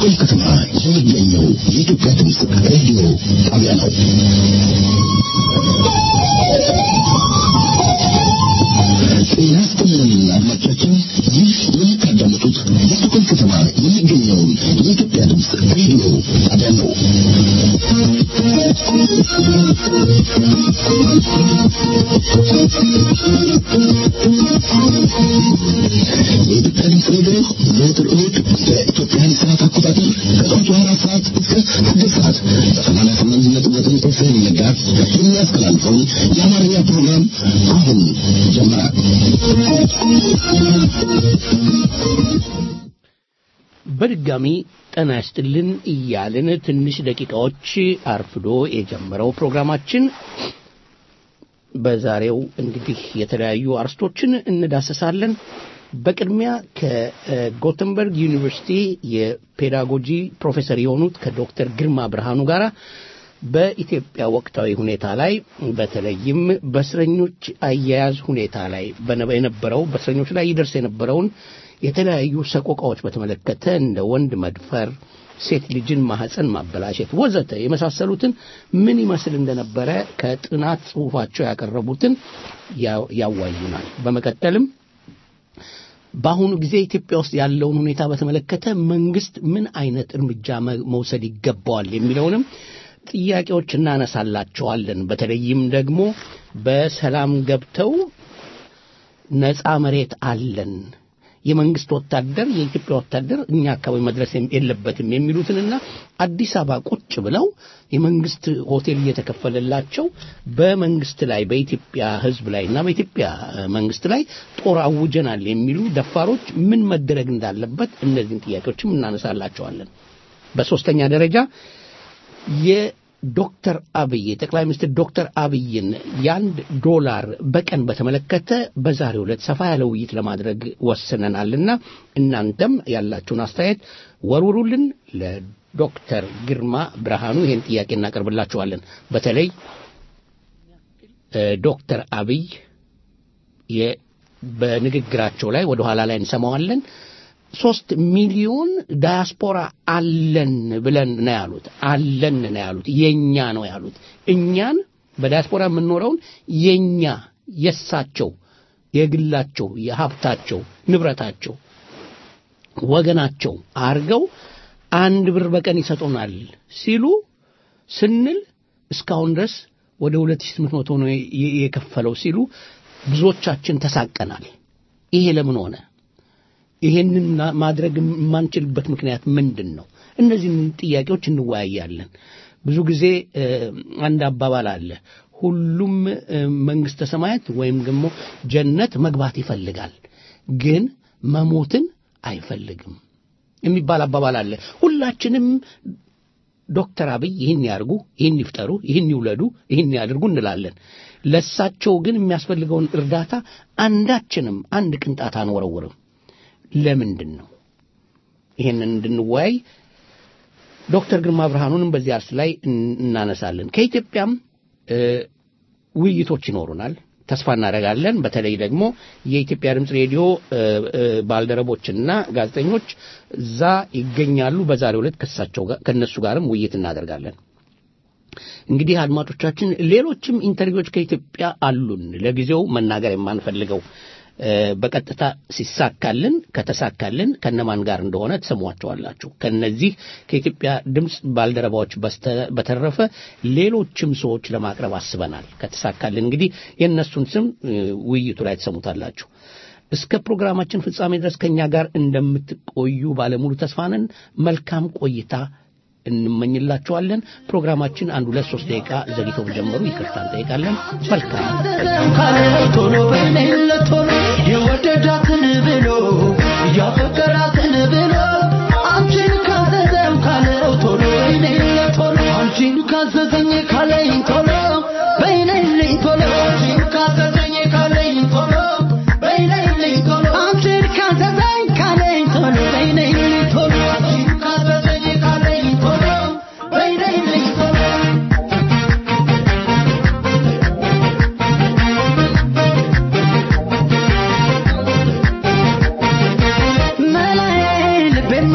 በስቶኮልም ከተማ የሚገኘው የኢትዮጵያ ድምፅ ሬዲዮ ጣቢያ ነው። ጤና ይስጥልን አድማጮቻችን፣ ይህ የምታዳምጡት በስቶኮልም ከተማ የሚገኘውን የኢትዮጵያ ድምፅ ሬዲዮ ጣቢያ ነው። የኢትዮጵያ ድምፅ ሬዲዮ ዘወትር እሑድ በኢትዮጵያን ሰዓት አቆጣጠር ከጠዋቱ አራት ሰዓት እስከ ስድስት ሰዓት በሰማንያ ስምንት ነጥብ ዘጠኝ ኤፍኤም መጋዝ የሚያስተላልፈውን የአማርኛ ፕሮግራም አሁን ጀመረ። በድጋሚ ጤና ይስጥልን እያልን ትንሽ ደቂቃዎች አርፍዶ የጀመረው ፕሮግራማችን በዛሬው እንግዲህ የተለያዩ አርስቶችን እንዳሰሳለን። በቅድሚያ ከጎተንበርግ ዩኒቨርሲቲ የፔዳጎጂ ፕሮፌሰር የሆኑት ከዶክተር ግርማ ብርሃኑ ጋር በኢትዮጵያ ወቅታዊ ሁኔታ ላይ በተለይም በእስረኞች አያያዝ ሁኔታ ላይ የነበረው በእስረኞች ላይ ይደርስ የነበረውን የተለያዩ ሰቆቃዎች በተመለከተ እንደ ወንድ መድፈር፣ ሴት ልጅን ማህፀን ማበላሸት ወዘተ የመሳሰሉትን ምን ይመስል እንደነበረ ከጥናት ጽሑፋቸው ያቀረቡትን ያዋዩናል። በመቀጠልም በአሁኑ ጊዜ ኢትዮጵያ ውስጥ ያለውን ሁኔታ በተመለከተ መንግስት ምን አይነት እርምጃ መውሰድ ይገባዋል የሚለውንም ጥያቄዎች እናነሳላቸዋለን። በተለይም ደግሞ በሰላም ገብተው ነፃ መሬት አለን የመንግስት ወታደር የኢትዮጵያ ወታደር እኛ አካባቢ መድረስ የለበትም የሚሉትንና አዲስ አበባ ቁጭ ብለው የመንግስት ሆቴል እየተከፈለላቸው በመንግስት ላይ በኢትዮጵያ ሕዝብ ላይ እና በኢትዮጵያ መንግስት ላይ ጦር አውጀናል የሚሉ ደፋሮች ምን መደረግ እንዳለበት እነዚህን ጥያቄዎችም እናነሳላቸዋለን። በሶስተኛ ደረጃ የዶክተር አብይ የጠቅላይ ሚኒስትር ዶክተር አብይን የአንድ ዶላር በቀን በተመለከተ በዛሬው ዕለት ሰፋ ያለ ውይይት ለማድረግ ወስነናልና እናንተም ያላችሁን አስተያየት ወርውሩልን። ለዶክተር ግርማ ብርሃኑ ይህን ጥያቄ እናቀርብላችኋለን። በተለይ ዶክተር አብይ በንግግራቸው ላይ ወደ ኋላ ላይ እንሰማዋለን ሶስት ሚሊዮን ዳያስፖራ አለን ብለን ነው ያሉት። አለን ነው ያሉት። የኛ ነው ያሉት። እኛን በዳያስፖራ የምንኖረውን የኛ የሳቸው የግላቸው የሀብታቸው ንብረታቸው ወገናቸው አርገው አንድ ብር በቀን ይሰጡናል ሲሉ ስንል እስካሁን ድረስ ወደ 2800 ነው የከፈለው ሲሉ ብዙዎቻችን ተሳቀናል። ይሄ ለምን ሆነ? ይሄንን ማድረግ የማንችልበት ምክንያት ምንድን ነው? እነዚህን ጥያቄዎች እንወያያለን። ብዙ ጊዜ አንድ አባባል አለ። ሁሉም መንግስተ ሰማያት ወይም ደግሞ ጀነት መግባት ይፈልጋል፣ ግን መሞትን አይፈልግም የሚባል አባባል አለ። ሁላችንም ዶክተር አብይ ይህን ያርጉ፣ ይህን ይፍጠሩ፣ ይህን ይውለዱ፣ ይህን ያድርጉ እንላለን። ለሳቸው ግን የሚያስፈልገውን እርዳታ አንዳችንም አንድ ቅንጣት አንወረውርም። ለምንድን ነው? ይሄንን እንድንወያይ ዶክተር ግርማ ብርሃኑንም በዚህ አርስ ላይ እናነሳለን። ከኢትዮጵያም ውይይቶች ይኖሩናል፣ ተስፋ እናደርጋለን። በተለይ ደግሞ የኢትዮጵያ ድምፅ ሬዲዮ ባልደረቦችና ጋዜጠኞች እዛ ይገኛሉ። በዛሬው ዕለት ከሳቸው ከእነሱ ጋርም ውይይት እናደርጋለን። እንግዲህ አድማጮቻችን፣ ሌሎችም ኢንተርቪዎች ከኢትዮጵያ አሉን። ለጊዜው መናገር የማንፈልገው በቀጥታ ሲሳካልን ከተሳካልን ከነማን ጋር እንደሆነ ትሰሟቸዋላችሁ። ከነዚህ ከኢትዮጵያ ድምፅ ባልደረባዎች በተረፈ ሌሎችም ሰዎች ለማቅረብ አስበናል። ከተሳካልን እንግዲህ የእነሱን ስም ውይይቱ ላይ ትሰሙታላችሁ። እስከ ፕሮግራማችን ፍጻሜ ድረስ ከእኛ ጋር እንደምትቆዩ ባለሙሉ ተስፋ ነን። መልካም ቆይታ እንመኝላችኋለን። ፕሮግራማችን አንድ ሁለት ሶስት ደቂቃ ዘግይቶ ጀመሩ፣ ይቅርታ እንጠይቃለን። መልካም ቶሎ በሌለ ቶሎ የወደዳትን ብሎ ያፈቀራትን ብሎ አንቺን ካዘዘው ካለው ቶሎ በሌለ ቶሎ አንቺን ካዘዘኝ ካለኝ ቶሎ በይነልኝ ቶሎ አንቺን ካዘዘኝ ካለኝ ቶሎ በይነልኝ ቶሎ አንቺን ካዘዘኝ ካለኝ ቶሎ በይነልኝ ቶሎ አንቺን ካዘዘኝ ካለኝ ቶሎ በይነልኝ ቶሎ መላ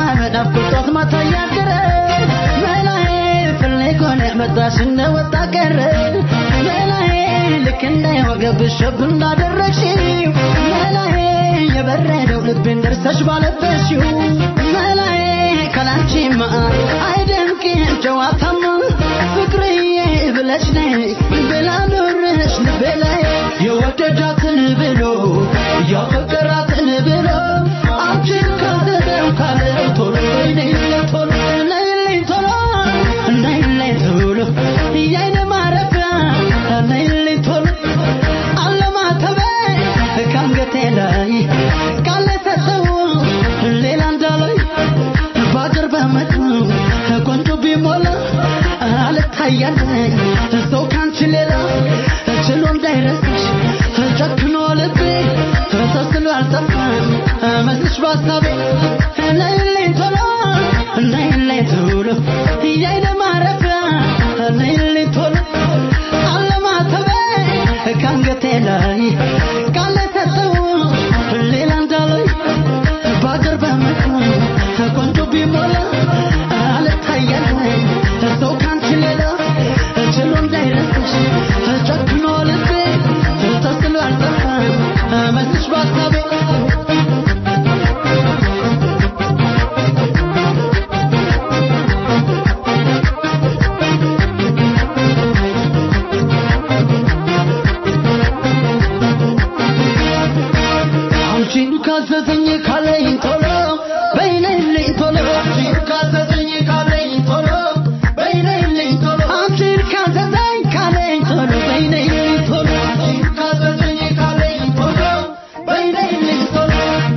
በናፍቆት ጧት ማታ እያደረ መላዬ ፍለግ ሆነ መጣሽ እንደወጣ ቀረ መላዬ ልክ እንዳይወገብሽ ሸብ እንዳደረግሽው መላዬ የበረደው ልብን ደርሰሽ ባለበሽው መላዬ ከላንቺማ አይደምቅም ጨዋታማ ፍቅርዬ ብለሽ ነይ ብላ ኖረሽ ልቤ ላይ የወደዳትን ብሎ ያፈቀራትን ብሎ አንቺን ካዘዘው ካለው ቶሎ ነይልኝ ቶሎ ነይልኝ ቶሎ ነይልኝ ቶሎ የዓይኔ ማረፊያ ነይልኝ ቶሎ አለማተቤ ከአንገቴ ላይ ቃል ሰጠው ሌላ እንዳላይ በአገር በመጡ ቆንጆ ቢሞላ አልታያለኝ ሰው ካንቺ ሌላ ችሎ እንዳይረሳሽ ጨክኖ ልቤ ተስሎ አልጠፋም መስልሽ በሀሳቤ ነይልኝ ቶሎ ነይልኝ ቶሎ የዓይኔ ማረፊያ ነይልኝ ቶሎ አለማተቤ ከአንገቴ ላይ ቃል ሰጠው ሌላ እንዳላይ በአገር በመጡ ቆንጆ ቢሞላ አልታያለኝ ሰው ካንቺ ሌላ ችሎ እንዳይረሳሽ ጨክኖ ልቤ ተስሎ አልጠፋም መስልሽ በሀሳቤ አንቺን ካዘዘኝ ካለኝ ቶሎ በይነይልኝ ቶሎ አንቺን ካዘዘኝ ካለኝ ቶሎ በይነይልኝ ቶሎ አንቺን ካዘዘኝ ካለኝ ቶሎ በይነይልኝ ቶሎ አንቺን ካዘዘኝ ካለኝ ቶሎ በይነይልኝ ቶሎ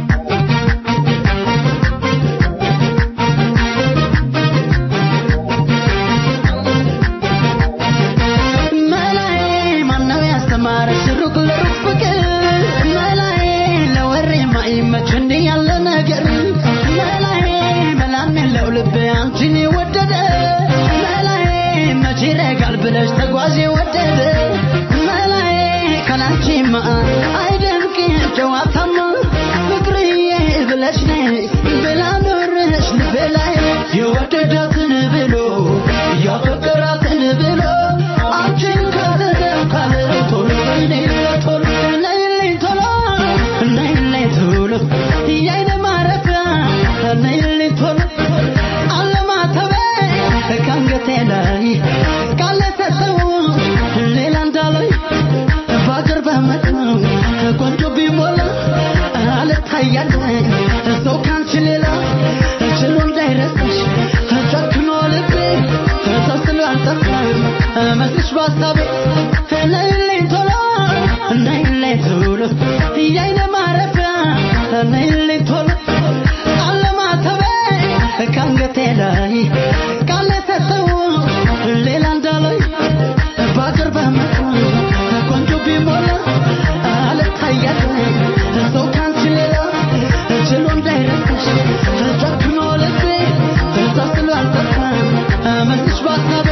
መላዬ ማነው ያስተማረሽ ሩቅ ለሩቅ ፍቅር መላዬ ለወሬ ማይመች እንዲህ ያለ ነገር መላዬ መላም የለው ልቤ አንቺን የወደደ መላዬ መቼ ይረጋል ብለሽ ተጓዥ የወደደ መላዬ ከላንቺማ አይደምቅም ጨዋታማ ፍቅርዬ ብለሽ ነይ ብላ ኖረሽ ልቤ ላይ የወደዳትን ብሎ ያፈቀራትን ብሎ አንቺን ካዘዘው ካለው ቶሎ ነይልኝ ቶሎ ነይልኝ ቶሎ ነይልኝ ቶሎ የዓይኔ ማረፊያ ነይልኝ ቶሎ አለማተቤ ከአንገቴ ላይ ቃል ሰጠው ሌላ እንዳላይ በአገር በመጡ ቆንጆ ቢሞላ አልታያለኝ ሰው ካንቺ ሌላ ችሎ እንዳይረሳሽ ጨክኖ ልቤ ተስሎ አልጠፋም መስልሽ በሀሳቤ ነይልኝ ቶሎ ነይልኝ ቶሎ የዓይኔ ማረፊያ ነይልኝ ቶሎ አለማተቤ ከአንገቴ ላይ ቃል ሰጠው ሌላ እንዳላይ በአገር በመጡ ቆንጆ ቢሞላ አልታያለኝ ሰው ካንቺ ሌላ ችሎ እንዳይረሳሽ ጨክኖ ልቤ ተስሎ አልጠፋም መስልሽ በሀሳቤ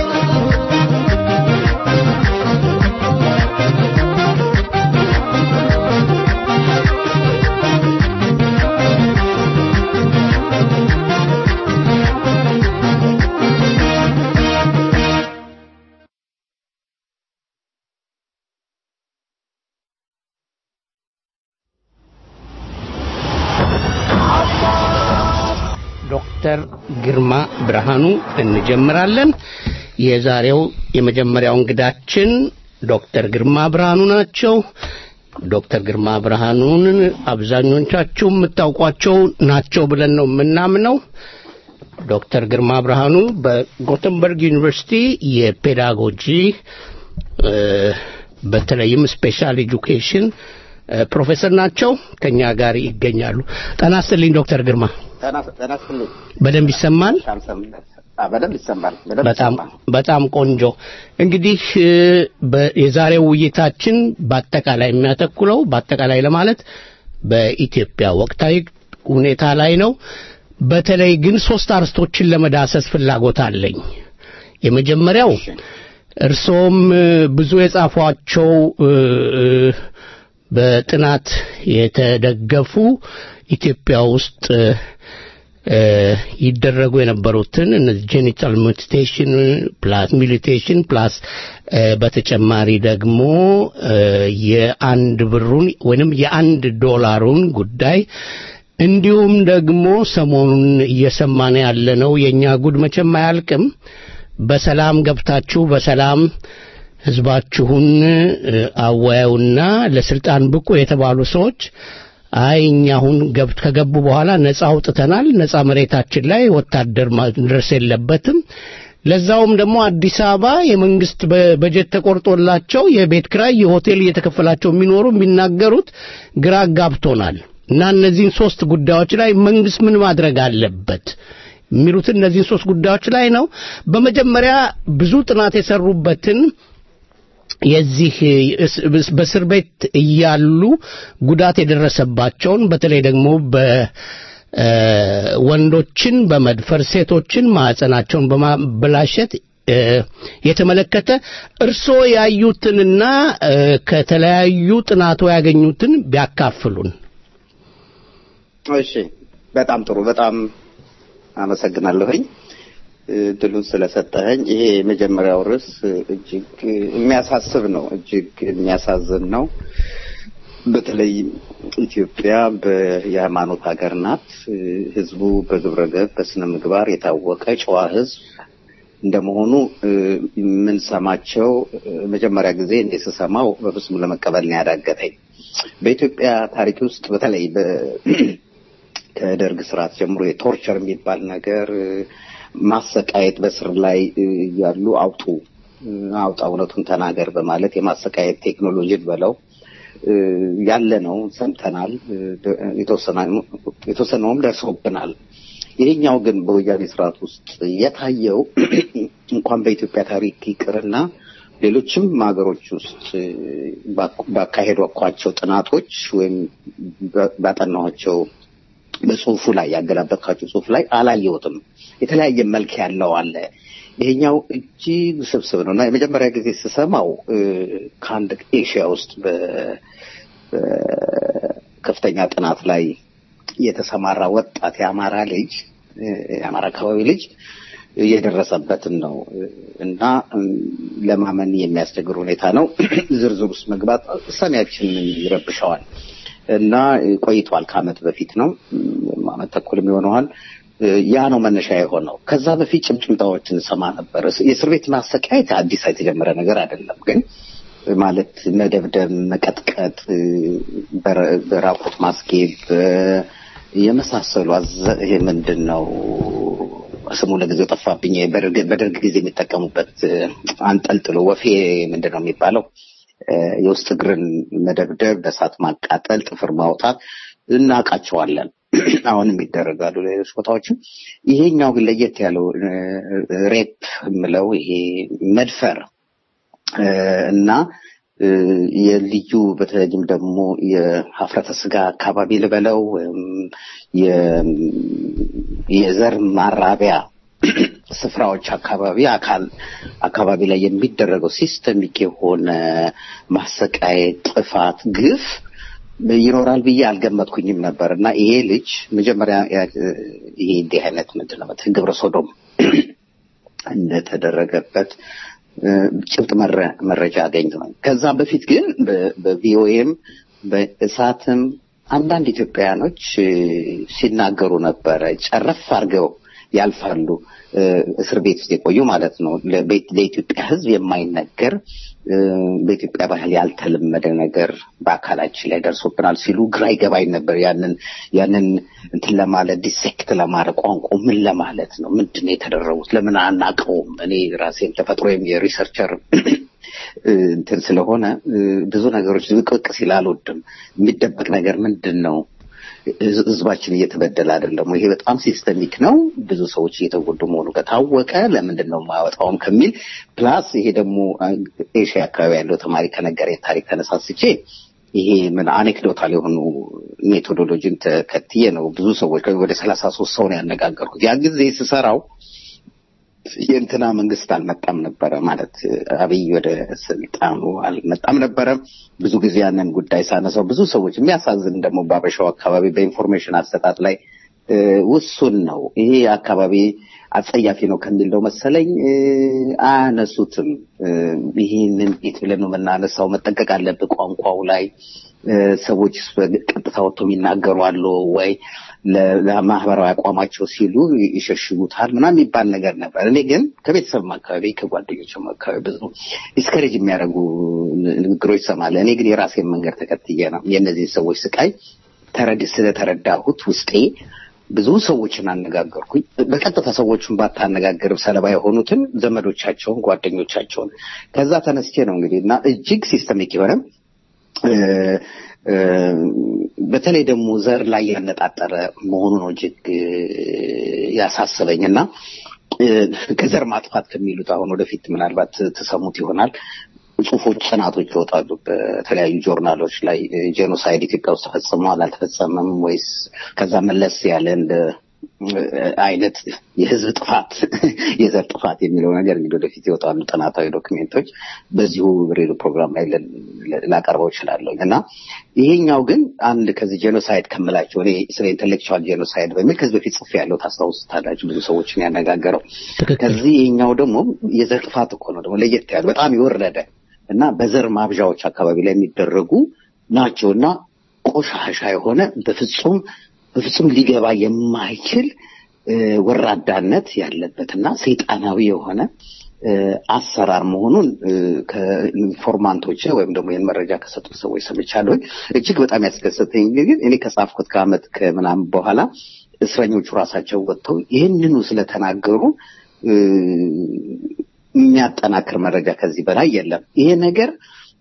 ዶክተር ግርማ ብርሃኑ እንጀምራለን። የዛሬው የመጀመሪያው እንግዳችን ዶክተር ግርማ ብርሃኑ ናቸው። ዶክተር ግርማ ብርሃኑን አብዛኞቻችሁ የምታውቋቸው ናቸው ብለን ነው የምናምነው። ዶክተር ግርማ ብርሃኑ በጎተንበርግ ዩኒቨርሲቲ የፔዳጎጂ እ፣ በተለይም ስፔሻል ኤጁኬሽን እ፣ ፕሮፌሰር ናቸው። ከኛ ጋር ይገኛሉ። ጤና ይስጥልኝ ዶክተር ግርማ። ጤና ይስጥልኝ። በደንብ ይሰማል? በጣም ሰም- አ፣ በደንብ ይሰማል። በደንብ በጣም ይሰማል። በጣም ቆንጆ። እንግዲህ እ፣ በ- የዛሬው ውይይታችን በአጠቃላይ የሚያተኩረው በአጠቃላይ ለማለት በኢትዮጵያ ወቅታዊ ሁኔታ ላይ ነው። በተለይ ግን ሶስት አርስቶችን ለመዳሰስ ፍላጎት አለኝ። የመጀመሪያው እርሶም እ፣ ብዙ የጻፏቸው እ፣ እ፣ በጥናት የተደገፉ ኢትዮጵያ ውስጥ እ፣ ይደረጉ የነበሩትን እነዚህ ጄኒታል ሙቲቴሽን ፕላስ ሚሊቴሽን ፕላስ በተጨማሪ ደግሞ የአንድ ብሩን ወይንም የአንድ ዶላሩን ጉዳይ እንዲሁም ደግሞ ሰሞኑን እየሰማን ያለነው የእኛ ጉድ መቼም አያልቅም። በሰላም ገብታችሁ በሰላም ህዝባችሁን አወያዩና ለስልጣን ብቁ የተባሉ ሰዎች አይ እኛ አሁን ገብት ከገቡ በኋላ ነጻ አውጥተናል፣ ነጻ መሬታችን ላይ ወታደር መድረስ የለበትም። ለዛውም ደግሞ አዲስ አበባ የመንግስት በጀት ተቆርጦላቸው የቤት ክራይ የሆቴል እየተከፈላቸው የሚኖሩ የሚናገሩት ግራ ጋብቶናል እና እነዚህን ሶስት ጉዳዮች ላይ መንግስት ምን ማድረግ አለበት የሚሉትን እነዚህን ሶስት ጉዳዮች ላይ ነው። በመጀመሪያ ብዙ ጥናት የሰሩበትን የዚህ በእስር ቤት እያሉ ጉዳት የደረሰባቸውን በተለይ ደግሞ በወንዶችን በመድፈር ሴቶችን ማዕፀናቸውን በማበላሸት የተመለከተ እርስዎ ያዩትንና ከተለያዩ ጥናቶ ያገኙትን ቢያካፍሉን። እሺ፣ በጣም ጥሩ። በጣም አመሰግናለሁኝ ድሉን ስለሰጠኸኝ። ይሄ የመጀመሪያው ርዕስ እጅግ የሚያሳስብ ነው፣ እጅግ የሚያሳዝን ነው። በተለይ ኢትዮጵያ የሃይማኖት ሀገር ናት። ህዝቡ በግብረ ገብ በስነ ምግባር የታወቀ ጨዋ ህዝብ እንደመሆኑ የምንሰማቸው መጀመሪያ ጊዜ እንደ ስሰማው በፍጹም ለመቀበል ነው ያዳገተኝ። በኢትዮጵያ ታሪክ ውስጥ በተለይ ከደርግ ስርዓት ጀምሮ የቶርቸር የሚባል ነገር ማሰቃየት በስር ላይ ያሉ አውጡ አውጣ እውነቱን ተናገር በማለት የማሰቃየት ቴክኖሎጂን በለው ያለ ነው። ሰምተናል። የተወሰነውም ደርሶብናል። ይሄኛው ግን በወያኔ ስርዓት ውስጥ የታየው እንኳን በኢትዮጵያ ታሪክ ይቅርና ሌሎችም ሀገሮች ውስጥ ባካሄዷቸው ጥናቶች ወይም ባጠናኋቸው በጽሁፉ ላይ ያገላበጥካቸው ጽሁፍ ላይ አላየሁትም። የተለያየ መልክ ያለው አለ። ይሄኛው እጅግ ስብስብ ነው እና የመጀመሪያ ጊዜ ስሰማው ከአንድ ኤሽያ ውስጥ በከፍተኛ ጥናት ላይ የተሰማራ ወጣት የአማራ ልጅ የአማራ አካባቢ ልጅ የደረሰበትን ነው እና ለማመን የሚያስቸግር ሁኔታ ነው። ዝርዝር ውስጥ መግባት ሰሚያችን ይረብሸዋል እና ቆይቷል። ከአመት በፊት ነው አመት ተኩልም ይሆነዋል። ያ ነው መነሻ የሆነው። ከዛ በፊት ጭምጭምታዎችን ሰማ ነበር። የእስር ቤት ማሰቃየት አዲስ የተጀመረ ነገር አይደለም። ግን ማለት መደብደብ፣ መቀጥቀጥ፣ በራቁት ማስጌጥ የመሳሰሉ ይሄ ምንድን ነው ስሙ ለጊዜው ጠፋብኝ። በደርግ ጊዜ የሚጠቀሙበት አንጠልጥሎ ወፌ ምንድን ነው የሚባለው? የውስጥ እግርን መደብደብ፣ በእሳት ማቃጠል፣ ጥፍር ማውጣት እናውቃቸዋለን። አሁንም ይደረጋሉ ሌሎች ቦታዎችም። ይሄኛው ግን ለየት ያለው ሬፕ የምለው ይሄ መድፈር እና የልዩ በተለይም ደግሞ የሀፍረተ ስጋ አካባቢ ልበለው የዘር ማራቢያ ስፍራዎች አካባቢ አካል አካባቢ ላይ የሚደረገው ሲስተሚክ የሆነ ማሰቃየት፣ ጥፋት፣ ግፍ ይኖራል ብዬ አልገመትኩኝም ነበር እና ይሄ ልጅ መጀመሪያ ይሄ እንዲህ አይነት ምንድን ነው ግብረ ሶዶም እንደተደረገበት ጭብጥ መረጃ አገኝተዋል። ከዛ በፊት ግን በቪኦኤም በእሳትም አንዳንድ ኢትዮጵያውያኖች ሲናገሩ ነበረ። ጨረፍ አድርገው ያልፋሉ። እስር ቤት ውስጥ የቆዩ ማለት ነው። ለኢትዮጵያ ሕዝብ የማይነገር በኢትዮጵያ ባህል ያልተለመደ ነገር በአካላችን ላይ ደርሶብናል ሲሉ ግራ ይገባኝ ነበር። ያንን ያንን እንትን ለማለት ዲሴክት ለማድረግ ቋንቋ ምን ለማለት ነው? ምንድን ነው የተደረጉት? ለምን አናውቀውም? እኔ ራሴን ተፈጥሮ የሪሰርቸር እንትን ስለሆነ ብዙ ነገሮች ዝቅቅ ሲል አልወድም። የሚደበቅ ነገር ምንድን ነው? ህዝባችን እየተበደለ አይደለም? ይሄ በጣም ሲስተሚክ ነው። ብዙ ሰዎች እየተጎዱ መሆኑ ከታወቀ ለምንድን ነው የማያወጣውም ከሚል ፕላስ ይሄ ደግሞ ኤሽያ አካባቢ ያለው ተማሪ ከነገረኝ ታሪክ ተነሳስቼ ይሄ ምን አኔክዶታል የሆኑ ሜቶዶሎጂን ተከትዬ ነው ብዙ ሰዎች ወደ ሰላሳ ሶስት ሰው ነው ያነጋገርኩት። ያ ጊዜ ስሰራው የእንትና መንግስት አልመጣም ነበረ ማለት አብይ ወደ ስልጣኑ አልመጣም ነበረ። ብዙ ጊዜ ያንን ጉዳይ ሳነሳው ብዙ ሰዎች የሚያሳዝን ደግሞ በአበሻው አካባቢ በኢንፎርሜሽን አሰጣጥ ላይ እ፣ ውሱን ነው። ይሄ አካባቢ አጸያፊ ነው ከሚል ነው መሰለኝ እ፣ አያነሱትም። እ፣ ይህንን ቤት ብለን ነው የምናነሳው። መጠንቀቅ አለብህ ቋንቋው ላይ እ፣ ሰዎች ቀጥታ ወጥቶ የሚናገሩ አሉ ወይ ለ- ለማህበራዊ አቋማቸው ሲሉ ይሸሽጉታል ምናምን የሚባል ነገር ነበር። እኔ ግን ከቤተሰብም አካባቢ ከጓደኞችም አካባቢ ብዙ ዲስከሬጅ የሚያደርጉ ንግግሮች ይሰማል። እኔ ግን የራሴን መንገድ ተከትዬ ነው የእነዚህ ሰዎች ስቃይ ተረድ ስለተረዳሁት ውስጤ ብዙ ሰዎችን አነጋገርኩኝ። በቀጥታ ሰዎቹን ባታነጋግር ሰለባ የሆኑትን ዘመዶቻቸውን፣ ጓደኞቻቸውን ከዛ ተነስቼ ነው እንግዲህ እና እጅግ ሲስተሚክ የሆነ እ፣ እ፣ በተለይ ደግሞ ዘር ላይ ያነጣጠረ መሆኑ ነው እጅግ እ፣ ያሳሰበኝ እና እ፣ ከዘር ማጥፋት ከሚሉት አሁን ወደፊት ምናልባት ትሰሙት ይሆናል ጽሁፎች፣ ጥናቶች ይወጣሉ በተለያዩ ጆርናሎች ላይ ጄኖሳይድ ኢትዮጵያ ውስጥ ተፈጽሟል አልተፈጸመም ወይስ ከዛ መለስ ያለ እንደ አይነት የህዝብ ጥፋት የዘር ጥፋት የሚለው ነገር እንግዲህ ወደፊት ይወጣሉ ጥናታዊ ዶክሜንቶች በዚሁ ሬዲዮ ፕሮግራም ላይ ለ- ለ- ላቀርበው እችላለሁ እና ይሄኛው ግን አንድ ከዚህ ጄኖሳይድ ከምላቸው እኔ ስለ ኢንቴሌክቹዋል ጄኖሳይድ በሚል ከዚህ በፊት ጽፌ ያለው ታስታውሱታላችሁ ብዙ ሰዎችን ያነጋገረው ትክክል። ከዚህ ይሄኛው ደግሞ የዘር ጥፋት እኮ ነው ደግሞ ለየት ያለ በጣም የወረደ እና በዘር ማብዣዎች አካባቢ ላይ የሚደረጉ ናቸው እና ቆሻሻ የሆነ በፍጹም በፍጹም ሊገባ የማይችል እ፣ ወራዳነት ያለበትና ሰይጣናዊ የሆነ እ፣ አሰራር መሆኑን እ፣ ከኢንፎርማንቶች ወይም ደግሞ ይህን መረጃ ከሰጡት ሰዎች ሰምቻለሁ። እጅግ በጣም ያስደሰተኝ ግን እኔ ከጻፍኩት ከዓመት ከምናምን በኋላ እስረኞቹ ራሳቸው ወጥተው ይህንኑ ስለተናገሩ እ፣ የሚያጠናክር መረጃ ከዚህ በላይ የለም። ይሄ ነገር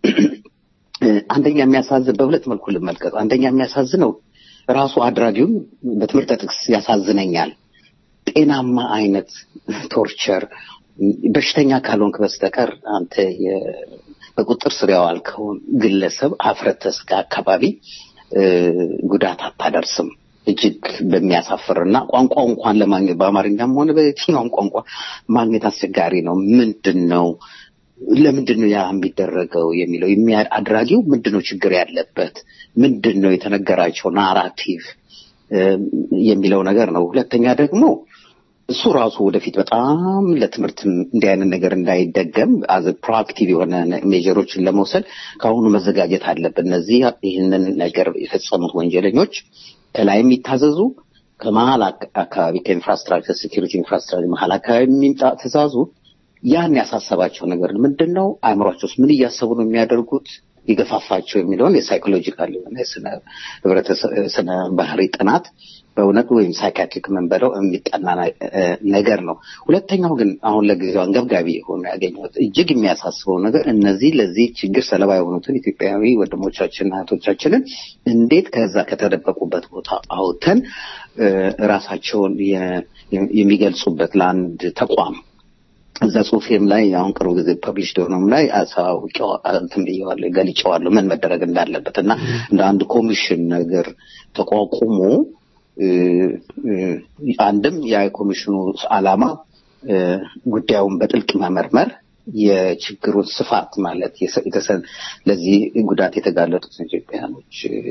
እ፣ አንደኛ የሚያሳዝን በሁለት መልኩ ልመልከት። አንደኛ የሚያሳዝነው ራሱ አድራጊውን በትምህርተ ጥቅስ ያሳዝነኛል። ጤናማ አይነት ቶርቸር በሽተኛ ካልሆንክ በስተቀር አንተ የ- በቁጥር ስር ያዋልከውን ግለሰብ አፍረተ ስጋ አካባቢ እ፣ ጉዳት አታደርስም። እጅግ በሚያሳፍርና ቋንቋው እንኳን ለማግኘት በአማርኛም ሆነ በየትኛውም ቋንቋ ማግኘት አስቸጋሪ ነው። ምንድን ነው ለምንድን ነው ያ የሚደረገው የሚለው የሚያ- አድራጊው ምንድን ነው ችግር ያለበት ምንድን ነው የተነገራቸው ናራቲቭ እ፣ የሚለው ነገር ነው። ሁለተኛ ደግሞ እሱ ራሱ ወደፊት በጣም ለትምህርት እንዲህ አይነት ነገር እንዳይደገም አዘ ፕሮአክቲቭ የሆነ ሜጀሮችን ለመውሰድ ከአሁኑ መዘጋጀት አለብን። እነዚህ ይህንን ነገር የፈጸሙት ወንጀለኞች ከላይ የሚታዘዙ ከመሀል አክ- አካባቢ ከኢንፍራስትራክቸር ሴኪሪቲ ኢንፍራስትራክቸር መሀል አካባቢ የሚምጣ ትእዛዙ ያን ያሳሰባቸው ነገር ምንድን ነው? አእምሯቸው ውስጥ ምን እያሰቡ ነው የሚያደርጉት የገፋፋቸው የሚለውን የሳይኮሎጂካል የሆነ የስነ ህብረተሰብ ስነ ባህሪ ጥናት በእውነት ወይም ሳይካትሪክ መንበለው የሚጠና ነ- እ ነገር ነው። ሁለተኛው ግን አሁን ለጊዜው አንገብጋቢ የሆነ ያገኘሁት እጅግ የሚያሳስበው ነገር እነዚህ ለዚህ ችግር ሰለባ የሆኑትን ኢትዮጵያዊ ወንድሞቻችንና እህቶቻችንን እንዴት ከዛ ከተደበቁበት ቦታ አውጥተን እ ራሳቸውን የ- የሚገልጹበት ለአንድ ተቋም እዛ ጽሁፌም ላይ አሁን ቅርብ ጊዜ ፐብሊሽ ደሆነም ላይ አሳውቂው እንትን ብዬዋለሁ ገልጬዋለሁ ምን መደረግ እንዳለበት እና እንደ አንድ ኮሚሽን ነገር ተቋቁሞ እ፣ እ፣ አንድም የኮሚሽኑ ዓላማ እ፣ ጉዳዩን በጥልቅ መመርመር የችግሩን ስፋት ማለት የሰ- የተሰ- ለዚህ ጉዳት የተጋለጡትን ኢትዮጵያኖች እ፣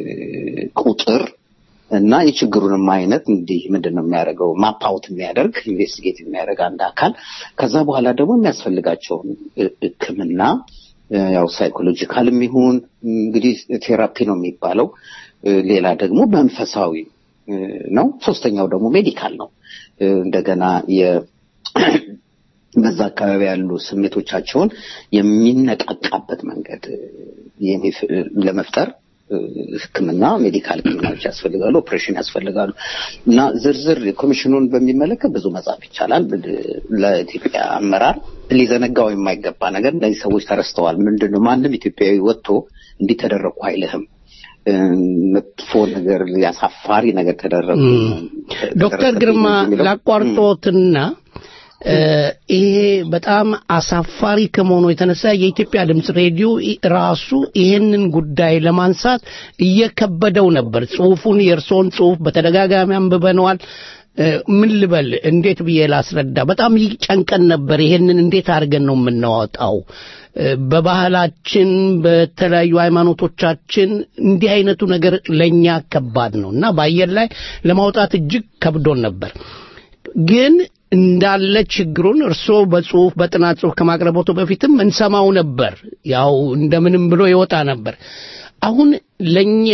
ቁጥር እና የችግሩንም አይነት እንዲህ ምንድን ነው የሚያደርገው ማፓውት የሚያደርግ ኢንቨስቲጌት የሚያደርግ አንድ አካል ከዛ በኋላ ደግሞ የሚያስፈልጋቸውን እ- ሕክምና እ፣ ያው ሳይኮሎጂካልም ይሁን እንግዲህ ቴራፒ ነው የሚባለው እ፣ ሌላ ደግሞ መንፈሳዊ እ፣ ነው ሶስተኛው ደግሞ ሜዲካል ነው እ፣ እንደገና የ በዛ አካባቢ ያሉ ስሜቶቻቸውን የሚነቃቃበት መንገድ እ፣ የሚፍ- ለመፍጠር እ፣ ሕክምና ሜዲካል ሕክምናዎች ያስፈልጋሉ፣ ኦፕሬሽን ያስፈልጋሉ እና ዝርዝር ኮሚሽኑን በሚመለከት ብዙ መጻፍ ይቻላል። ብ- ለኢትዮጵያ አመራር ሊዘነጋው የማይገባ ነገር እነዚህ ሰዎች ተረስተዋል። ምንድን ነው ማንም ኢትዮጵያዊ ወጥቶ እንዲህ ተደረግኩ አይልህም። እ፣ መጥፎ ነገር ያሳፋሪ ነገር ተደረጉ ዶክተር ግርማ ላቋርጦትና እ፣ ይሄ በጣም አሳፋሪ ከመሆኑ የተነሳ የኢትዮጵያ ድምፅ ሬዲዮ ኢ- ራሱ ይሄንን ጉዳይ ለማንሳት እየከበደው ነበር። ጽሁፉን የእርስዎን ጽሁፍ በተደጋጋሚ አንብበነዋል። ምን ልበል እንዴት ብዬ ላስረዳ በጣም ይጨንቀን ነበር ይሄንን እንዴት አድርገን ነው የምናወጣው በባህላችን በተለያዩ ሃይማኖቶቻችን እንዲህ አይነቱ ነገር ለእኛ ከባድ ነው እና በአየር ላይ ለማውጣት እጅግ ከብዶን ነበር ግን እንዳለ ችግሩን እርስዎ በጽሁፍ በጥናት ጽሁፍ ከማቅረቦቱ በፊትም እንሰማው ነበር ያው እንደምንም ብሎ ይወጣ ነበር አሁን ለእኛ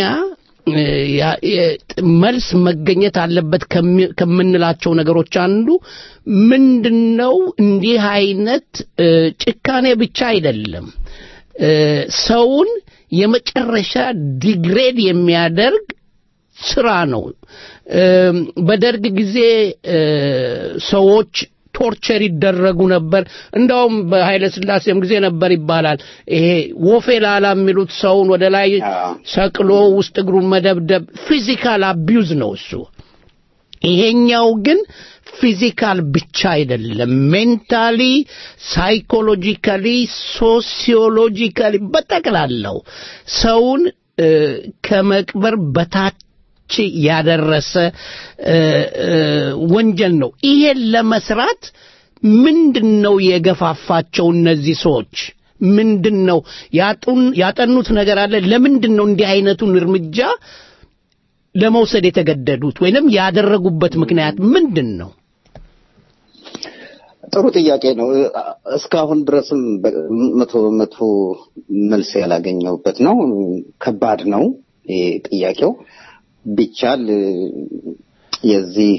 መልስ መገኘት አለበት ከምንላቸው ነገሮች አንዱ ምንድነው እንዲህ አይነት ጭካኔ ብቻ አይደለም ሰውን የመጨረሻ ዲግሬድ የሚያደርግ ስራ ነው በደርግ ጊዜ ሰዎች ቶርቸር ይደረጉ ነበር እንዳውም በኃይለ ስላሴም ጊዜ ነበር ይባላል ይሄ ወፌ ላላ የሚሉት ሰውን ወደ ላይ ሰቅሎ ውስጥ እግሩን መደብደብ ፊዚካል አቢዩዝ ነው እሱ ይሄኛው ግን ፊዚካል ብቻ አይደለም ሜንታሊ ሳይኮሎጂካሊ ሶሲዮሎጂካሊ በጠቅላላው ሰውን ከመቅበር በታች ያደረሰ ወንጀል ነው ይሄን ለመስራት ምንድን ነው የገፋፋቸው እነዚህ ሰዎች ምንድን ነው ያጠኑት ነገር አለ ለምንድን ነው እንዲህ አይነቱን እርምጃ ለመውሰድ የተገደዱት ወይንም ያደረጉበት ምክንያት ምንድን ነው ጥሩ ጥያቄ ነው እስካሁን ድረስም መቶ መቶ መልስ ያላገኘውበት ነው ከባድ ነው ጥያቄው ቢቻል የዚህ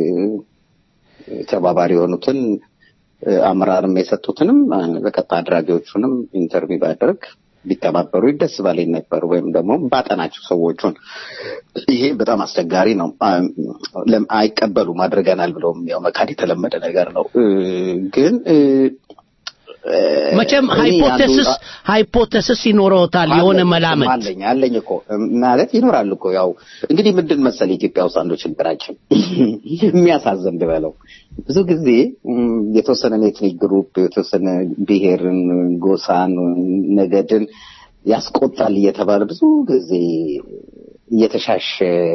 ተባባሪ የሆኑትን አመራርም የሰጡትንም በቀጥታ አድራጊዎቹንም ኢንተርቪው ባደርግ ቢተባበሩ ደስ ባለኝ ነበር ወይም ደግሞ ባጠናቸው ሰዎቹን ይሄ በጣም አስቸጋሪ ነው አይቀበሉም አድርገናል ብለውም ያው መካድ የተለመደ ነገር ነው ግን መቼም ሃይፖቴሲስ ሃይፖቴሲስ ይኖረውታል የሆነ መላመት አለኝ አለኝ እኮ ማለት ይኖራል እኮ ያው እንግዲህ ምንድን መሰል ኢትዮጵያ ውስጥ አንዱ ችግራችን የሚያሳዝን ልበለው ብዙ ጊዜ የተወሰነ ኤትኒክ ግሩፕ የተወሰነ ብሔርን ጎሳን ነገድን ያስቆጣል እየተባለ ብዙ ጊዜ እየተሻሸ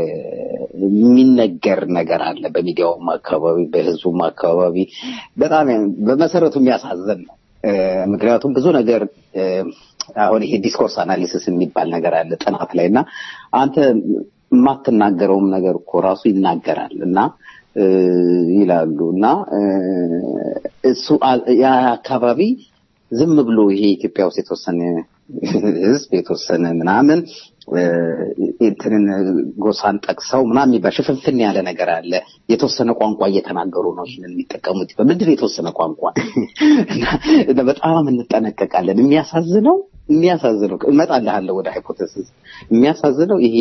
የሚነገር ነገር አለ በሚዲያውም አካባቢ በህዝቡም አካባቢ በጣም በመሰረቱ የሚያሳዝን ነው ምክንያቱም ብዙ ነገር አሁን ይሄ ዲስኮርስ አናሊሲስ የሚባል ነገር አለ ጥናት ላይ እና አንተ የማትናገረውም ነገር እኮ ራሱ ይናገራል እና ይላሉ እና እሱ ያ አካባቢ ዝም ብሎ ይሄ ኢትዮጵያ ውስጥ የተወሰነ ህዝብ የተወሰነ ምናምን እንትንን ጎሳን ጠቅሰው ምናምን የሚባል ሽፍንፍን ያለ ነገር አለ የተወሰነ ቋንቋ እየተናገሩ ነው ይህንን የሚጠቀሙት በምንድን የተወሰነ ቋንቋ በጣም እንጠነቀቃለን የሚያሳዝነው የሚያሳዝነው እመጣልሃለሁ ወደ ሃይፖቴሲስ የሚያሳዝነው ይሄ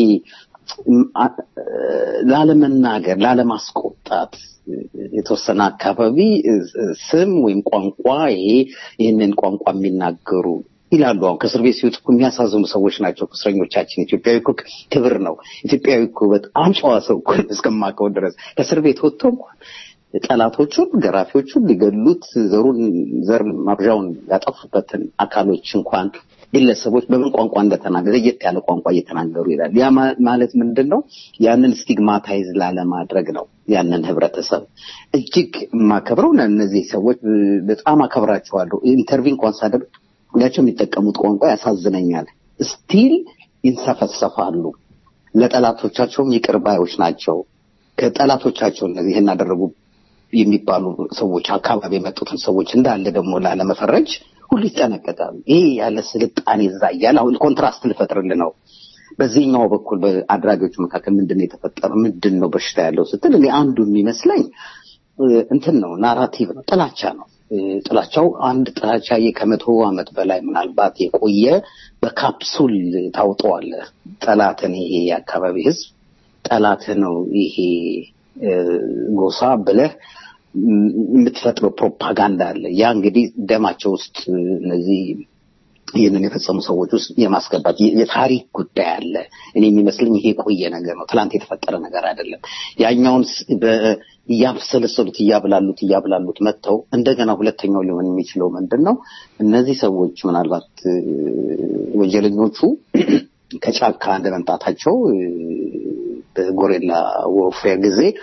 ላለመናገር ላለማስቆጣት የተወሰነ አካባቢ ስም ወይም ቋንቋ ይሄ ይህንን ቋንቋ የሚናገሩ ይላሉ አሁን ከእስር ቤት ሲወጡ የሚያሳዝኑ ሰዎች ናቸው እስረኞቻችን ኢትዮጵያዊ እኮ ክብር ነው ኢትዮጵያዊ እኮ በጣም ጨዋ ሰው እኮ እስከማውቀው ድረስ ከእስር ቤት ወጥቶ እንኳን ጠላቶቹን ገራፊዎቹን ሊገሉት ዘሩን ዘር ማብዣውን ያጠፉበትን አካሎች እንኳን ግለሰቦች በምን ቋንቋ እንደተናገረ ለየት ያለ ቋንቋ እየተናገሩ ይላል ያ ማለት ምንድን ነው ያንን ስቲግማታይዝ ላለማድረግ ነው ያንን ህብረተሰብ እጅግ የማከብረው እነዚህ ሰዎች በጣም አከብራቸዋለሁ ኢንተርቪው እንኳን ሳደርግ ሁላቸው የሚጠቀሙት ቋንቋ ያሳዝነኛል ስቲል ይንሰፈሰፋሉ ለጠላቶቻቸውም ይቅር ባዮች ናቸው ከጠላቶቻቸው እነዚህ ይህን አደረጉ የሚባሉ ሰዎች አካባቢ የመጡትን ሰዎች እንዳለ ደግሞ ላለመፈረጅ ሁሉ ይጠነቀቃሉ ይሄ ያለ ስልጣኔ እዛ እያለ አሁን ኮንትራስት ልፈጥርል ነው በዚህኛው በኩል በአድራጊዎቹ መካከል ምንድን ነው የተፈጠረ ምንድን ነው በሽታ ያለው ስትል እኔ አንዱ የሚመስለኝ እንትን ነው ናራቲቭ ነው ጥላቻ ነው ጥላቻው አንድ ጥላቻ ከመቶ ዓመት በላይ ምናልባት የቆየ በካፕሱል ታውጠዋለ ጠላትን ይሄ የአካባቢ ህዝብ ጠላት ነው ይሄ ጎሳ ብለህ የምትፈጥረው ፕሮፓጋንዳ አለ ያ እንግዲህ ደማቸው ውስጥ እነዚህ ይህንን የፈጸሙ ሰዎች ውስጥ የማስገባት የታሪክ ጉዳይ አለ እኔ የሚመስለኝ ይሄ የቆየ ነገር ነው ትላንት የተፈጠረ ነገር አይደለም ያኛውን እያብሰለሰሉት እያብላሉት እያብላሉት መጥተው እንደገና ሁለተኛው ሊሆን የሚችለው ምንድን ነው እነዚህ ሰዎች ምናልባት ወንጀለኞቹ ከጫካ እንደመምጣታቸው በጎሬላ ወርፌር ጊዜ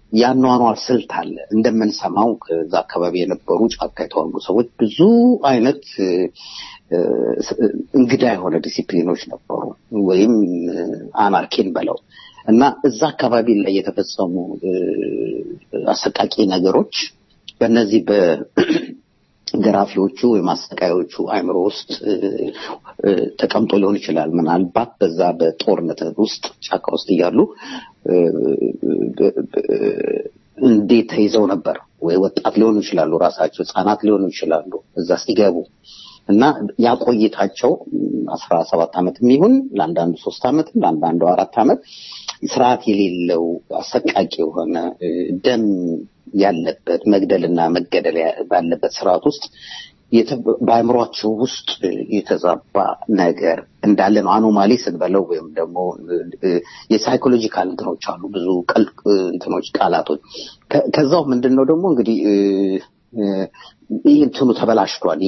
የአኗኗር ስልት አለ። እንደምንሰማው ከዛ አካባቢ የነበሩ ጫካ የተዋጉ ሰዎች ብዙ አይነት እ፣ እ፣ እንግዳ የሆነ ዲሲፕሊኖች ነበሩ፣ ወይም እ፣ አናርኪን በለው እና እዛ አካባቢ ላይ የተፈጸሙ እ፣ አሰቃቂ ነገሮች በእነዚህ በ ገራፊዎቹ ወይም አሰቃዮቹ አእምሮ ውስጥ እ፣ እ፣ ተቀምጦ ሊሆን ይችላል። ምናልባት በዛ በጦርነት ውስጥ ጫካ ውስጥ እያሉ እ፣ ብ- ብ- እንዴት ተይዘው ነበር ወይ ወጣት ሊሆኑ ይችላሉ፣ ራሳቸው ህጻናት ሊሆኑ ይችላሉ እዛ ሲገቡ እና ያ ቆይታቸው አስራ ሰባት ዓመት የሚሆን ለአንዳንዱ ሶስት ዓመት ለአንዳንዱ አራት ዓመት ስርዓት የሌለው አሰቃቂ የሆነ እ፣ ደም ያለበት መግደልና መገደል ያ- ባለበት ስርዓት ውስጥ የተ- በአእምሯቸው ውስጥ እ፣ የተዛባ ነገር እንዳለ ነው። አኖማሊ ስንበለው ወይም ደግሞ እ፣ እ፣ የሳይኮሎጂካል እንትኖች አሉ ብዙ ቀል- እ፣ እንትኖች ቃላቶች ከ- ከዛው ምንድን ነው ደግሞ እንግዲህ እ፣ እ፣ ይህ እንትኑ ተበላሽቷል።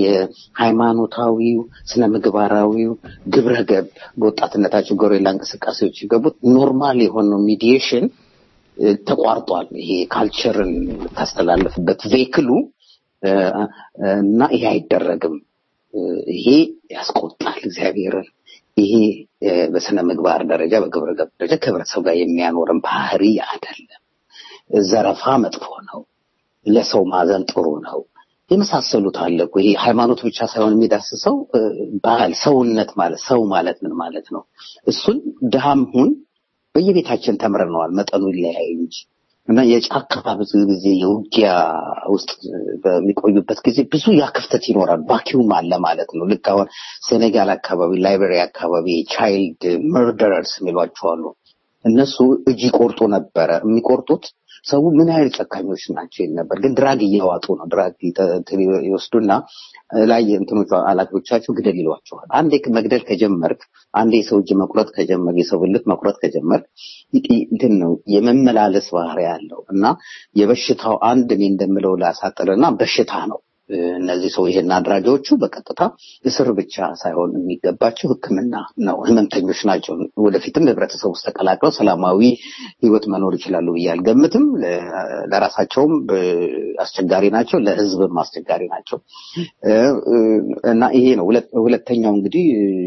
የሃይማኖታዊው ስነ ምግባራዊው ግብረ ገብ በወጣትነታቸው ጎሬላ እንቅስቃሴዎች የገቡት ኖርማል የሆነው ሚዲዬሽን እ፣ ተቋርጧል። ይሄ ካልቸርን ታስተላለፍበት ቬክሉ እ፣ እና ይሄ አይደረግም። እ፣ ይሄ ያስቆጣል እግዚአብሔርን። ይሄ እ፣ በስነ ምግባር ደረጃ በግብረ ገብ ደረጃ ከህብረተሰብ ጋር የሚያኖርን ባህሪ አይደለም። ዘረፋ መጥፎ ነው። ለሰው ማዘን ጥሩ ነው። የመሳሰሉት አለ እኮ ይሄ ሃይማኖት ብቻ ሳይሆን የሚዳስሰው እ፣ ባህል፣ ሰውነት ማለት ሰው ማለት ምን ማለት ነው? እሱን ድሃም ሁን በየቤታችን ተምረነዋል። መጠኑ ይለያይ እንጂ እና የጫካ ብዙ ጊዜ የውጊያ ውስጥ በሚቆዩበት ጊዜ ብዙ ያ ክፍተት ይኖራል። ቫኪዩም አለ ማለት ነው። ልክ አሁን ሴኔጋል አካባቢ፣ ላይቤሪያ አካባቢ ቻይልድ መርደረርስ የሚሏቸው አሉ። እነሱ እጅ ይቆርጡ ነበረ። የሚቆርጡት ሰው ምን ያህል ጨካኞች ናቸው ይል ነበር። ግን ድራግ እያዋጡ ነው። ድራግ ይጠ- እንትን ይወስዱና ላይ እንትኖቹ አላፊዎቻቸው ግደል ይሏቸዋል። አንዴ መግደል ከጀመርክ፣ አንዴ የሰው እጅ መቁረጥ ከጀመርክ፣ የሰው ብልት መቁረጥ ከጀመርክ ይ- ይ- እንትን ነው የመመላለስ ባህሪ ያለው እና የበሽታው አንድ እኔ እንደምለው ላሳጥርና በሽታ ነው። እነዚህ ሰው ይሄን አድራጊዎቹ በቀጥታ እስር ብቻ ሳይሆን የሚገባቸው ሕክምና ነው። ህመምተኞች ናቸው። ወደፊትም ህብረተሰብ ውስጥ ተቀላቅለው ሰላማዊ ህይወት መኖር ይችላሉ ብዬ አልገምትም። ለ- ለራሳቸውም እ፣ አስቸጋሪ ናቸው፣ ለህዝብም አስቸጋሪ ናቸው እ፣ እ፣ እና ይሄ ነው። ሁለት- ሁለተኛው እንግዲህ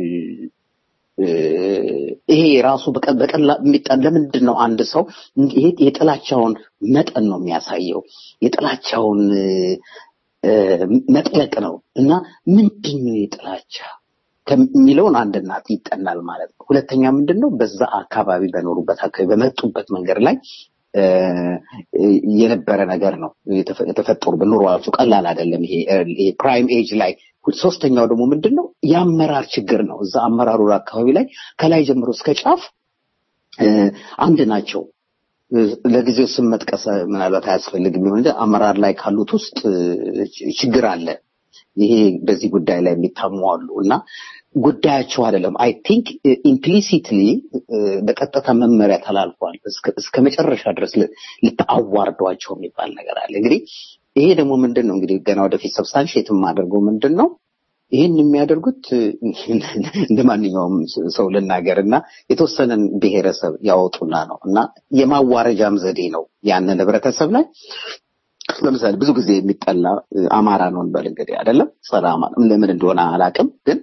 እ፣ ይሄ ራሱ በቀ- በቀላ የሚጣ- ለምንድን ነው አንድ ሰው ይሄ የጥላቻውን መጠን ነው የሚያሳየው የጥላቻውን እ፣ እ፣ መጥለቅ ነው እና ምንድን ነው የጥላቻ ከሚለውን አንድ እናት ይጠናል ማለት ነው። ሁለተኛ ምንድን ነው በዛ አካባቢ በኖሩበት አካባቢ በመጡበት መንገድ ላይ እ፣ የነበረ ነገር ነው የተፈ- የተፈጠሩ በኑሯቸው ቀላል አይደለም። ይሄ ይሄ ፕራይም ኤጅ ላይ ሶስተኛው ደግሞ ምንድን ነው የአመራር ችግር ነው። እዛ አመራሩ አካባቢ ላይ ከላይ ጀምሮ እስከ ጫፍ እ፣ አንድ ናቸው። እ፣ ለጊዜው ስም መጥቀስ ምናልባት አያስፈልግም ይሆን እንጂ አመራር ላይ ካሉት ውስጥ እ፣ ችግር አለ። ይሄ በዚህ ጉዳይ ላይ የሚታሙ አሉ እና ጉዳያቸው አይደለም። አይ ቲንክ ኢምፕሊሲትሊ በቀጥታ መመሪያ ተላልፏል። እስከ- እስከ መጨረሻ ድረስ ል- ልታዋርዷቸው የሚባል ነገር አለ። እንግዲህ ይሄ ደግሞ ምንድን ነው እንግዲህ ገና ወደፊት ሰብስታንሽት የማደርገው ምንድን ነው ይህን የሚያደርጉት እንደ ማንኛውም ሰው ልናገር እና የተወሰነን ብሔረሰብ ያወጡና ነው እና የማዋረጃም ዘዴ ነው ያንን ህብረተሰብ ላይ ለምሳሌ ብዙ ጊዜ የሚጠላ እ፣ አማራ ነው እንበል እንግዲህ አይደለም ጸረ አማራ ለምን እንደሆነ አላውቅም ግን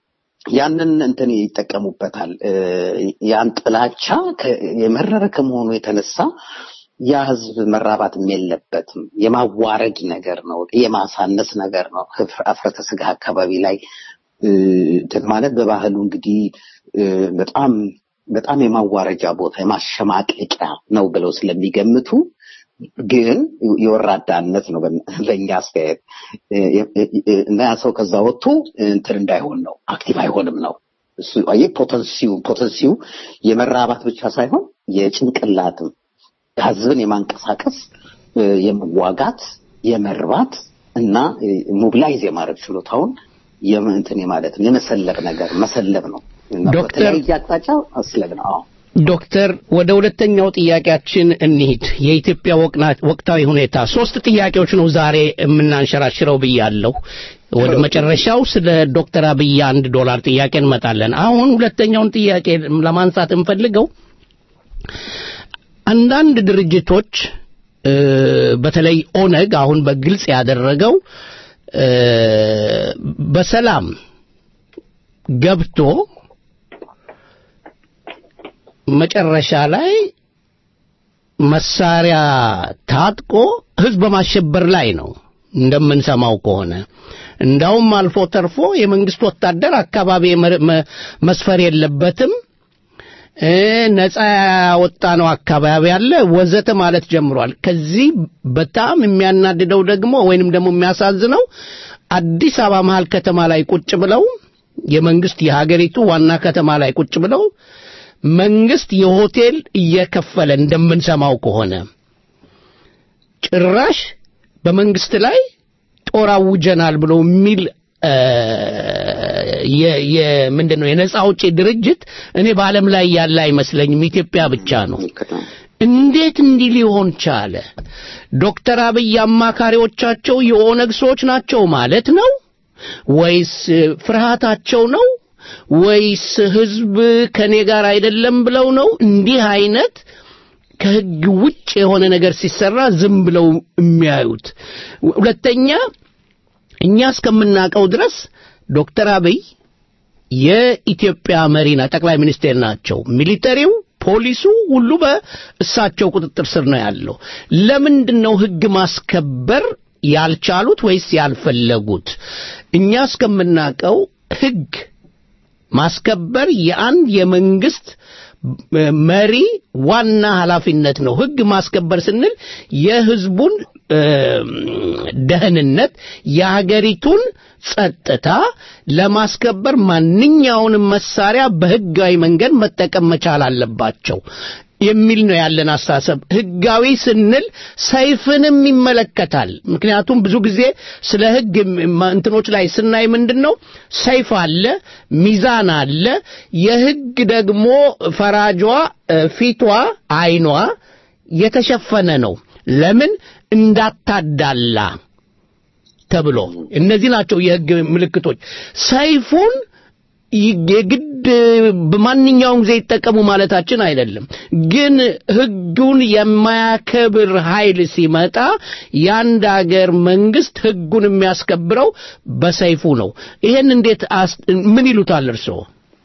ያንን እንትን ይጠቀሙበታል እ፣ ያን ጥላቻ ከ- የመረረ ከመሆኑ የተነሳ ያ ህዝብ መራባትም የለበትም የማዋረድ ነገር ነው የማሳነስ ነገር ነው ህፍ- አፍረተ ስጋ አካባቢ ላይ እ፣ እንትን ማለት በባህሉ እንግዲህ እ፣ በጣም በጣም የማዋረጃ ቦታ የማሸማቀቂያ ነው ብለው ስለሚገምቱ ግን የወራዳነት ነው በ- በእኛ አስተያየት እ- እ- እ- እና ያ ሰው ከዛ ወጥቶ እንትን እንዳይሆን ነው አክቲቭ አይሆንም ነው እሱ አየህ ፖተንሲው ፖተንሲው የመራባት ብቻ ሳይሆን የጭንቅላትም ህዝብን የማንቀሳቀስ እ፣ የመዋጋት የመርባት እና ሞቢላይዝ የማድረግ ችሎታውን የም- እንትን ማለት ነው የመሰለብ ነገር መሰለብ ነው እና ዶክተር- በተለያየ አቅጣጫ መስለብ ነው አዎ ዶክተር ወደ ሁለተኛው ጥያቄያችን እንሂድ። የኢትዮጵያ ወቅና- ወቅታዊ ሁኔታ ሶስት ጥያቄዎች ነው ዛሬ የምናንሸራሽረው ብያለሁ። ወደ መጨረሻው ስለ ዶክተር አብይ አንድ ዶላር ጥያቄ እንመጣለን። አሁን ሁለተኛውን ጥያቄ ለማንሳት እንፈልገው አንዳንድ ድርጅቶች እ፣ በተለይ ኦነግ አሁን በግልጽ ያደረገው እ፣ በሰላም ገብቶ መጨረሻ ላይ መሳሪያ ታጥቆ ህዝብ በማሸበር ላይ ነው እንደምንሰማው ከሆነ እንዳውም አልፎ ተርፎ የመንግስት ወታደር አካባቢ የመ- መ- መስፈር የለበትም እ፣ ነፃ ያወጣ ነው አካባቢ ያለ ወዘተ ማለት ጀምሯል። ከዚህ በጣም የሚያናድደው ደግሞ ወይንም ደግሞ የሚያሳዝነው አዲስ አበባ መሀል ከተማ ላይ ቁጭ ብለው የመንግስት የሀገሪቱ ዋና ከተማ ላይ ቁጭ ብለው መንግስት የሆቴል እየከፈለ እንደምንሰማው ከሆነ ጭራሽ በመንግስት ላይ ጦር አውጀናል ብሎ የሚል እ፣ የ- የ- ምንድን ነው የነጻ አውጪ ድርጅት እኔ በዓለም ላይ ያለ አይመስለኝም። ኢትዮጵያ ብቻ ነው። እንዴት እንዲህ ሊሆን ቻለ? ዶክተር አብይ አማካሪዎቻቸው የኦነግ ሰዎች ናቸው ማለት ነው ወይስ ፍርሃታቸው ነው ወይስ ህዝብ ከኔ ጋር አይደለም ብለው ነው? እንዲህ አይነት ከህግ ውጭ የሆነ ነገር ሲሰራ ዝም ብለው የሚያዩት። ሁለተኛ እኛ እስከምናውቀው ድረስ ዶክተር አብይ የኢትዮጵያ መሪና ጠቅላይ ሚኒስቴር ናቸው። ሚሊተሪው፣ ፖሊሱ ሁሉ በእሳቸው ቁጥጥር ስር ነው ያለው። ለምንድን ነው ህግ ማስከበር ያልቻሉት ወይስ ያልፈለጉት? እኛ እስከምናውቀው ህግ ማስከበር የአንድ የመንግስት መሪ ዋና ኃላፊነት ነው። ህግ ማስከበር ስንል የህዝቡን እ፣ ደህንነት የሀገሪቱን ጸጥታ ለማስከበር ማንኛውንም መሳሪያ በህጋዊ መንገድ መጠቀም መቻል አለባቸው የሚል ነው ያለን አስተሳሰብ። ህጋዊ ስንል ሰይፍንም ይመለከታል። ምክንያቱም ብዙ ጊዜ ስለ ህግ ም- እንትኖች ላይ ስናይ ምንድን ነው ሰይፍ አለ፣ ሚዛን አለ። የህግ ደግሞ ፈራጇ እ፣ ፊቷ፣ አይኗ የተሸፈነ ነው። ለምን እንዳታዳላ ተብሎ እነዚህ ናቸው የህግ ምልክቶች። ሰይፉን ይ- የግድ በማንኛውም ጊዜ ይጠቀሙ ማለታችን አይደለም። ግን ህጉን የማያከብር ኃይል ሲመጣ የአንድ አገር መንግስት ህጉን የሚያስከብረው በሰይፉ ነው። ይሄን እንዴት አስ- ምን ይሉታል እርስዎ?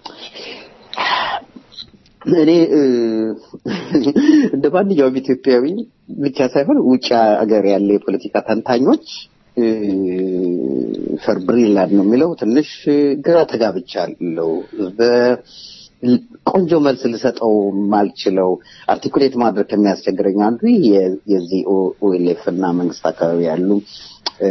እኔ እ፣ እንደ ማንኛውም ኢትዮጵያዊ ብቻ ሳይሆን ውጭ ሀገር ያለ የፖለቲካ ተንታኞች እ፣ ፈርብሪላን ነው የሚለው ትንሽ ግራ ተጋብቻለሁ። በ- ቆንጆ መልስ ልሰጠው ማልችለው አርቲኩሌት ማድረግ ከሚያስቸግረኝ አንዱ የ- የዚህ ኦኤልኤፍ እና መንግስት አካባቢ ያሉ እ፣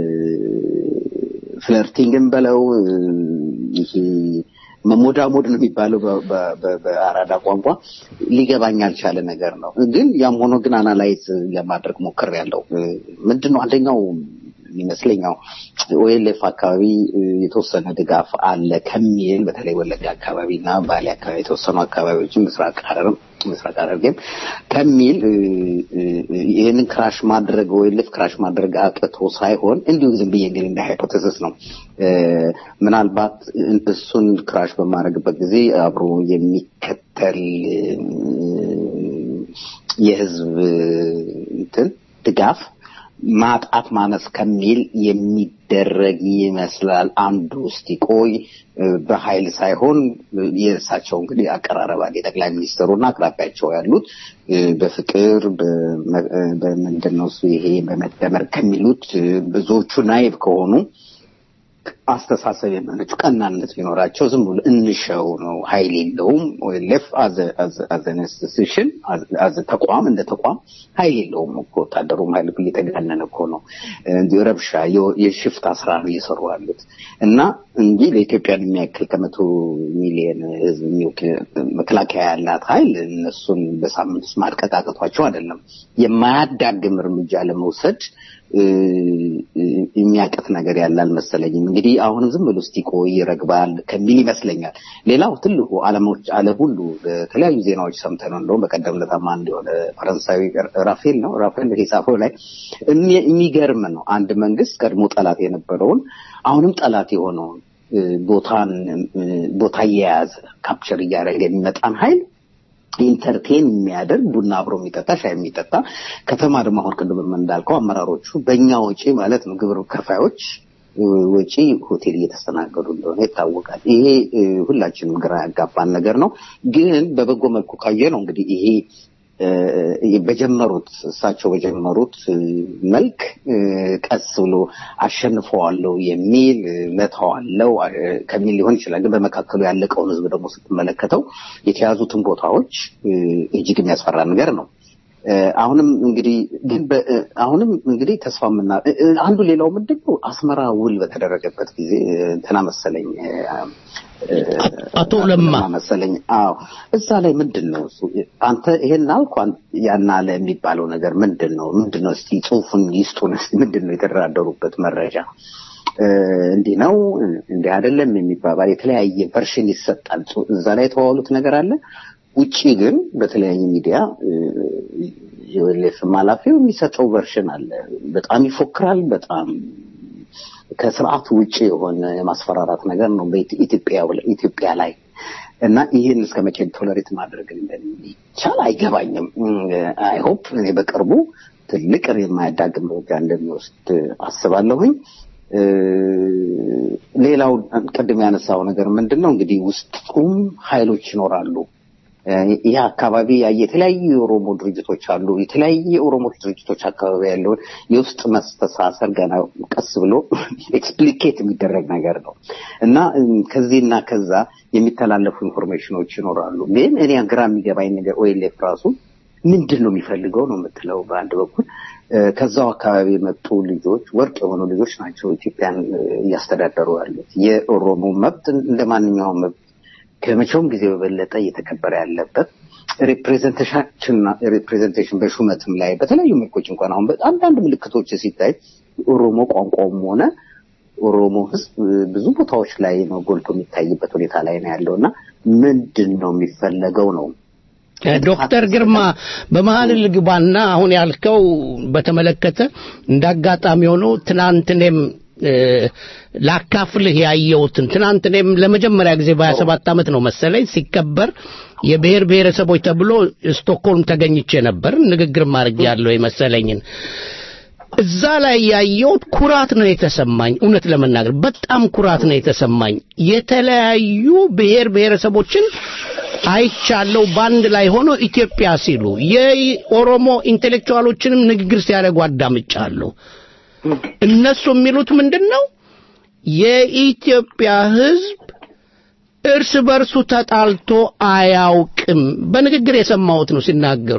ፍለርቲንግን በለው እ፣ ይሄ መሞዳሞድ ነው የሚባለው በ- በ- በ- በአራዳ ቋንቋ ሊገባኝ ያልቻለ ነገር ነው። ግን ያም ሆኖ ግን አናላይዝ ለማድረግ ሞክሬያለሁ። እ፣ ምንድን ነው አንደኛው የሚመስለኛው ኦኤልኤፍ አካባቢ እ፣ የተወሰነ ድጋፍ አለ ከሚል በተለይ ወለጋ አካባቢ እና ባሌ አካባቢ የተወሰኑ አካባቢዎችን ምስራቅ ሐረርም ምስራቅ ሐረርጌም ከሚል እ፣ እ፣ ይህንን ክራሽ ማድረግ ኦኤልኤፍ ክራሽ ማድረግ አቅቶ ሳይሆን እንዲሁ ዝም ብዬ እንግዲህ እንደ ሃይፖቴሲስ ነው እ፣ ምናልባት እሱን ክራሽ በማድረግበት ጊዜ አብሮ የሚከተል እ፣ የህዝብ እንትን ድጋፍ ማጣት ማነስ ከሚል የሚደረግ ይመስላል። አንዱ ውስጥ ይቆይ በኃይል ሳይሆን የእሳቸው እንግዲህ አቀራረብ አለ። የጠቅላይ ሚኒስትሩና አቅራቢያቸው ያሉት እ፣ በፍቅር በመ- እ፣ በምንድን ነው እሱ ይሄ በመደመር ከሚሉት እ፣ ብዙዎቹ ናይብ ከሆኑ አስተሳሰብ የመነጩ ቀናነት ቢኖራቸው ዝም ብሎ እንሸው ነው፣ ኃይል የለውም። ኦኤልኤፍ አዘ ኢንስቲትዩሽን አዘ ተቋም እንደ ተቋም ኃይል የለውም እኮ ወታደሩም ኃይል እኮ እየተጋነነ እኮ ነው። እንዲሁ ረብሻ የ- የሽፍታ ስራ ነው እየሰሩ ያሉት እና እንጂ ለኢትዮጵያን የሚያክል ከመቶ ሚሊዮን ህዝብ የሚወክል መከላከያ ያላት ኃይል እነሱን በሳምንት ውስጥ ማድቀቅ አቅቷቸው አይደለም። የማያዳግም እርምጃ ለመውሰድ እ፣ እ፣ የሚያቅት ነገር ያለ አልመሰለኝም። እንግዲህ አሁንም ዝም ብሎ እስቲ ቆይ ይረግባል ከሚል ይመስለኛል። ሌላው ትልቁ ዓለሞች ዓለም ሁሉ በተለያዩ ዜናዎች ሰምተን ነው እንደውም በቀደም ለታማ እንደሆነ ፈረንሳዊ ራፌል ነው ራፌል ሂሳፎ ላይ እሚ- የሚገርም ነው። አንድ መንግስት ቀድሞ ጠላት የነበረውን አሁንም ጠላት የሆነውን እ፣ ቦታን እ፣ ቦታ እየያዘ ካፕቸር እያደረገ የሚመጣን ኃይል ኢንተርቴን የሚያደርግ ቡና አብሮ የሚጠጣ ሻይ የሚጠጣ ከተማ ደግሞ አሁን ቅድም እንዳልከው አመራሮቹ በእኛ ወጪ ማለት ነው ግብር ከፋዮች እ፣ ወጪ ሆቴል እየተስተናገዱ እንደሆነ ይታወቃል። ይሄ እ፣ ሁላችንም ግራ ያጋባን ነገር ነው። ግን በበጎ መልኩ ካየ ነው እንግዲህ ይሄ እ፣ በጀመሩት እሳቸው በጀመሩት እ፣ መልክ እ፣ ቀስ ብሎ አሸንፈዋለሁ የሚል እ፣ መተዋለው እ፣ ከሚል ሊሆን ይችላል። ግን በመካከሉ ያለቀውን ህዝብ ደግሞ ስትመለከተው የተያዙትን ቦታዎች እ፣ እጅግ የሚያስፈራ ነገር ነው። እ፣ አሁንም እንግዲህ ግን በ- እ፣ አሁንም እንግዲህ ተስፋ ምና እ፣ እ፣ አንዱ ሌላው ምንድን ነው አስመራ ውል በተደረገበት ጊዜ እ፣ እንትና መሰለኝ እ፣ እ፣ አቶ ለማ መሰለኝ አዎ እዛ ላይ ምንድን ነው እሱ አንተ ይሄን አልኩ አን- ያን አለ የሚባለው ነገር ምንድን ነው ምንድን ነው እስቲ ጽሁፉን ይስጡን እስቲ ምንድን ነው የተደራደሩበት መረጃ እ፣ እንዲህ ነው እንዲህ አይደለም የሚባባል የተለያየ ቨርሽን ይሰጣል ጽ- እዛ ላይ የተዋሉት ነገር አለ ውጪ ግን በተለያየ ሚዲያ የወሌፍም ኃላፊው የሚሰጠው ቨርሽን አለ በጣም ይፎክራል በጣም ከስርዓቱ ውጭ የሆነ የማስፈራራት ነገር ነው በኢትዮጵያ ኢትዮጵያ ላይ እና ይህን እስከ መቼ ቶለሬት ማድረግ እንደሚቻል አይገባኝም። አይ ሆፕ እኔ በቅርቡ ትልቅ የማያዳግም እርምጃ እንደሚወስድ አስባለሁኝ። እ፣ ሌላው ቅድም ያነሳው ነገር ምንድን ነው እንግዲህ ውስጡም ኃይሎች ይኖራሉ። እ፣ ይህ አካባቢ ያየ የተለያዩ የኦሮሞ ድርጅቶች አሉ። የተለያየ የኦሮሞ ድርጅቶች አካባቢ ያለውን የውስጥ መስተሳሰር ገና ቀስ ብሎ ኤክስፕሊኬት የሚደረግ ነገር ነው እና እም፣ ከዚህና ከዛ የሚተላለፉ ኢንፎርሜሽኖች ይኖራሉ። ግን እኔ ግራ የሚገባኝ ነገር ኦኤልኤፍ ራሱ ምንድን ነው የሚፈልገው ነው የምትለው በአንድ በኩል እ፣ ከዛው አካባቢ የመጡ ልጆች ወርቅ የሆኑ ልጆች ናቸው ኢትዮጵያን እ፣ እያስተዳደሩ ያሉት። የኦሮሞ መብት እንደ ማንኛውም መብት ከመቼውም ጊዜ በበለጠ እየተከበረ ያለበት ሪፕሬዘንቴሽን ሪፕሬዘንቴሽን በሹመትም ላይ በተለያዩ መልኮች እንኳን አሁን አንዳንድ ምልክቶች ሲታይ ኦሮሞ ቋንቋውም ሆነ ኦሮሞ ሕዝብ ብዙ ቦታዎች ላይ ነው ጎልቶ የሚታይበት ሁኔታ ላይ ነው ያለው እና ምንድን ነው የሚፈለገው ነው ዶክተር ግርማ በመሀል ልግባና አሁን ያልከው በተመለከተ እንዳጋጣሚ ሆኖ ትናንት እኔም እ፣ ላካፍልህ ያየሁትን ትናንት እኔም ለመጀመሪያ ጊዜ በሀያ ሰባት ዓመት ነው መሰለኝ ሲከበር የብሔር ብሔረሰቦች ተብሎ ስቶክሆልም ተገኝቼ ነበር ንግግር ማድረግ ያለው የመሰለኝን እዛ ላይ ያየሁት ኩራት ነው የተሰማኝ። እውነት ለመናገር በጣም ኩራት ነው የተሰማኝ። የተለያዩ ብሔር ብሔረሰቦችን አይቻለሁ በአንድ ላይ ሆኖ ኢትዮጵያ ሲሉ የኦሮሞ ኢንቴሌክቹዋሎችንም ንግግር ሲያደርጉ አዳምጫለሁ። እነሱ የሚሉት ምንድን ነው? የኢትዮጵያ ሕዝብ እርስ በርሱ ተጣልቶ አያውቅም። በንግግር የሰማሁት ነው ሲናገሩ።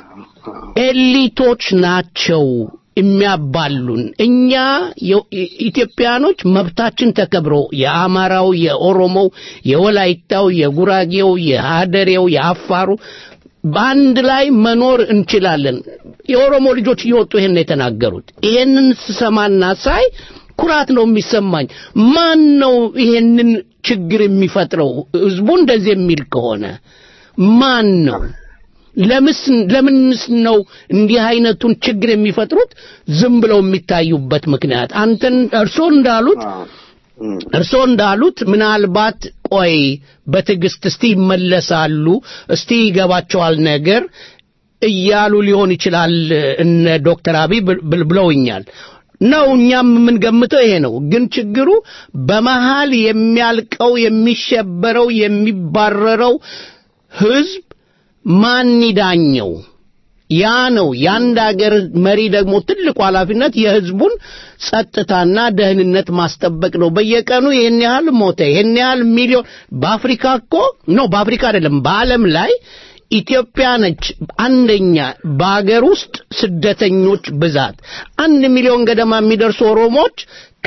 ኤሊቶች ናቸው የሚያባሉን። እኛ የ- ኢትዮጵያኖች መብታችን ተከብሮ የአማራው፣ የኦሮሞው፣ የወላይታው፣ የጉራጌው፣ የሀደሬው፣ የአፋሩ በአንድ ላይ መኖር እንችላለን። የኦሮሞ ልጆች እየወጡ ይሄን ነው የተናገሩት። ይሄንን ስሰማና ሳይ ኩራት ነው የሚሰማኝ። ማን ነው ይሄንን ችግር የሚፈጥረው? ህዝቡ እንደዚህ የሚል ከሆነ ማን ነው? ለምስ ለምንስ ነው እንዲህ አይነቱን ችግር የሚፈጥሩት ዝም ብለው የሚታዩበት ምክንያት? አንተን እርስዎ እንዳሉት እርስዎ እንዳሉት ምናልባት ቆይ በትዕግስት እስቲ ይመለሳሉ፣ እስቲ ይገባቸዋል ነገር እያሉ ሊሆን ይችላል እነ ዶክተር አብይ ብል- ብለውኛል ነው እኛም የምንገምተው ይሄ ነው። ግን ችግሩ በመሃል የሚያልቀው የሚሸበረው የሚባረረው ህዝብ ማን ይዳኘው? ያ ነው የአንድ አገር መሪ ደግሞ ትልቁ ኃላፊነት የህዝቡን ጸጥታና ደህንነት ማስጠበቅ ነው። በየቀኑ ይህን ያህል ሞተ፣ ይህን ያህል ሚሊዮን በአፍሪካ እኮ ነው፣ በአፍሪካ አይደለም፣ በዓለም ላይ ኢትዮጵያ ነች አንደኛ በአገር ውስጥ ስደተኞች ብዛት አንድ ሚሊዮን ገደማ የሚደርሱ ኦሮሞዎች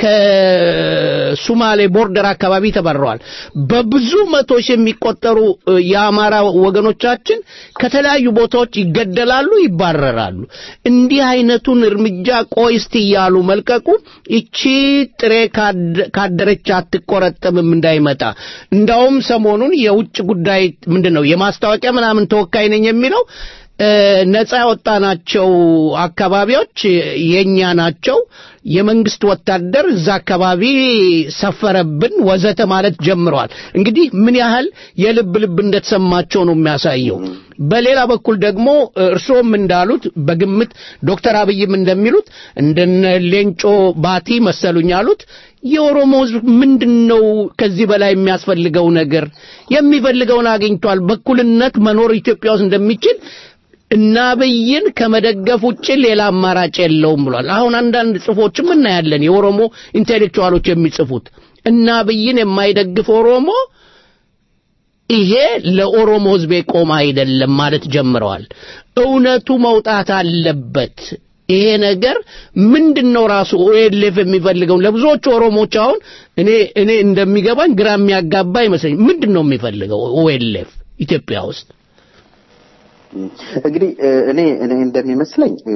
ከሱማሌ ቦርደር አካባቢ ተባረዋል። በብዙ መቶ ሺህ የሚቆጠሩ እ፣ የአማራ ወገኖቻችን ከተለያዩ ቦታዎች ይገደላሉ፣ ይባረራሉ። እንዲህ አይነቱን እርምጃ ቆይ እስቲ እያሉ መልቀቁ ይቺ ጥሬ ካደ- ካደረች አትቆረጠምም እንዳይመጣ እንዳውም ሰሞኑን የውጭ ጉዳይ ምንድን ነው የማስታወቂያ ምናምን ተወካይ ነኝ የሚለው እ፣ ነፃ ያወጣናቸው አካባቢዎች የኛ ናቸው፣ የመንግስት ወታደር እዛ አካባቢ ሰፈረብን ወዘተ ማለት ጀምረዋል። እንግዲህ ምን ያህል የልብ ልብ እንደተሰማቸው ነው የሚያሳየው። በሌላ በኩል ደግሞ እርስዎም እንዳሉት በግምት ዶክተር አብይም እንደሚሉት እንደነ ሌንጮ ባቲ መሰሉኝ ያሉት የኦሮሞ ህዝብ ምንድን ነው ከዚህ በላይ የሚያስፈልገው ነገር? የሚፈልገውን አግኝቷል። በእኩልነት መኖር ኢትዮጵያ ውስጥ እንደሚችል እና አብይን ከመደገፍ ውጭ ሌላ አማራጭ የለውም ብሏል። አሁን አንዳንድ ጽፎችም እናያለን የኦሮሞ ኢንቴሌክቹዋሎች የሚጽፉት እና አብይን የማይደግፍ ኦሮሞ ይሄ ለኦሮሞ ህዝብ የቆመ አይደለም ማለት ጀምረዋል። እውነቱ መውጣት አለበት። ይሄ ነገር ምንድን ነው ራሱ ኦኤልኤፍ የሚፈልገው? ለብዙዎቹ ኦሮሞዎች አሁን እኔ እኔ እንደሚገባኝ ግራ የሚያጋባ ይመስለኝ። ምንድን ነው የሚፈልገው ኦኤልኤፍ ኢትዮጵያ ውስጥ? እንግዲህ እ፣ እኔ እኔ እንደሚመስለኝ እ፣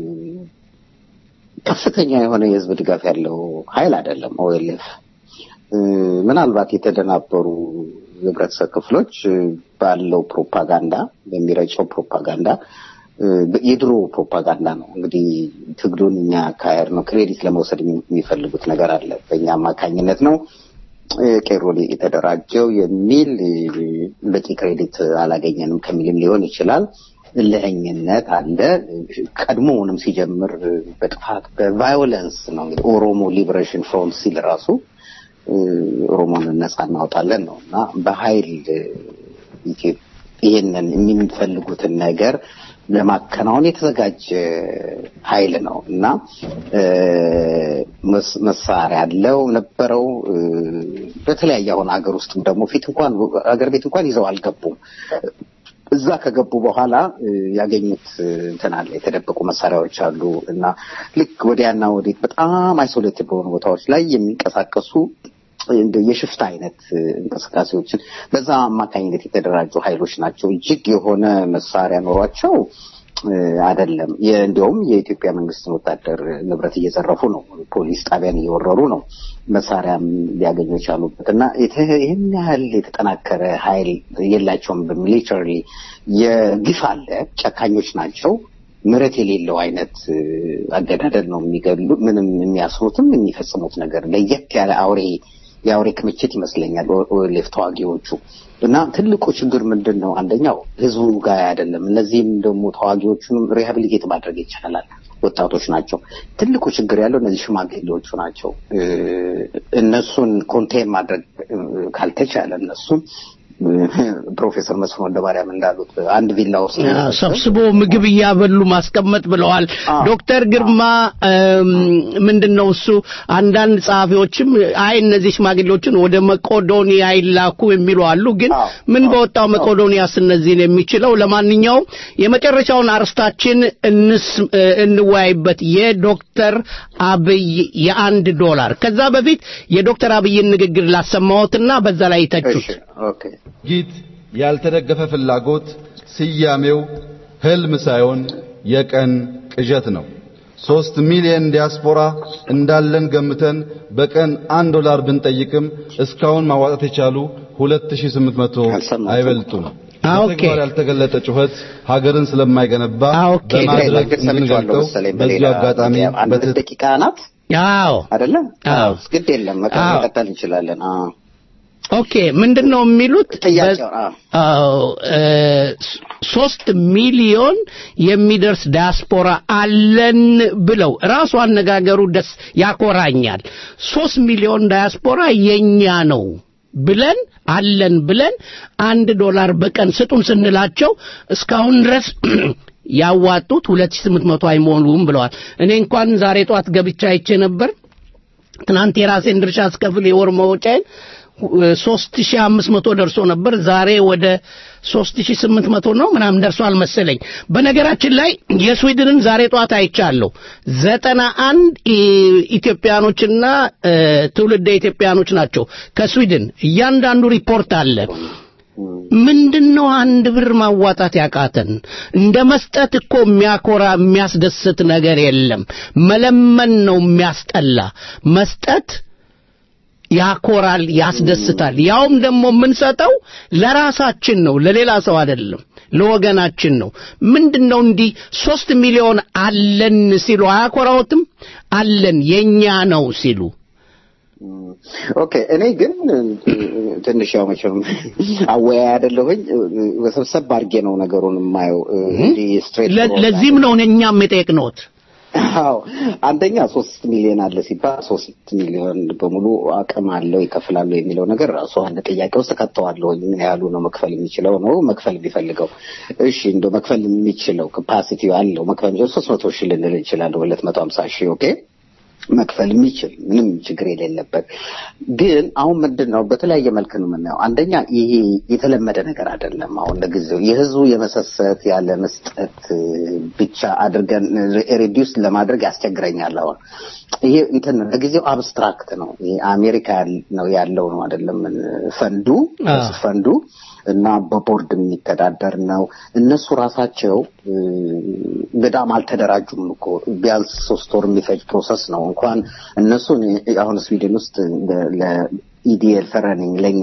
ከፍተኛ የሆነ የህዝብ ድጋፍ ያለው ኃይል አይደለም ኦኤልኤፍ። እ፣ ምናልባት የተደናበሩ የህብረተሰብ ክፍሎች እ፣ ባለው ፕሮፓጋንዳ በሚረጨው ፕሮፓጋንዳ እ፣ የድሮ ፕሮፓጋንዳ ነው እንግዲህ ትግሉን እኛ አካሄድ ነው ክሬዲት ለመውሰድ የሚ- የሚፈልጉት ነገር አለ። በእኛ አማካኝነት ነው እ፣ ቄሮ የተደራጀው የሚል እ፣ በቂ ክሬዲት አላገኘንም ከሚልም ሊሆን ይችላል። እልህኝነት አለ። ቀድሞውንም ሲጀምር በጥፋት በቫዮለንስ ነው እንግዲህ ኦሮሞ ሊበሬሽን ፍሮንት ሲል ራሱ እ፣ ኦሮሞን ነጻ እናወጣለን ነው እና በኃይል እ፣ ኢትዮ- ይሄንን የሚፈልጉትን ነገር ለማከናወን የተዘጋጀ ኃይል ነው እና እ፣ መስ- መሳሪያ ያለው ነበረው። እ፣ በተለያየ አሁን ሀገር ውስጥም ደግሞ ፊት እንኳን ሀገር ቤት እንኳን ይዘው አልገቡም። እዛ ከገቡ በኋላ እ፣ ያገኙት እ፣ እንትን አለ የተደበቁ መሳሪያዎች አሉ እና ልክ ወዲያና ወዲት በጣም አይሶሌትድ በሆኑ ቦታዎች ላይ የሚንቀሳቀሱ እንደ የሽፍታ አይነት እ፣ እንቅስቃሴዎችን በዛ አማካኝነት የተደራጁ ኃይሎች ናቸው። እጅግ የሆነ መሳሪያ ኖሯቸው እ፣ አይደለም። የ- እንዲያውም የኢትዮጵያ መንግስትን ወታደር ንብረት እየዘረፉ ነው። ፖሊስ ጣቢያን እየወረሩ ነው። መሳሪያም ሊያገኙ የቻሉበት እና የተ- ይህን ያህል የተጠናከረ ኃይል የላቸውም። በሚሊተሪ የግፍ አለ። ጨካኞች ናቸው። ምረት የሌለው አይነት እ፣ አገዳደል ነው የሚገሉ ምንም የሚያስሩትም የሚፈጽሙት ነገር ለየት ያለ አውሬ የአውሬ ክምችት ይመስለኛል ኦ- ኦኤልኤፍ ተዋጊዎቹ እና ትልቁ ችግር ምንድን ነው? አንደኛው ህዝቡ ጋር አይደለም። እነዚህም ደግሞ ተዋጊዎቹንም ሪሃቢሊቴት ማድረግ ይቻላል። ወጣቶች ናቸው። ትልቁ ችግር ያለው እነዚህ ሽማግሌዎቹ ናቸው። እ፣ እነሱን ኮንቴን ማድረግ እ፣ ካልተቻለ እነሱን እ፣ ፕሮፌሰር መስፍን ወልደማርያም እንዳሉት አንድ ቪላ ውስጥ አ፣ ሰብስቦ ምግብ እያበሉ ማስቀመጥ ብለዋል። አዎ። ዶክተር ግርማ እም፣ ምንድነው እሱ አንዳንድ ጸሐፊዎችም አይ እነዚህ ሽማግሌዎችን ወደ መቄዶንያ ይላኩ የሚሉ አሉ። ግን አዎ። ምን በወጣው መቄዶንያስ እነዚህን የሚችለው? ለማንኛውም የመጨረሻውን አርስታችን እንስ እ፣ እንወያይበት የዶክተር አብይ የአንድ ዶላር ከዛ በፊት የዶክተር አብይን ንግግር ላሰማዎትና በዛ ላይ ይተቹት። እሺ፣ ኦኬ ጊት ያልተደገፈ ፍላጎት ስያሜው ህልም ሳይሆን የቀን ቅዠት ነው። ሶስት ሚሊዮን ዲያስፖራ እንዳለን ገምተን በቀን አንድ ዶላር ብንጠይቅም እስካሁን ማዋጣት የቻሉ 2800 አልሰማሁትም። አይበልጡም። አ፣ ኦኬ። በተግባር ያልተገለጠ ጩኸት ሀገርን ስለማይገነባ አ፣ ኦኬ። በማድረግ በእርግጥ ሰምቼዋለሁ እንድንገልጠው መሰለኝ በዚሁ በሌላ አጋጣሚ ሚዲያ። አንድ በትህትና ደቂቃ ናት አዎ አይደለ? አዎ። ግድ የለም መቀ- አዎ። መቀጠል እንችላለን። አዎ። ኦኬ ምንድን ነው የሚሉት? ጥያቄው አዎ። አዎ እ፣ ሶስት ሚሊዮን የሚደርስ ዲያስፖራ አለን ብለው ራሱ አነጋገሩ ደስ ያኮራኛል። ሶስት ሚሊዮን ዲያስፖራ የኛ ነው ብለን አለን ብለን አንድ ዶላር በቀን ስጡን ስንላቸው እስካሁን ድረስ ያዋጡት 2800 አይሞሉም ብለዋል። እኔ እንኳን ዛሬ ጠዋት ገብቻ አይቼ ነበር። ትናንት የራሴን ድርሻ አስከፍል የወር መውጫዬን ሶስት ሺህ አምስት መቶ ደርሶ ነበር። ዛሬ ወደ ሶስት ሺህ ስምንት መቶ ነው ምናምን ደርሷል መሰለኝ። በነገራችን ላይ የስዊድንን ዛሬ ጠዋት አይቻለሁ። ዘጠና አንድ ኢትዮጵያኖችና እ፣ ትውልደ ኢትዮጵያኖች ናቸው ከስዊድን እያንዳንዱ ሪፖርት አለ። ምንድን ነው አንድ ብር ማዋጣት ያቃተን? እንደ መስጠት እኮ የሚያኮራ የሚያስደስት ነገር የለም። መለመን ነው የሚያስጠላ። መስጠት ያኮራል፣ ያስደስታል። ያውም ደግሞ የምንሰጠው ለራሳችን ነው፣ ለሌላ ሰው አይደለም፣ ለወገናችን ነው። ምንድነው እንዲህ ሶስት ሚሊዮን አለን ሲሉ አያኮራዎትም? አለን የኛ ነው ሲሉ ኦኬ እኔ ግን ትንሽ ያው መቼም አወያይ አይደለሁኝ በሰብሰብ አድርጌ ነው ነገሩን የማየው እንዲህ ስትሬት ለ- ለዚህም ነው እኛም የጠየቅነዎት። አዎ አንደኛ ሶስት ሚሊዮን አለ ሲባል ሶስት ሚሊዮን በሙሉ አቅም አለው ይከፍላሉ የሚለው ነገር ራሱ አንድ ጥያቄ ውስጥ ከተዋለሁ። ምን ያህሉ ነው መክፈል የሚችለው ነው መክፈል የሚፈልገው? እሺ እንደው መክፈል የሚችለው ካፓሲቲ አለው መክፈል የሚችለው ሶስት መቶ ሺህ ልንል እንችላለን፣ ሁለት መቶ ሀምሳ ሺህ ኦኬ መክፈል የሚችል ምንም ችግር የሌለበት ግን አሁን ምንድን ነው በተለያየ መልክ ነው የምናየው። አንደኛ ይሄ የተለመደ ነገር አይደለም። አሁን ለጊዜው የህዝቡ የመሰሰት ያለ መስጠት ብቻ አድርገን ሬዲዩስ ለማድረግ ያስቸግረኛል። አሁን ይሄ እንትን ነው ለጊዜው አብስትራክት ነው። ይሄ አሜሪካ ያል- ነው ያለው ነው አይደለም ፈንዱ አዎ። ፈንዱ እና በቦርድ የሚተዳደር ነው። እነሱ ራሳቸው እ፣ በጣም አልተደራጁም እኮ ቢያንስ ሶስት ወር የሚፈጅ ፕሮሰስ ነው። እንኳን እነሱ እኔ አሁን ስዊድን ውስጥ ለኢዲኤል ፈረኒንግ ለእኛ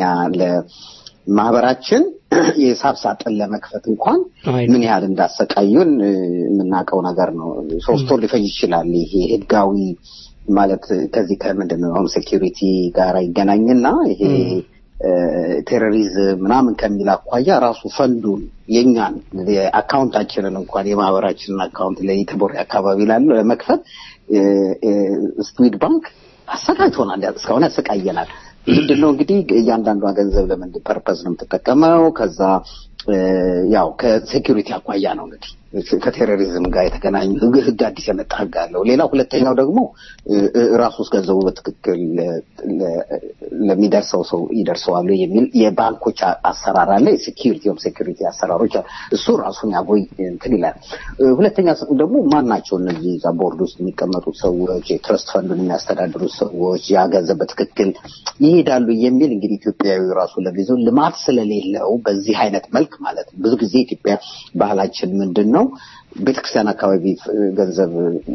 ለማህበራችን የሂሳብ ሳጥን ለመክፈት እንኳን አይ ምን ያህል እንዳሰቃዩን እ፣ የምናውቀው ነገር ነው። ሶስት ወር ሊፈጅ ይችላል። ይሄ ህጋዊ ማለት ከዚህ ከምንድን ነው ሆም ሴኪሪቲ ጋር ይገናኝና ይሄ እ፣ ቴሮሪዝም ምናምን ከሚል አኳያ ራሱ ፈንዱን የኛን የአካውንታችንን እንኳን የማህበራችንን አካውንት ለኢትቦሪ አካባቢ ላለው ለመክፈት እ፣ እ፣ ስዊድ ባንክ አሰቃይቶናል። እስካሁን ያሰቃየናል። ምንድን ነው እንግዲህ እያንዳንዷ ገንዘብ ለምን ፐርፐዝ ነው የምትጠቀመው? ከዛ እ፣ ያው ከሴኪሪቲ አኳያ ነው እንግዲህ ከቴሮሪዝም ጋር የተገናኙ ህግ ህግ አዲስ የመጣ ህግ አለው። ሌላ ሁለተኛው ደግሞ እ፣ እ፣ ራሱ ውስጥ ገንዘቡ በትክክል ለ- ለ- ለሚደርሰው ሰው ይደርሰዋሉ የሚል የባንኮች አ- አሰራር አለ። የሴኪሪቲ ኦፍ ሴኪሪቲ አሰራሮች አሉ። እሱ ራሱን ያጎይ እንትን ይላል። እ፣ ሁለተኛ ስ- ደግሞ ማን ናቸው እነዚህ እዛ ቦርድ ውስጥ የሚቀመጡት ሰዎች፣ የትረስት ፈንዱን የሚያስተዳድሩት ሰዎች ያ ገንዘብ በትክክል ይሄዳሉ የሚል እንግዲህ ኢትዮጵያዊ ራሱ ለጊዜው ልማት ስለሌለው በዚህ አይነት መልክ ማለት ነው። ብዙ ጊዜ ኢትዮጵያ ባህላችን ምንድን ነው ቤተክርስቲያን አካባቢ እ፣ ገንዘብ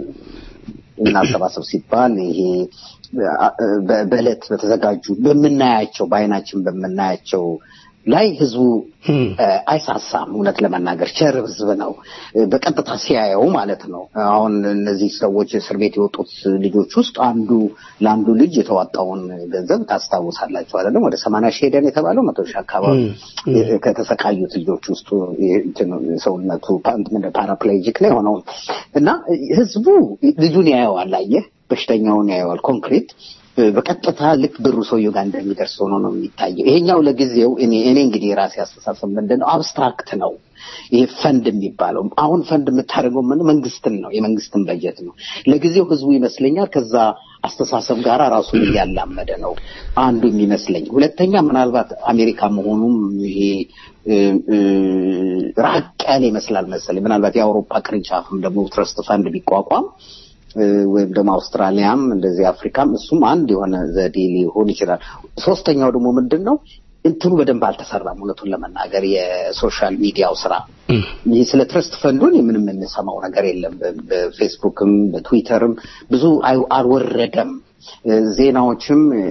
እናሰባሰብ ሲባል ይሄ አ- በ- በዕለት በተዘጋጁ በምናያቸው በአይናችን በምናያቸው ላይ ህዝቡ እ፣ አይሳሳም። እውነት ለመናገር ቸር ህዝብ ነው እ፣ በቀጥታ ሲያየው ማለት ነው። አሁን እነዚህ ሰዎች እስር ቤት የወጡት ልጆች ውስጥ አንዱ ለአንዱ ልጅ የተዋጣውን ገንዘብ ታስታውሳላችሁ አይደለም? ወደ ሰማንያ ሺህ ሄደን የተባለው መቶ ሺህ አካባቢ እ፣ ከተሰቃዩት ልጆች ውስጥ እንትኑ ሰውነቱ ፓራፕሌጂክ ላይ ሆነው እና ህዝቡ ልጁን ያየዋል። አየህ፣ በሽተኛውን ያየዋል ኮንክሪት በቀጥታ ልክ ብሩ ሰውየው ጋር እንደሚደርስ ሆኖ ነው የሚታየው። ይሄኛው ለጊዜው እኔ እኔ እንግዲህ የራሴ አስተሳሰብ ምንድን ነው አብስትራክት ነው። ይሄ ፈንድ የሚባለው አሁን ፈንድ የምታደርገው ምን መንግስትን ነው የመንግስትን በጀት ነው። ለጊዜው ህዝቡ ይመስለኛል ከዛ አስተሳሰብ ጋር ራሱን እያላመደ ነው አንዱ የሚመስለኝ። ሁለተኛ ምናልባት አሜሪካ መሆኑም ይሄ እ፣ እ፣ ራቅ ያለ ይመስላል መሰለኝ። ምናልባት የአውሮፓ ቅርንጫፍም ደግሞ ትረስት ፈንድ ቢቋቋም እ፣ ወይም ደግሞ አውስትራሊያም እንደዚህ አፍሪካም እሱም አንድ የሆነ ዘዴ ሊሆን ይችላል። ሶስተኛው ደግሞ ምንድን ነው እንትኑ በደንብ አልተሰራም። እውነቱን ለመናገር የሶሻል ሚዲያው ስራ ይህ ስለ ትረስት ፈንዱን ምንም የምንሰማው ነገር የለም። በ- በፌስቡክም በትዊተርም ብዙ አይ- አልወረደም። እ፣ ዜናዎችም እ፣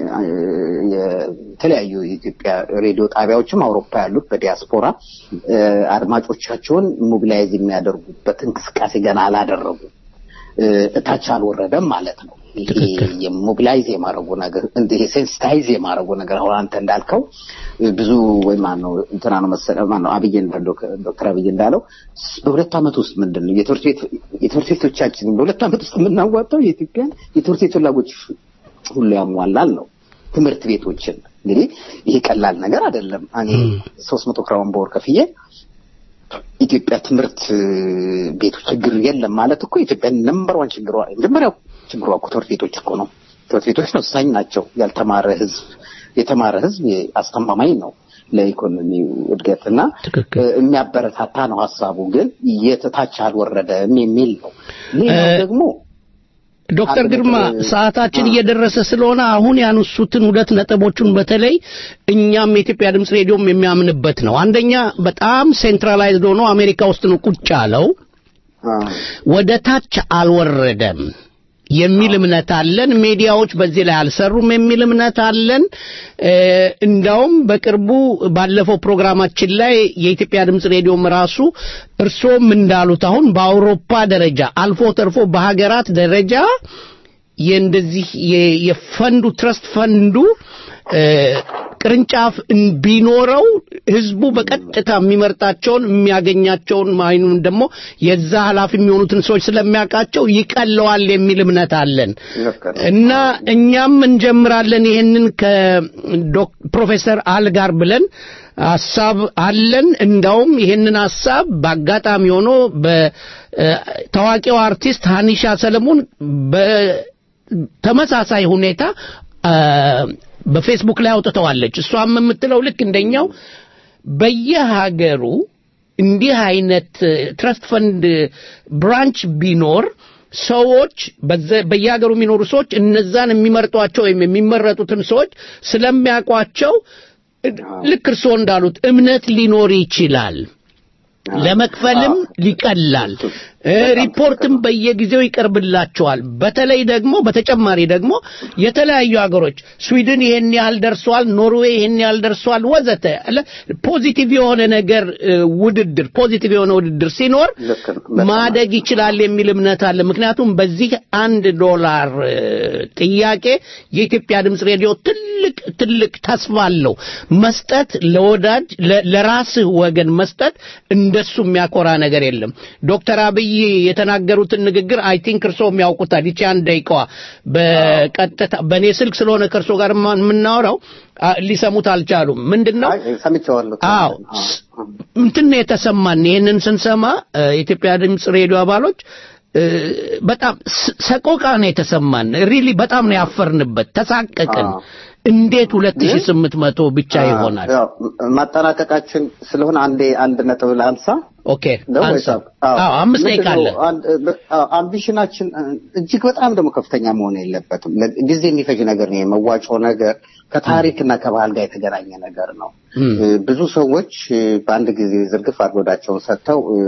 የተለያዩ የኢትዮጵያ ሬዲዮ ጣቢያዎችም አውሮፓ ያሉት በዲያስፖራ እ፣ አድማጮቻቸውን ሞቢላይዝ የሚያደርጉበት እንቅስቃሴ ገና አላደረጉም። እ፣ እታች አልወረደም ማለት ነው። ይሄ ትክክል። የሞቢላይዝ የማድረጉ ነገር ይሄ ሴንሲታይዝ የማድረጉ ነገር አሁን አንተ እንዳልከው እ፣ ብዙ ወይ ማነው እንትና ነው መሰለህ ማነው አብይ እንዳ- ዶክ- ዶክተር አብይ እንዳለው ስ- በሁለት ዓመት ውስጥ ምንድን ነው የትምህርት ቤት የትምህርት ቤቶቻችንን በሁለት ዓመት ውስጥ የምናዋጣው የኢትዮጵያን የትምህርት ቤት ፍላጎት ሁሉ ያሟላል ነው ትምህርት ቤቶችን እንግዲህ ይሄ ቀላል ነገር አይደለም። እኔ ሶስት መቶ ክራውን በወር ከፍዬ ኢትዮጵያ ትምህርት እ፣ ቤቶች ችግር የለም ማለት እኮ ኢትዮጵያ ነምበር ዋን ችግሯ መጀመሪያው ችግሯ እኮ ትምህርት ቤቶች እኮ ነው። ትምህርት ቤቶች ነው ወሳኝ ናቸው። ያልተማረ ህዝብ የተማረ ህዝብ አስተማማኝ ነው ለኢኮኖሚው እድገትና ትክክል። እ፣ የሚያበረታታ ነው ሀሳቡ። ግን የትታች አልወረደም የሚል ነው። ሌላው እ፣ ደግሞ ዶክተር አንድ ግርማ ነጥብ- ሰዓታችን አ- እየደረሰ ስለሆነ አሁን ያነሱትን ሁለት ነጥቦቹን በተለይ እኛም የኢትዮጵያ ድምፅ ሬዲዮም የሚያምንበት ነው። አንደኛ በጣም ሴንትራላይዝድ ሆኖ አሜሪካ ውስጥ ነው ቁጭ ያለው፣ አ፣ ወደ ታች አልወረደም። የሚል እምነት አለን። ሚዲያዎች በዚህ ላይ አልሰሩም የሚል እምነት አለን። እ፣ እንዳውም በቅርቡ ባለፈው ፕሮግራማችን ላይ የኢትዮጵያ ድምፅ ሬዲዮም ራሱ እርሶም እንዳሉት አሁን በአውሮፓ ደረጃ አልፎ ተርፎ በሀገራት ደረጃ የእንደዚህ የ- የፈንዱ ትረስት ፈንዱ እ፣ ቅርንጫፍ እን- ቢኖረው ህዝቡ በቀጥታ የሚመርጣቸውን የሚያገኛቸውን ማይኑን ደግሞ የዛ ኃላፊ የሚሆኑትን ሰዎች ስለሚያውቃቸው ይቀለዋል የሚል እምነት አለን ልክ ነው። እና እኛም እንጀምራለን ይሄንን ከፕሮፌሰር አል ጋር ብለን ሀሳብ አለን። እንዳውም ይሄንን ሀሳብ በአጋጣሚ ሆኖ በታዋቂው አርቲስት ሀኒሻ ሰለሞን በተመሳሳይ ሁኔታ አ፣ በፌስቡክ ላይ አውጥተዋለች። እሷም የምትለው ልክ እንደኛው በየሀገሩ እንዲህ አይነት ትረስት ፈንድ ብራንች ቢኖር ሰዎች በዘ- በየሀገሩ የሚኖሩ ሰዎች እነዛን የሚመርጧቸው ወይም የሚመረጡትን ሰዎች ስለሚያውቋቸው ልክ እርስዎ እንዳሉት እምነት ሊኖር ይችላል። ለመክፈልም ሊቀላል እ፣ ሪፖርትም በየጊዜው ይቀርብላቸዋል። በተለይ ደግሞ በተጨማሪ ደግሞ የተለያዩ ሀገሮች ስዊድን ይሄን ያህል ደርሷል፣ ኖርዌይ ይሄን ያህል ደርሷል ወዘተ አለ ፖዚቲቭ የሆነ ነገር እ፣ ውድድር ፖዚቲቭ የሆነ ውድድር ሲኖር ልክ ነው። በጣም ማደግ ይችላል የሚል እምነት አለ። ምክንያቱም በዚህ አንድ ዶላር እ፣ ጥያቄ የኢትዮጵያ ድምፅ ሬዲዮ ትልቅ ትልቅ ተስፋ አለው። መስጠት ለወዳጅ ለ- ለራስህ ወገን መስጠት እንደሱ የሚያኮራ ነገር የለም። ዶክተር አብይ የተናገሩትን ንግግር አይ ቲንክ እርስዎም ያውቁታል። ይቺ አንድ ደቂቃዋ በቀጥታ በእኔ ስልክ ስለሆነ ከእርሶ ጋር ማ- የምናወራው አ፣ ሊሰሙት አልቻሉም። ምንድን ነው አይ፣ ሰምቼዋለሁ። አዎ ስ- እንትን ነው የተሰማን። ይህንን ስንሰማ እ፣ የኢትዮጵያ ድምፅ ሬዲዮ አባሎች እ፣ በጣም ስ- ሰቆቃ ነው የተሰማን። ሪሊ በጣም ነው ያፈርንበት፣ ተሳቀቅን። አዎ። እንዴት 2800 ብቻ ይሆናል? ያው ማጠናቀቃችን ስለሆነ አንዴ አንድ ነጥብ ላንሳ ኦኬ ነው አንሳ። ወይስ? አዎ። አዎ አምስት ደቂቃ አለ። ምንድነው? አንድ- አዎ፣ አምቢሽናችን እ፣ እጅግ በጣም ደግሞ ከፍተኛ መሆን የለበትም። ለ- ጊዜ የሚፈጅ ነገር ነው። የመዋጮ ነገር ከታሪክና ከባህል ጋር የተገናኘ ነገር ነው። እም። እ፣ ብዙ ሰዎች እ፣ በአንድ ጊዜ ዝርግፍ አድርጎዳቸውን ሰጥተው እ፣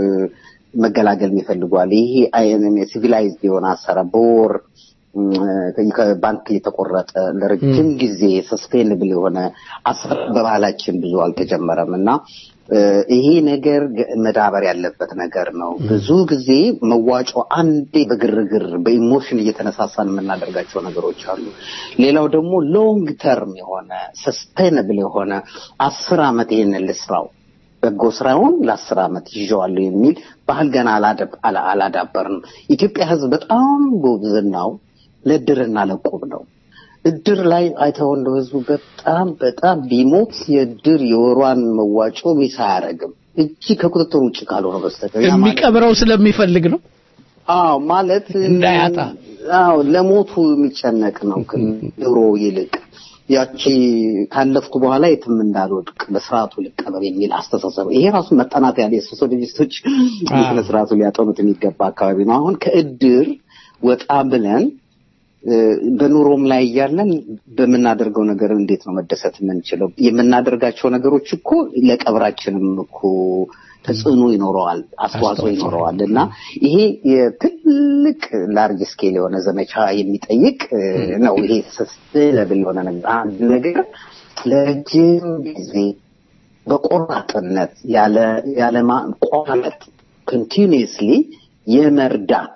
መገላገል ይፈልጓል። ይሄ ሲቪላይዝድ የሆነ አሰራር በወር እም፣ ከባንክ የተቆረጠ ለረጅም ጊዜ ሰስቴንብል የሆነ አሰራር በባህላችን ብዙ አልተጀመረም እና እ፣ ይሄ ነገር ገ- መዳበር ያለበት ነገር ነው። ብዙ ጊዜ መዋጮ አንዴ በግርግር በኢሞሽን እየተነሳሳን የምናደርጋቸው ነገሮች አሉ። ሌላው ደግሞ ሎንግ ተርም የሆነ ሰስቴነብል የሆነ አስር ዓመት ይሄንን ልስራው በጎ ስራውን ለአስር ዓመት ይዤዋለሁ የሚል ባህል ገና አላደብ- አላ- አላዳበርንም። ኢትዮጵያ ሕዝብ በጣም ጉብዝናው ለእድርና ለቁብ ነው። እድር ላይ አይተው እንደው ህዝቡ በጣም በጣም ቢሞት የእድር የወሯን መዋጮ ሚስ አያደርግም እጅ ከቁጥጥር ውጭ ካልሆነ በስተቀር ያ ማለት- የሚቀብረው ስለሚፈልግ ነው። አዎ ማለት እንዳያጣ። አዎ ለሞቱ የሚጨነቅ ነው ድሮ ይልቅ ያቺ ካለፍኩ በኋላ የትም እንዳልወድቅ በስርዓቱ ልቀበር የሚል አስተሳሰብ ይሄ ራሱ መጠናት ያለ የሶሲዮሎጂስቶች ስነ ስርዓቱ ሊያጠኑት የሚገባ አካባቢ ነው። አሁን ከእድር ወጣ ብለን እ፣ በኑሮም ላይ እያለን በምናደርገው ነገር እንዴት ነው መደሰት የምንችለው? የምናደርጋቸው ነገሮች እኮ ለቀብራችንም እኮ ተጽዕኖ ይኖረዋል፣ አስተዋጽኦ ይኖረዋል እና ይሄ የትልቅ ላርጅ ስኬል የሆነ ዘመቻ የሚጠይቅ እ፣ ነው። ይሄ ሰስቴነብል የሆነ ነገር አንድ ነገር ለረጅም ጊዜ በቆራጥነት ያለ ያለ ማቋረጥ ኮንቲኒየስሊ የመርዳት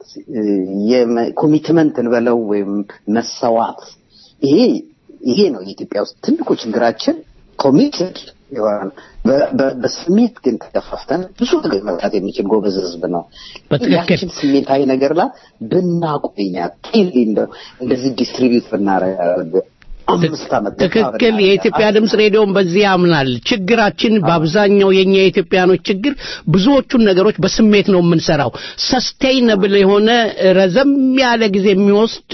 ኮሚትመንት እንበለው ወይም መሰዋት ይሄ ይሄ ነው የኢትዮጵያ ውስጥ ትልቁ ችግራችን። ኮሚትድ የሆነ በ- በ- በስሜት ግን ተገፋፍተን ብዙ ነገር መርዳት የሚችል ጎበዝ ህዝብ ነው። በትክክል። ያችን ስሜታዊ ነገር ላይ ብናቆያት እንደው እንደዚህ ዲስትሪቢዩት ብናረግ አምስት ዓመት ትክክል። የኢትዮጵያ ድምፅ ሬዲዮን በዚህ ያምናል። ችግራችን በአብዛኛው የኛ የኢትዮጵያኖች ችግር ብዙዎቹን ነገሮች በስሜት ነው የምንሰራው። ሰስቴይነብል የሆነ ረዘም ያለ ጊዜ የሚወስድ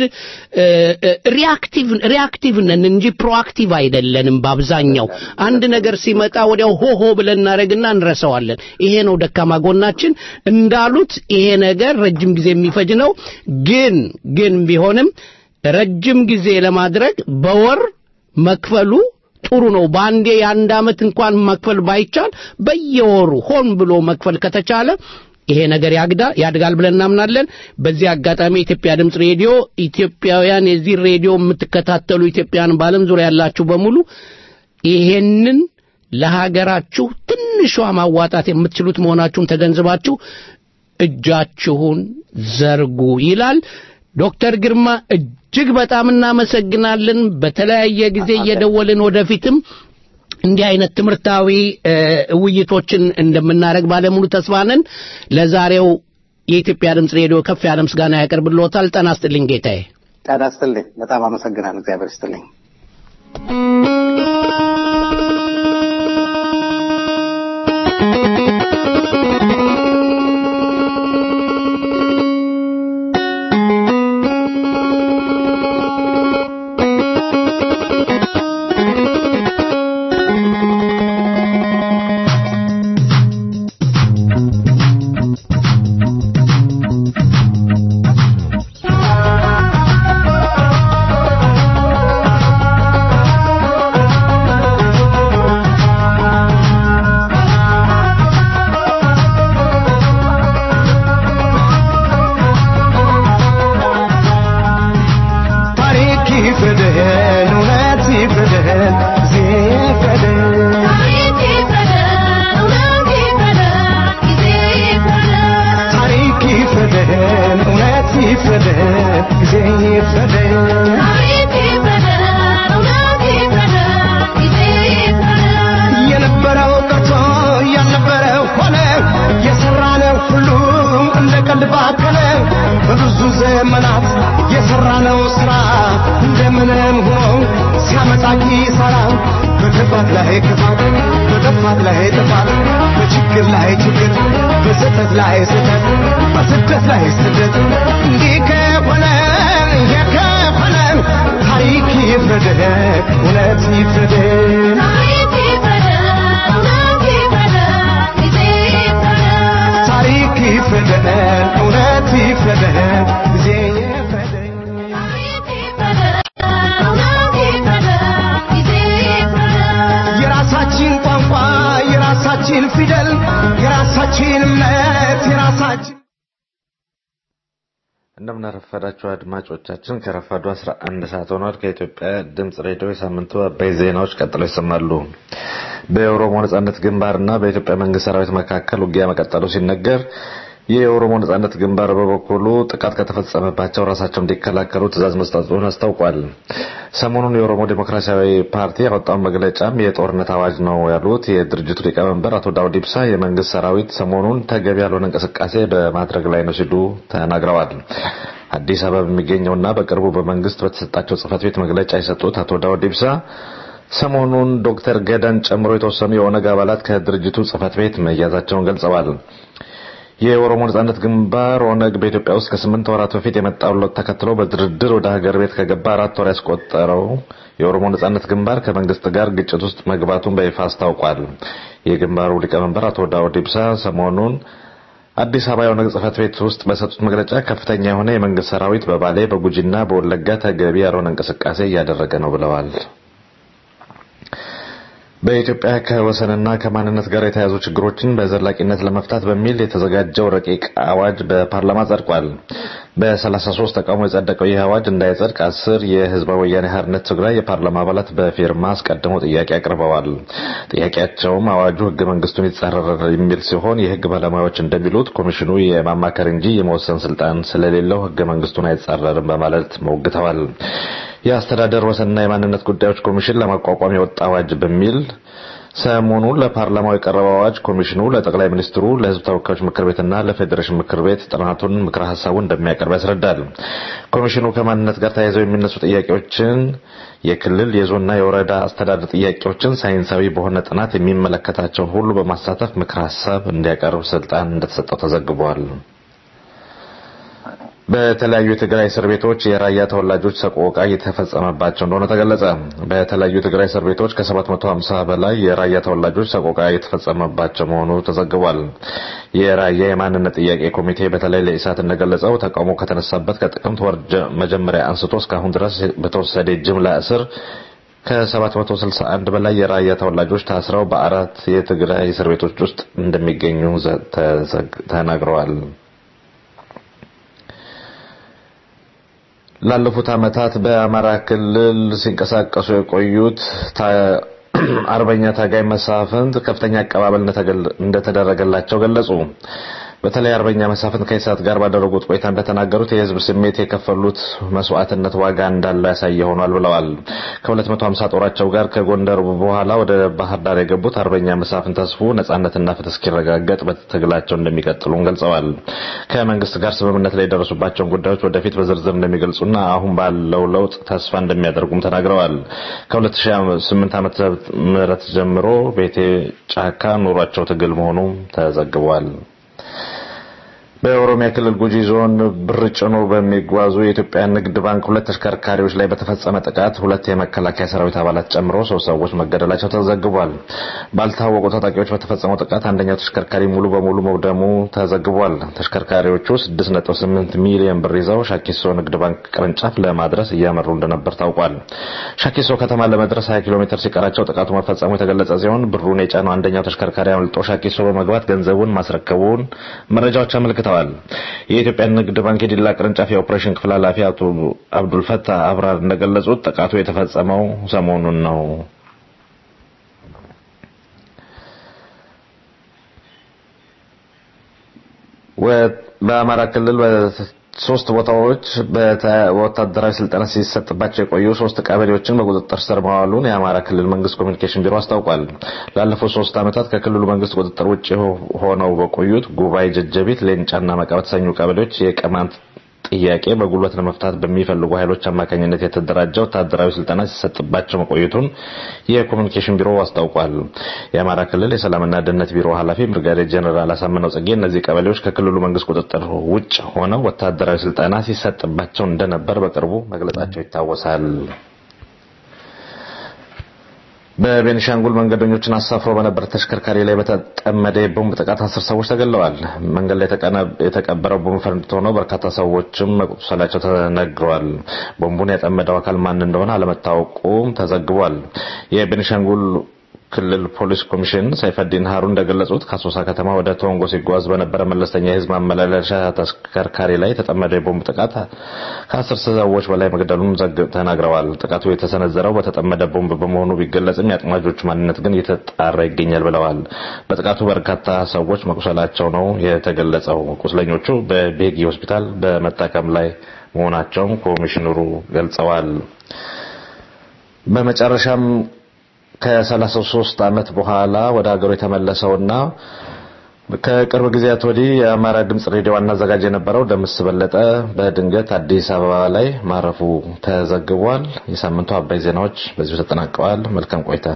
ሪአክቲቭ ሪአክቲቭ ነን እንጂ ፕሮአክቲቭ አይደለንም። በአብዛኛው አንድ ነገር ሲመጣ ወዲያው ሆሆ ብለን እናደርግና እንረሳዋለን። ይሄ ነው ደካማ ጎናችን። እንዳሉት ይሄ ነገር ረጅም ጊዜ የሚፈጅ ነው። ግን ግን ቢሆንም ረጅም ጊዜ ለማድረግ በወር መክፈሉ ጥሩ ነው። በአንዴ የአንድ ዓመት እንኳን መክፈል ባይቻል በየወሩ ሆን ብሎ መክፈል ከተቻለ ይሄ ነገር ያግዳ ያድጋል ብለን እናምናለን። በዚህ አጋጣሚ የኢትዮጵያ ድምፅ ሬዲዮ ኢትዮጵያውያን የዚህ ሬዲዮ የምትከታተሉ ኢትዮጵያውያን በዓለም ዙሪያ ያላችሁ በሙሉ ይሄንን ለሀገራችሁ ትንሿ ማዋጣት የምትችሉት መሆናችሁን ተገንዝባችሁ እጃችሁን ዘርጉ ይላል። ዶክተር ግርማ እጅግ በጣም እናመሰግናለን። በተለያየ ጊዜ እየደወልን ወደፊትም እንዲህ አይነት ትምህርታዊ እ፣ ውይይቶችን እንደምናደርግ ባለሙሉ ተስፋ ነን። ለዛሬው የኢትዮጵያ ድምፅ ሬዲዮ ከፍ ያለ ምስጋና ያቀርብልዎታል። ጤና ይስጥልኝ ጌታዬ። ጤና ይስጥልኝ። በጣም አመሰግናለሁ። እግዚአብሔር ይስጥልኝ። ታሪክ ይፍረድህን፣ እውነት ይፍረድህን፣ ጊዜ ይፍረድህን። ታሪክ ይፍረድህን፣ እውነት ይፍረድህን፣ ጊዜ ይፍረድህን። የነበረው ቀርቶ ያልነበረው ሆነ፣ የሰራነው ሁሉም እንደ ቀልድ ባከነ። በብዙ ዘመናት የሰራነው ስራ እንደምንም ሆኖ ሲያመጣ ኪሳራ። በክፋት ላይ ክፋት፣ በጥፋት ላይ ጥፋት፣ በችግር ላይ ችግር፣ በስህተት ላይ ስህተት፣ በስደት ላይ ስደት። እንዲህ ከሆነ ይሄ ከሆነ ታሪክ ይፍረድህ፣ እውነት ይፍረድህ። ታሪክ ይፍረደን፣ እውነት ይፍረደን፣ ጊዜ ይፍረደን። የራሳችን ቋንቋ፣ የራሳችን ፊደል፣ የራሳችን እምነት፣ የራሳችን እንደምናረፈዳችሁ አድማጮቻችን ከረፋዱ 11 ሰዓት ሆኗል። ከኢትዮጵያ ድምጽ ሬዲዮ የሳምንቱ አበይ ዜናዎች ቀጥለው ይሰማሉ። በኦሮሞ ነጻነት ግንባርና በኢትዮጵያ መንግስት ሰራዊት መካከል ውጊያ መቀጠሉ ሲነገር የኦሮሞ ነጻነት ግንባር በበኩሉ ጥቃት ከተፈጸመባቸው ራሳቸው እንዲከላከሉ ትዕዛዝ መስጠቱን አስታውቋል። ሰሞኑን የኦሮሞ ዴሞክራሲያዊ ፓርቲ ያወጣውን መግለጫም የጦርነት አዋጅ ነው ያሉት የድርጅቱ ሊቀመንበር አቶ ዳውድ ኢብሳ የመንግስት ሰራዊት ሰሞኑን ተገቢ ያልሆነ እንቅስቃሴ በማድረግ ላይ ነው ሲሉ ተናግረዋል። አዲስ አበባ በሚገኘውና በቅርቡ በመንግስት በተሰጣቸው ጽህፈት ቤት መግለጫ የሰጡት አቶ ዳውድ ኢብሳ ሰሞኑን ዶክተር ገዳን ጨምሮ የተወሰኑ የኦነግ አባላት ከድርጅቱ ጽህፈት ቤት መያዛቸውን ገልጸዋል። የኦሮሞ ነጻነት ግንባር ኦነግ በኢትዮጵያ ውስጥ ከስምንት ወራት በፊት የመጣውን ለውጥ ተከትሎ በድርድር ወደ ሀገር ቤት ከገባ አራት ወር ያስቆጠረው የኦሮሞ ነጻነት ግንባር ከመንግስት ጋር ግጭት ውስጥ መግባቱን በይፋ አስታውቋል። የግንባሩ ሊቀመንበር አቶ ዳውድ ኢብሳ ሰሞኑን አዲስ አበባ የኦነግ ጽህፈት ቤት ውስጥ በሰጡት መግለጫ ከፍተኛ የሆነ የመንግስት ሰራዊት በባሌ በጉጂና በወለጋ ተገቢ ያልሆነ እንቅስቃሴ እያደረገ ነው ብለዋል። በኢትዮጵያ ከወሰንና ከማንነት ጋር የተያያዙ ችግሮችን በዘላቂነት ለመፍታት በሚል የተዘጋጀው ረቂቅ አዋጅ በፓርላማ ጸድቋል። በ33 ተቃውሞ የጸደቀው ይህ አዋጅ እንዳይጸድቅ አስር የህዝባዊ ወያኔ ሓርነት ትግራይ የፓርላማ አባላት በፊርማ አስቀድመው ጥያቄ አቅርበዋል። ጥያቄያቸውም አዋጁ ህገ መንግስቱን ይጻረራል የሚል ሲሆን የህግ ባለሙያዎች እንደሚሉት ኮሚሽኑ የማማከር እንጂ የመወሰን ስልጣን ስለሌለው ህገ መንግስቱን አይጻረርም በማለት ሞግተዋል። የአስተዳደር ወሰንና የማንነት ጉዳዮች ኮሚሽን ለማቋቋም የወጣ አዋጅ በሚል ሰሞኑን ለፓርላማው የቀረበው አዋጅ ኮሚሽኑ ለጠቅላይ ሚኒስትሩ ለህዝብ ተወካዮች ምክር ቤትና ለፌዴሬሽን ምክር ቤት ጥናቱን ምክረ ሀሳቡን እንደሚያቀርብ ያስረዳል። ኮሚሽኑ ከማንነት ጋር ተያይዘው የሚነሱ ጥያቄዎችን የክልል የዞንና የወረዳ አስተዳደር ጥያቄዎችን ሳይንሳዊ በሆነ ጥናት የሚመለከታቸውን ሁሉ በማሳተፍ ምክረ ሀሳብ እንዲያቀርብ ስልጣን እንደተሰጠው ተዘግቧል። በተለያዩ የትግራይ እስር ቤቶች የራያ ተወላጆች ሰቆቃ እየተፈጸመባቸው እንደሆነ ተገለጸ። በተለያዩ የትግራይ እስር ቤቶች ከ750 በላይ የራያ ተወላጆች ሰቆቃ እየተፈጸመባቸው መሆኑ ተዘግቧል። የራያ የማንነት ጥያቄ ኮሚቴ በተለይ ለኢሳት እንደገለጸው ተቃውሞ ከተነሳበት ከጥቅምት ወር መጀመሪያ አንስቶ እስካሁን ድረስ በተወሰደ ጅምላ እስር ከ761 በላይ የራያ ተወላጆች ታስረው በአራት የትግራይ እስር ቤቶች ውስጥ እንደሚገኙ ተናግረዋል። ላለፉት ዓመታት በአማራ ክልል ሲንቀሳቀሱ የቆዩት አርበኛ ታጋይ መሳፍንት ከፍተኛ አቀባበል እንደተደረገላቸው ገለጹ። በተለይ አርበኛ መሳፍንት ከኢሳት ጋር ባደረጉት ቆይታ እንደተናገሩት የህዝብ ስሜት የከፈሉት መስዋዕትነት ዋጋ እንዳለው ያሳየ ሆኗል ብለዋል። ከ250 ጦራቸው ጋር ከጎንደር በኋላ ወደ ባህር ዳር የገቡት አርበኛ መሳፍንት ተስፉ ነጻነትና ፍትህ እስኪረጋገጥ በትግላቸው እንደሚቀጥሉም ገልጸዋል። ከመንግስት ጋር ስምምነት ላይ የደረሱባቸውን ጉዳዮች ወደፊት በዝርዝር እንደሚገልጹና አሁን ባለው ለውጥ ተስፋ እንደሚያደርጉም ተናግረዋል። ከ2008 ዓመተ ምህረት ጀምሮ ቤቴ ጫካ ኑሯቸው ትግል መሆኑ ተዘግቧል። በኦሮሚያ ክልል ጉጂ ዞን ብር ጭኖ በሚጓዙ የኢትዮጵያ ንግድ ባንክ ሁለት ተሽከርካሪዎች ላይ በተፈጸመ ጥቃት ሁለት የመከላከያ ሰራዊት አባላት ጨምሮ ሶስት ሰዎች መገደላቸው ተዘግቧል። ባልታወቁ ታጣቂዎች በተፈጸመው ጥቃት አንደኛው ተሽከርካሪ ሙሉ በሙሉ መውደሙ ተዘግቧል። ተሽከርካሪዎቹ 6.8 ሚሊዮን ብር ይዘው ሻኪሶ ንግድ ባንክ ቅርንጫፍ ለማድረስ እያመሩ እንደነበር ታውቋል። ሻኪሶ ከተማ ለመድረስ 20 ኪሎ ሜትር ሲቀራቸው ጥቃቱ መፈጸሙ የተገለጸ ሲሆን ብሩን የጫነው አንደኛው ተሽከርካሪ አምልጦ ሻኪሶ በመግባት ገንዘቡን ማስረከቡን መረጃዎች አመልክተዋል። የኢትዮጵያ ንግድ ባንክ የዲላ ቅርንጫፍ የኦፕሬሽን ክፍል ኃላፊ አቶ አብዱልፈታህ አብራር እንደገለጹት ጥቃቱ የተፈጸመው ሰሞኑን ነው። በአማራ ክልል ሶስት ቦታዎች በወታደራዊ ስልጠና ሲሰጥባቸው የቆዩ ሶስት ቀበሌዎችን በቁጥጥር ስር መዋሉን የአማራ ክልል መንግስት ኮሚኒኬሽን ቢሮ አስታውቋል። ላለፉት ሶስት ዓመታት ከክልሉ መንግስት ቁጥጥር ውጭ ሆነው በቆዩት ጉባኤ፣ ጀጀቢት፣ ሌንጫና መቃ በተሰኙ ቀበሌዎች የቅማንት ጥያቄ በጉልበት ለመፍታት በሚፈልጉ ኃይሎች አማካኝነት የተደራጀ ወታደራዊ ስልጠና ሲሰጥባቸው መቆየቱን የኮሚኒኬሽን ቢሮ አስታውቋል። የአማራ ክልል የሰላምና ደህንነት ቢሮ ኃላፊ ብርጋዴር ጀኔራል አሳምነው ጽጌ እነዚህ ቀበሌዎች ከክልሉ መንግስት ቁጥጥር ውጭ ሆነው ወታደራዊ ስልጠና ሲሰጥባቸው እንደነበር በቅርቡ መግለጻቸው ይታወሳል። በቤኒሻንጉል መንገደኞችን አሳፍሮ በነበረ ተሽከርካሪ ላይ በተጠመደ የቦምብ ጥቃት አስር ሰዎች ተገለዋል። መንገድ ላይ የተቀበረው ቦምብ ፈንድቶ ነው። በርካታ ሰዎችም መቁሰላቸው ተነግሯል። ቦምቡን ያጠመደው አካል ማን እንደሆነ አለመታወቁም ተዘግቧል። የቤኒሻንጉል ክልል ፖሊስ ኮሚሽን ሰይፈዲን ሀሩ እንደገለጹት ከአሶሳ ከተማ ወደ ቶንጎ ሲጓዝ በነበረ መለስተኛ የህዝብ ማመላለሻ ተሽከርካሪ ላይ የተጠመደ የቦምብ ጥቃት ከአስር ሰዎች በላይ መግደሉን ተናግረዋል። ጥቃቱ የተሰነዘረው በተጠመደ ቦምብ በመሆኑ ቢገለጽም የአጥማጆቹ ማንነት ግን እየተጣራ ይገኛል ብለዋል። በጥቃቱ በርካታ ሰዎች መቁሰላቸው ነው የተገለጸው። ቁስለኞቹ በቤጊ ሆስፒታል በመታከም ላይ መሆናቸውም ኮሚሽነሩ ገልጸዋል። በመጨረሻም ከ33 ዓመት በኋላ ወደ ሀገሩ የተመለሰውና ከቅርብ ጊዜያት ወዲህ የአማራ ድምጽ ሬዲዮ ዋና አዘጋጅ የነበረው ደምስ በለጠ በድንገት አዲስ አበባ ላይ ማረፉ ተዘግቧል። የሳምንቱ አባይ ዜናዎች በዚሁ ተጠናቀዋል። መልካም ቆይታ።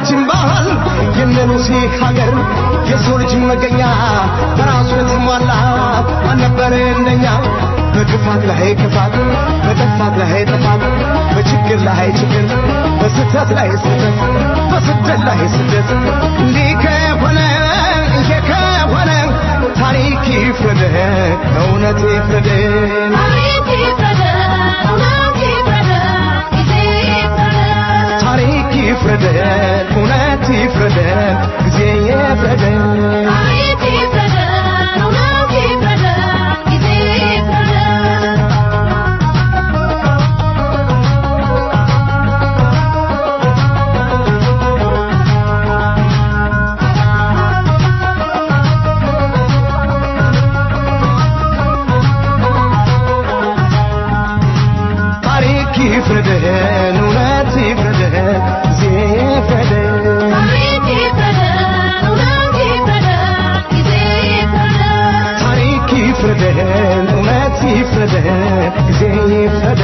የሀገራችን ባህል የነሉሲ ሀገር የሰው ልጅ መገኛ በራሱ የተሟላ አልነበረ እንደኛ በክፋት ላይ ክፋት በጥፋት ላይ ጥፋት በችግር ላይ ችግር በስህተት ላይ ስህተት በስደት ላይ ስደት እንዲህ ከሆነ ይሄ ከሆነ ታሪክ ይፍረድ እውነት ይፍረድ ታሪክ ይፍረድ እውነት ይፍረድ ጊዜ ይፍረድ ታሪክ ይፍረድ እውነት ይፍረድ ጊዜ ይፍረድ ታሪክ ይፍረድ እውነት ይፍረድ ጊዜ ይፍረድ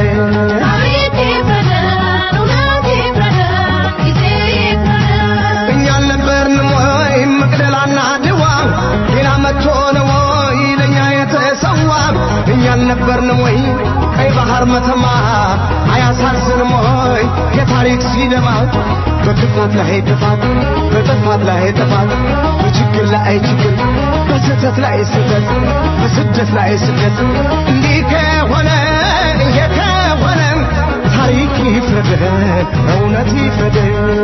እኛ አልነበርንም ወይ መቅደላና ድዋ ሌላ መጥቶ ነው ወይ ለእኛ የተሰዋ እኛ አልነበርንም ወይ ቀይ ባህር መተማ አያሳዝንም ወይ የታሪክ ሲደማ በክፋት ላይ ጥፋት በጥፋት ላይ ጥፋት በችግር ላይ ችግር በስህተት ላይ ስህተት በስደት ላይ ስደት እንዲህ ከሆነ ይሄ ከሆነ ታሪክ ይፍረድ እውነት ይፍረድ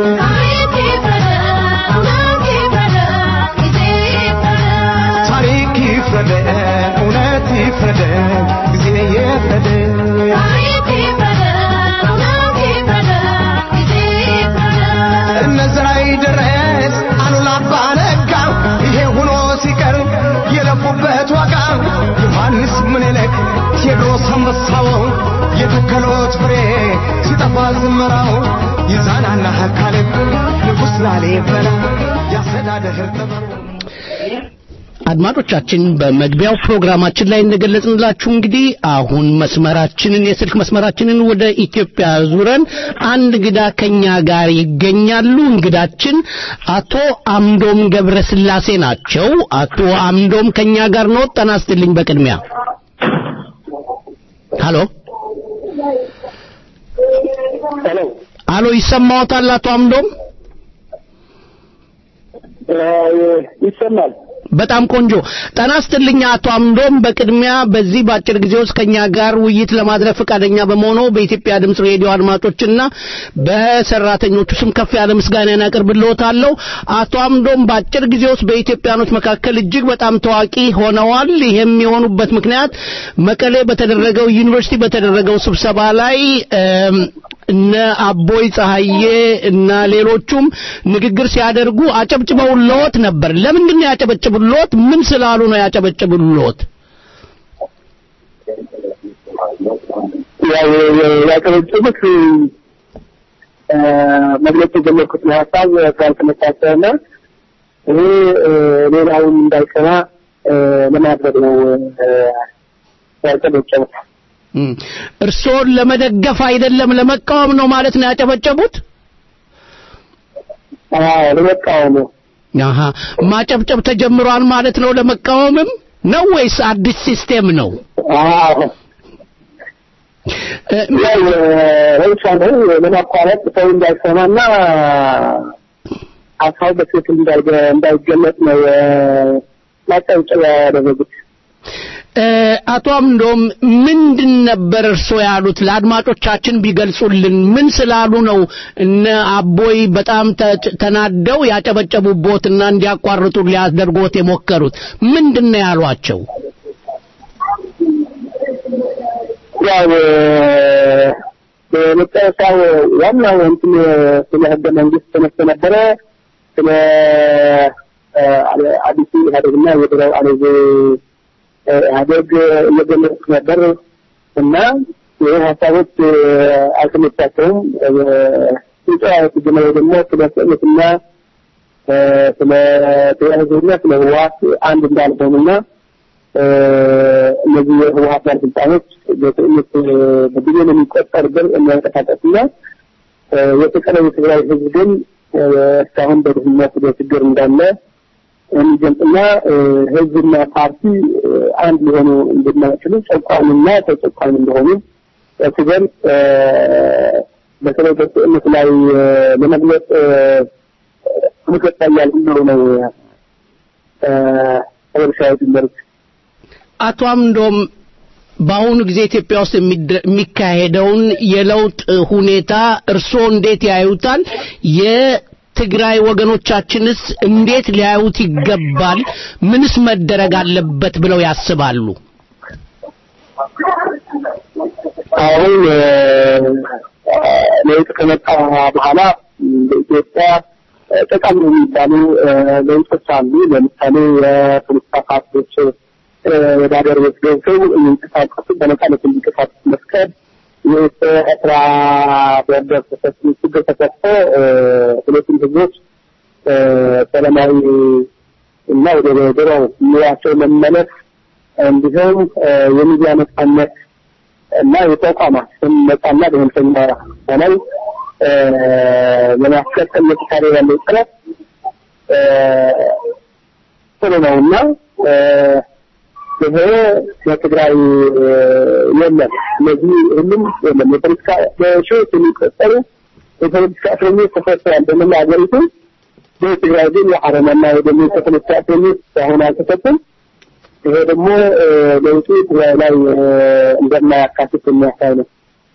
ታሪክ ይፍረድ እውነት ይፍረድ ጊዜ ይፍረድ እነዝራይ ድረስ አሉላ አባ ነጋ ይሄ ሆኖ ሲቀር የለፉበት ዋጋ ዮሐንስ ምኒልክ ቴዎድሮስ አንበሳው የተከሎት ፍሬ ሲጠፋ ዝመራው ይዛናና ካሌብ ንጉሥ ላሊበላ ያስተዳደር ጥበቡ አድማጮቻችን በመግቢያው ፕሮግራማችን ላይ እንደገለጽንላችሁ እንግዲህ አሁን መስመራችንን የስልክ መስመራችንን ወደ ኢትዮጵያ ዙረን አንድ እንግዳ ከኛ ጋር ይገኛሉ። እንግዳችን አቶ አምዶም ገብረስላሴ ናቸው። አቶ አምዶም ከኛ ጋር ነው። ጤና ይስጥልኝ። በቅድሚያ ሃሎ አሎ፣ ይሰማዎታል? አቶ አምዶም ይሰማል። በጣም ቆንጆ ጤና ይስጥልኝ አቶ አምዶም። በቅድሚያ በዚህ በአጭር ጊዜ ውስጥ ከኛ ጋር ውይይት ለማድረግ ፈቃደኛ በመሆኑ በኢትዮጵያ ድምፅ ሬዲዮ አድማጮችና በሰራተኞቹ ስም ከፍ ያለ ምስጋናን አቀርብልዎታለሁ። አቶ አምዶም በአጭር ጊዜ ውስጥ በኢትዮጵያኖች መካከል እጅግ በጣም ታዋቂ ሆነዋል። ይህም የሆኑበት ምክንያት መቀሌ በተደረገው ዩኒቨርሲቲ በተደረገው ስብሰባ ላይ እም፣ እነ አቦይ ፀሐዬ እና ሌሎቹም ንግግር ሲያደርጉ አጨብጭበውልዎት ነበር። ለምንድን ነው ያጨበጭቡልዎት? ምን ስላሉ ነው ያጨበጭቡልዎት? ያው ያቀረጹት መግለጽ የጀመርኩትን ሀሳብ ስላልተመቻቸውና ይሄ ሌላውን እንዳይሰማ ለማድረግ ነው ያጨበጨቡት። እም፣ እርስዎን ለመደገፍ አይደለም ለመቃወም ነው ማለት ነው ያጨበጨቡት? አዎ ለመቃወም ነው። አሃ ማጨብጨብ ተጀምሯል ማለት ነው። ለመቃወምም ነው ወይስ አዲስ ሲስቴም ነው? አዎ እ፣ ያው ረብሻ ነው ለማቋረጥ ሰው እንዳይሰማና ሀሳቡ በትክክል እንዳይገ- እንዳይገለጽ ነው ማጨብጨቢያ ያደረጉት። እ፣ አቶ አምዶም ምንድን ነበር እርስዎ ያሉት? ለአድማጮቻችን ቢገልጹልን። ምን ስላሉ ነው እነ አቦይ በጣም ተ- ተናደው ያጨበጨቡቦትና እንዲያቋርጡ ሊያደርጎት የሞከሩት? ምንድን ነው ያሏቸው? ያው በመጨረሻው ዋናው እንትን ስለ ህገ መንግስት ተነስቶ ነበረ። ስለ አዲሱ ኢህአዴግና የድሮው አለዜ ኢህአዴግ እየገለጹ ነበር እና ይህ ሀሳቦች አልተመቻቸውም። ሲጨዋወቱ ጀመረ ደግሞ ስለ ስዕለትና ስለ ብሔራዊ ህዝብና ስለ ህወሓት አንድ እንዳልሆኑና እነዚህ የህወሓት ባለስልጣኖች በትዕይንት በቢሊዮን የሚቆጠር ብር የሚያንቀሳቀስና የተቀረው የትግራይ ህዝብ ግን እስካሁን በድህነት በችግር እንዳለ የሚገልጽና ህዝብና ፓርቲ አንድ ሊሆኑ እንደማይችሉ ጨቋኝና ተጨቋኝ እንደሆኑ ሲገልጽ በተለይ በስዕነት ላይ ለመግለጽ ምክትል ያልኩ ነው ርሻዊ ድንበሮች አቶ አምዶም በአሁኑ ጊዜ ኢትዮጵያ ውስጥ የሚካሄደውን የለውጥ ሁኔታ እርስዎ እንዴት ያዩታል? የትግራይ ወገኖቻችንስ እንዴት ሊያዩት ይገባል? ምንስ መደረግ አለበት ብለው ያስባሉ? አሁን ለውጥ ከመጣ በኋላ በኢትዮጵያ ጠቃሚ የሚባሉ ለውጦች አሉ። ለምሳሌ የፖለቲካ ፓርቲዎች ወደ ሀገር ቤት ገብተው የሚንቀሳቀሱ በነጻነት እንዲንቀሳቀሱ መፍቀድ፣ የኤርትራ ቦርደር ችግር ተከፍቶ ሁለቱም ህዝቦች ሰላማዊ እና ወደ ድሮ ኑሯቸው መመለስ እንዲሁም የሚዲያ ነጻነት እና የተቋማት ስም ነጻና ገለልተኛ ሆነው ለማስቀጠል እየተካሄደ ያለው ጥረት ጥሩ ነው እና ይሄ በትግራይ የለም። ስለዚህ ሁሉም የለም። የፖለቲካ በሺዎች የሚቆጠሩ የፖለቲካ እስረኞች ተፈተዋል በመላ ሀገሪቱ። በትግራይ ግን የአረናና የደሞ የፖለቲካ እስረኞች አሁን አልተፈቱም። ይሄ ደግሞ ለውጡ ትግራይ ላይ እንደማያካትት የሚያሳይ ነው።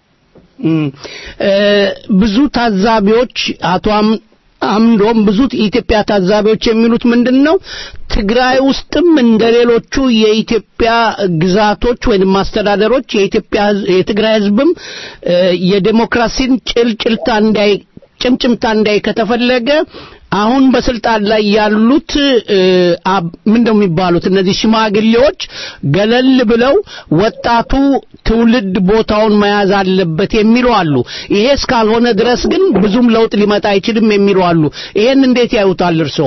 ብዙ ታዛቢዎች አቶ አምዶም ብዙ የኢትዮጵያ ታዛቢዎች የሚሉት ምንድን ነው? ትግራይ ውስጥም እንደ ሌሎቹ የኢትዮጵያ ግዛቶች ወይም ማስተዳደሮች የኢትዮጵያ የትግራይ ህዝብም የዴሞክራሲን ጭልጭልታ እንዳይ ጭምጭምታ እንዳይ ከተፈለገ አሁን በስልጣን ላይ ያሉት ምንድነው የሚባሉት እነዚህ ሽማግሌዎች ገለል ብለው ወጣቱ ትውልድ ቦታውን መያዝ አለበት የሚሉ አሉ። ይሄ እስካልሆነ ድረስ ግን ብዙም ለውጥ ሊመጣ አይችልም የሚሉ አሉ። ይሄን እንዴት ያዩታል እርስዎ?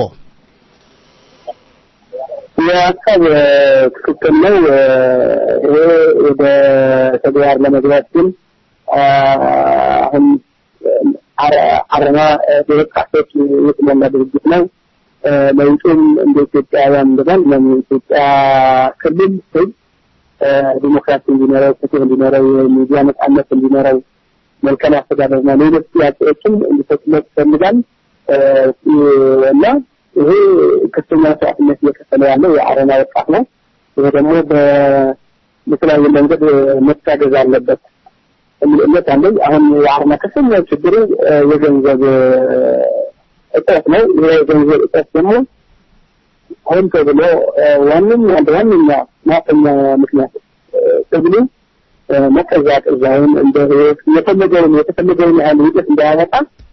የሀሳብ ትክክል ነው። ይሄ ወደ ተግባር ለመግባት ግን አሁን አረና በወጣቶች የተሞላ ድርጅት ነው። ለውጡም እንደ ኢትዮጵያውያን ብለን የኢትዮጵያ ክልል ህዝብ ዲሞክራሲ እንዲኖረው፣ ፍትህ እንዲኖረው፣ የሚዲያ ነጻነት እንዲኖረው፣ መልካም አስተዳደርና ሌሎች ጥያቄዎችም እንዲፈቱለት ይፈልጋል እና ይሄ ከፍተኛ መስዋዕትነት እየከፈለ ያለው የአረና ወጣት ነው። ይሄ ደግሞ በተለያየ መንገድ መታገዝ አለበት የሚል እምነት አለኝ። አሁን የአረና ከፍተኛ ችግሩ የገንዘብ እጥረት ነው። ይሄ የገንዘብ እጥረት ደግሞ ሆን ተብሎ ዋነኛ አንድ ዋነኛ ማጠኛ ምክንያት ትግሉ መቀዛቀዝ አሁን እንደ የፈለገውን የተፈለገውን ያህል ውጤት እንዳያመጣ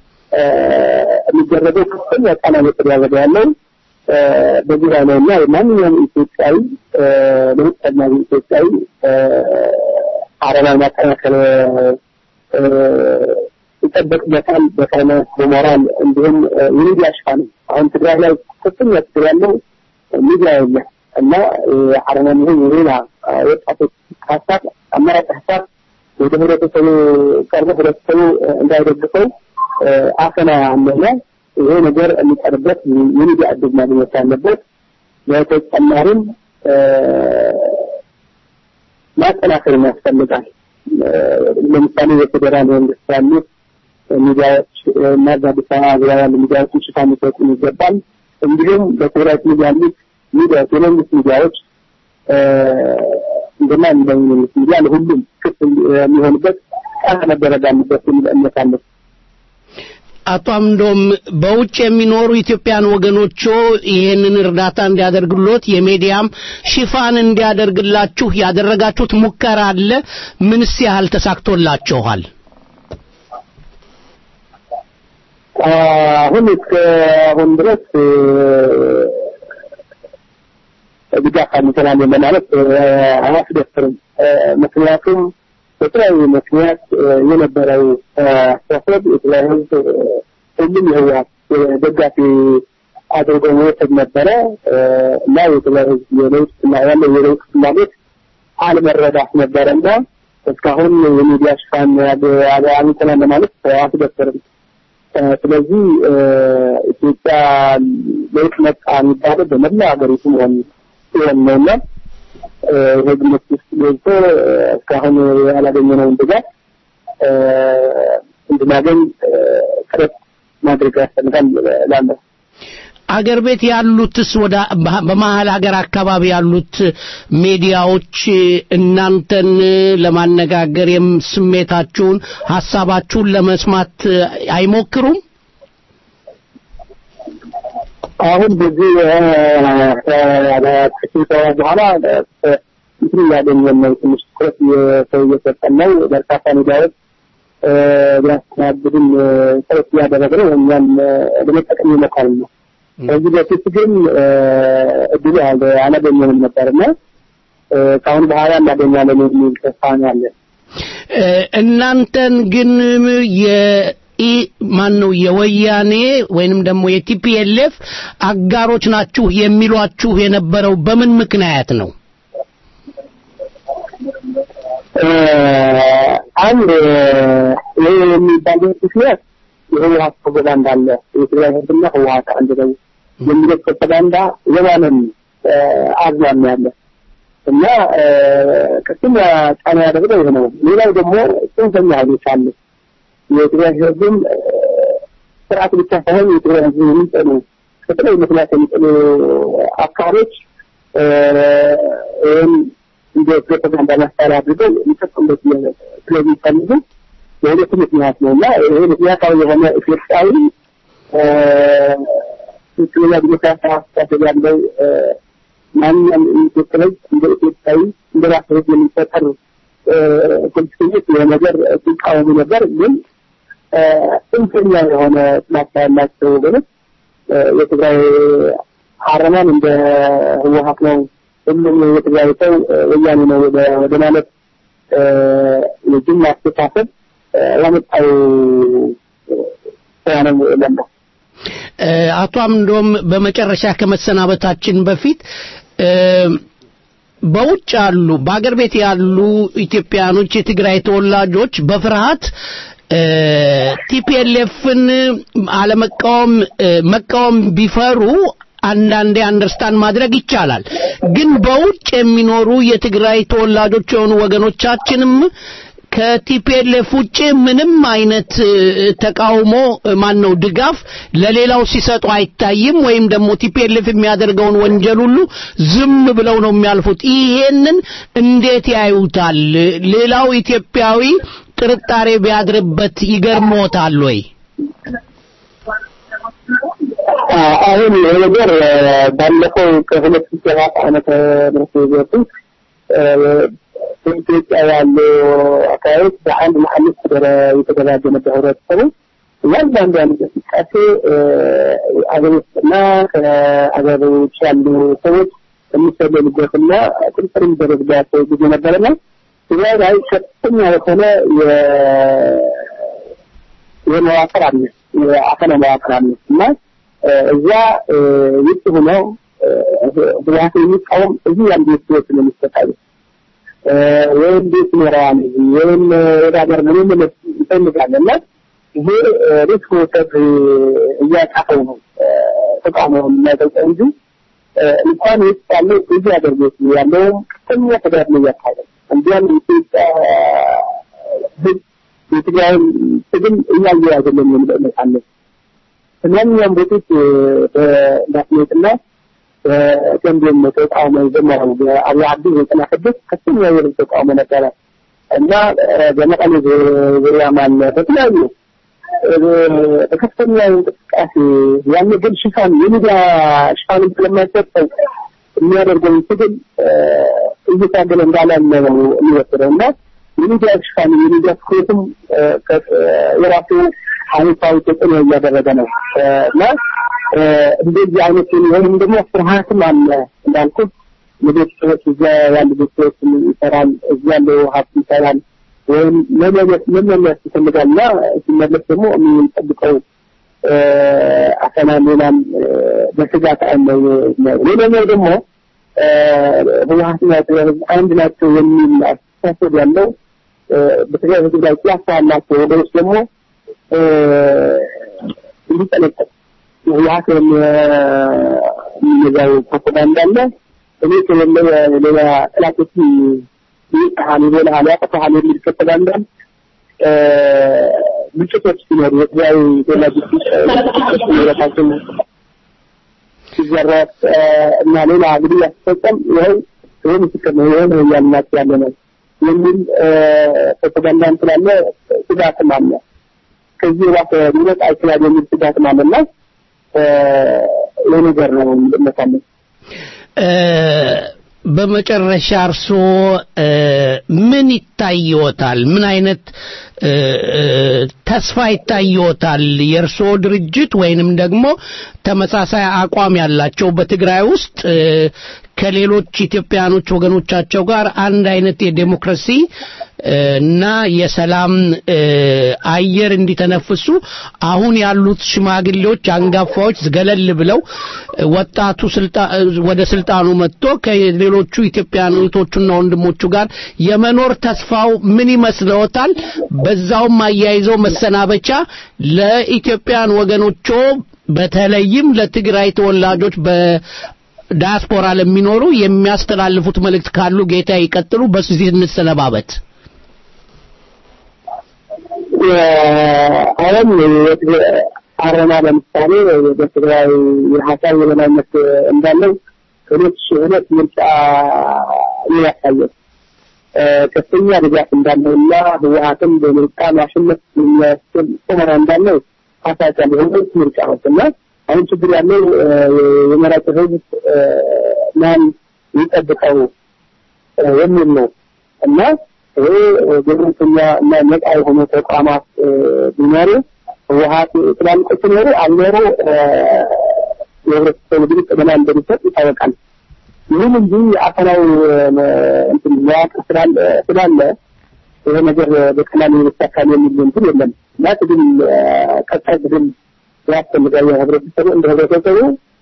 የሚደረገው ከፍተኛ ጫና እየተደረገ ያለው በዚህ ላይ ነው እና ማንኛውም ኢትዮጵያዊ ለውጥ ፈላጊ ኢትዮጵያዊ አረናን ማጠናከር ይጠበቅበታል። በፋይናንስ በሞራል እንዲሁም የሚዲያ ሽፋን አሁን ትግራይ ላይ ከፍተኛ ችግር ያለው ሚዲያ የለ እና አረናን ይሁን የሌላ ወጣቶች ሀሳብ አማራጭ ሀሳብ ወደ ህብረተሰቡ ቀርቦ ህብረተሰቡ እንዳይደግፈው አፈና አለና ይሄ ነገር የሚቀርበት የሚዲያ እድል ማግኘት አለበት። በተጨማሪም ማጠናከር ያስፈልጋል። ለምሳሌ የፌዴራል መንግስት ያሉት ሚዲያዎች እና በአዲስ አበባ ዙሪያ ያሉ ሚዲያዎችን ሽፋን ሊሰጡ ይገባል። እንዲሁም በትግራይ ክልል ያሉት ሚዲያዎች የመንግስት ሚዲያዎች እንደማንኛውም መንግስት ሚዲያ ለሁሉም ክፍት የሚሆንበት ጫና መደረግ አለበት የሚል እምነት አለ። አቶ አምዶም በውጭ የሚኖሩ ኢትዮጵያን ወገኖቹ ይህንን እርዳታ እንዲያደርግሎት የሚዲያም ሽፋን እንዲያደርግላችሁ ያደረጋችሁት ሙከራ አለ? ምንስ ያህል ተሳክቶላችኋል? አሁን እስከ አሁን ድረስ ድጋፍ አግኝተናል ለማለት አያስደፍርም። ምክንያቱም በተለያዩ ምክንያት የነበረው አስተሳሰብ የትግራይ ህዝብ ሁሉም የህወሓት ደጋፊ አድርጎ መውሰድ ነበረ እና የትግራይ ህዝብ የለውጥ ያለው የለውጥ ፍላጎት አለመረዳት ነበረ እና እስካሁን የሚዲያ ሽፋን አግኝተናል ለማለት አያስደፍርም። ስለዚህ ኢትዮጵያ ለውጥ መጣ የሚባለው በመላ ሀገሪቱ መሆን ሲሆን ነውና ይሄ ግምት ውስጥ ገብቶ እስካሁን ያላገኘነውን ድጋፍ እንድናገኝ ጥረት ማድረግ ያስፈልጋል እላለሁ። አገር ቤት ያሉትስ ወደ በመሀል ሀገር አካባቢ ያሉት ሚዲያዎች እናንተን ለማነጋገር የም- ስሜታችሁን ሀሳባችሁን ለመስማት አይሞክሩም? አሁን በዚህ ከስብሰባ በኋላ እንትን እያገኘን ነው። ትንሽ ትኩረት ሰው እየሰጠን ነው። በርካታ ሚዲያዎች ሊያስተናግዱን ጥረት እያደረገ ነው። እኛም ለመጠቀም እየሞከርን ነው። ከዚህ በፊት ግን እድሉ አለ- አላገኘንም ነበርና ከአሁን በኋላ እናገኛለን የሚል ተስፋ ነው ያለን። እ፣ እናንተን ግን የኢ ማን ነው የወያኔ ወይንም ደግሞ የቲፒኤልኤፍ አጋሮች ናችሁ የሚሏችሁ የነበረው በምን ምክንያት ነው? አንድ ይህ የሚባልበት ምክንያት የህወሀት ፕሮፓጋንዳ አለ። የትግራይ ህዝብና ህወሀት አንድ ነው የሚለው ፕሮፓጋንዳ የማንም አዝማሚያ አለ እና ቅድም ጫና ያደረገው ይህ ነው። ሌላው ደግሞ ጽንፈኛ ኃይሎች አሉ። የትግራይ ህዝብም ስርዓት ብቻ ሳይሆን የትግራይ ህዝብ የሚጠሉ ከተለያዩ ምክንያት የሚጠሉ አካሎች ይህም እንደ ፕሮፓጋንዳ መሳሪያ አድርገው ሊጠቀሙበት ስለሚፈልጉ የሁለቱ ምክንያት ነው እና ይሄ ምክንያታዊ የሆነ ኢትዮጵያዊ ትክክለኛ ዲሞክራሲያዊ አስተሳሰብ ያለው ማንኛውም ኢትዮጵያ ህዝብ እንደ ኢትዮጵያዊ እንደ ራስ ህዝብ የሚፈጠር ፖለቲከኞች ይሄ ነገር ሲቃወሙ ነበር። ግን ጽንፈኛ የሆነ ጥላቻ ያላቸው ወገኖች የትግራይ አረማን እንደ ህወሀት ነው ሁሉም የትግራይ ሰው ወያኔ ነው ወደ- ወደ ማለት የጅምላ አስተሳሰብ ያመጣው ስራ ነው እላለሁ። እ፣ አቶ አምዶም በመጨረሻ ከመሰናበታችን በፊት እ፣ በውጭ ያሉ በአገር ቤት ያሉ ኢትዮጵያኖች የትግራይ ተወላጆች በፍርሃት ቲፒኤልኤፍን አለመቃወም እ፣ መቃወም ቢፈሩ አንዳንዴ አንደርስታንድ ማድረግ ይቻላል። ግን በውጭ የሚኖሩ የትግራይ ተወላጆች የሆኑ ወገኖቻችንም ከቲፒኤልኤፍ ውጭ ምንም አይነት እ፣ ተቃውሞ ማን ነው ድጋፍ ለሌላው ሲሰጡ አይታይም። ወይም ደግሞ ቲፒኤልኤፍ የሚያደርገውን ወንጀል ሁሉ ዝም ብለው ነው የሚያልፉት። ይሄንን እንዴት ያዩታል? ሌላው ኢትዮጵያዊ ጥርጣሬ ቢያድርበት ይገርሞታል ወይ? አሁን ይሄ ነገር ባለፈው ከሁለት ሺህ ሰባት ዓመተ ምህረት በፊት በኢትዮጵያ ያሉ አካባቢዎች በአንድ መሐልፍ የተደራጀ ነበር ህብረተሰቡ። እያንዳንዱ እንቅስቃሴ አገር ውስጥና ከአገር ውጭ ያሉ ሰዎች የሚሰለሉበትና ቁጥጥር የሚደረግባቸው ጊዜ ነበረና ትግራይ ላይ ከፍተኛ የሆነ የመዋቅር አለ የአፈና መዋቅር አለ እና እዛ ውጭ ሆነው ህወሓት የሚቃወም እዚህ ያሉ ሰዎች ነው የሚሰቃዩ ወይም ቤት ይኖረዋል ወይም ወደ ሀገር መመለስ ይፈልጋል እና ይሄ ሪስክ መውሰድ እያቃተው ነው ተቃውሞ የሚያገልጸው እንጂ እንኳን ውስጥ ያለው እዚህ ሀገር ቤት ያለውም ከፍተኛ ተጋድሎ እያካሄደ ነው። እንዲያም የኢትዮጵያ ህዝብ የትግራይን ትግል እያየ አይደለም የሚል እምነት አለን። ከማንኛውም በፊት በዳስሜትና በገንቢም ተቃውሞ የጀመረው በአብይ አዲ ዘጠና ስድስት ከፍተኛ የህዝብ ተቃውሞ ነበረ እና በመቀሌ ዙሪያ ማለ በተለያዩ በከፍተኛ እንቅስቃሴ ያን ግን ሽፋን የሚዲያ ሽፋንን ስለማይሰጠው የሚያደርገውን ትግል እየታገለ እንዳላለ ነው የሚወስደው እና የሚዲያ ሽፋን የሚዲያ ትኩረትም የራሱ አሉታዊ ተጽዕኖ እያደረገ ነው እና እንደዚህ አይነት ወይም ደግሞ ፍርሃትም አለ እንዳልኩት የቤተሰቦች እዛ ያሉ ቤተሰቦች ይሰራል፣ እዚህ ያለው ሀብት ይሰራል ወይም መመለስ መመለስ ይፈልጋል እና ሲመለስ ደግሞ የሚጠብቀው አፈና ሌላም በስጋት አለ። ሌላኛው ደግሞ ህወሓትና ትግራይ ህዝብ አንድ ናቸው የሚል አስተሳሰብ ያለው በትግራይ ህዝብ ላይ ጥላቻ ያላቸው ወገኖች ደግሞ እንዲጠነቀቅ ህወሀት የሚነዛው ፕሮፓጋንዳ አለ። እኔ ከሌለ ሌላ ጥላቶች ይጣሃል፣ ይበልሃል፣ ያጠፋሃል የሚል ፕሮፓጋንዳ ግጭቶች ሲኖሩ የትግራይ ተወላጆች ንብረታቸው ሲዘረፍ እና ሌላ ግድያ ሲፈጸም ይኸው ይህ ምስክር ነው ይኸው ነው እያልናቸው ያለ ነው የሚል ፕሮፓጋንዳም ስላለ ስጋትም አለ። ከዚህ ባሰ ሊመጣ ይችላል የሚል ስጋትም አለና ይህ ነገር ነው እመታለን። በመጨረሻ እርስዎ ምን ይታይዎታል? ምን አይነት ተስፋ ይታይዎታል? የእርስዎ ድርጅት ወይንም ደግሞ ተመሳሳይ አቋም ያላቸው በትግራይ ውስጥ ከሌሎች ኢትዮጵያኖች ወገኖቻቸው ጋር አንድ አይነት የዴሞክራሲ እና የሰላም አየር እንዲተነፍሱ አሁን ያሉት ሽማግሌዎች አንጋፋዎች ገለል ብለው ወጣቱ ወደ ስልጣኑ መጥቶ ከሌሎቹ ኢትዮጵያውያን እህቶቹና ወንድሞቹ ጋር የመኖር ተስፋው ምን ይመስለዎታል? በዛውም አያይዘው መሰናበቻ ለኢትዮጵያን ወገኖቹ በተለይም ለትግራይ ተወላጆች በዳያስፖራ ለሚኖሩ የሚያስተላልፉት መልእክት ካሉ ጌታ ይቀጥሉ። በዚህ እንሰነባበት። አሁን አረና ለምሳሌ በትግራይ የሀሳብ የበላይነት እንዳለው ሁለት ሺህ ሁለት ምርጫ ያሳየው ከፍተኛ ድጋፍ እንዳለውና ህወሀትም በምርጫ ማሸነፍ የሚያስችል ቁመና እንዳለው አሳይቷል። የሁለት ምርጫዎች እና አሁን ችግር ያለው የመራጭ ህዝብ ማን ይጠብቀው የሚል ነው እና ይሄ ገለልተኛ እና ነጻ የሆኑ ተቋማት ቢኖሩ ህወሀት ትላልቆች ኖሩ አልኖሩ የህብረተሰቡ ድምፅ ገና እንደሚሰጥ ይታወቃል። ይሁን እንጂ አፈናው እንትን መዋቅር ስላለ ስላለ ይሄ ነገር በቀላሉ የሚሳካል የሚል እንትን የለም እና ትግል ቀጣይ ትግል ያስፈልጋል። ህብረተሰቡ እንደ ህብረተሰቡ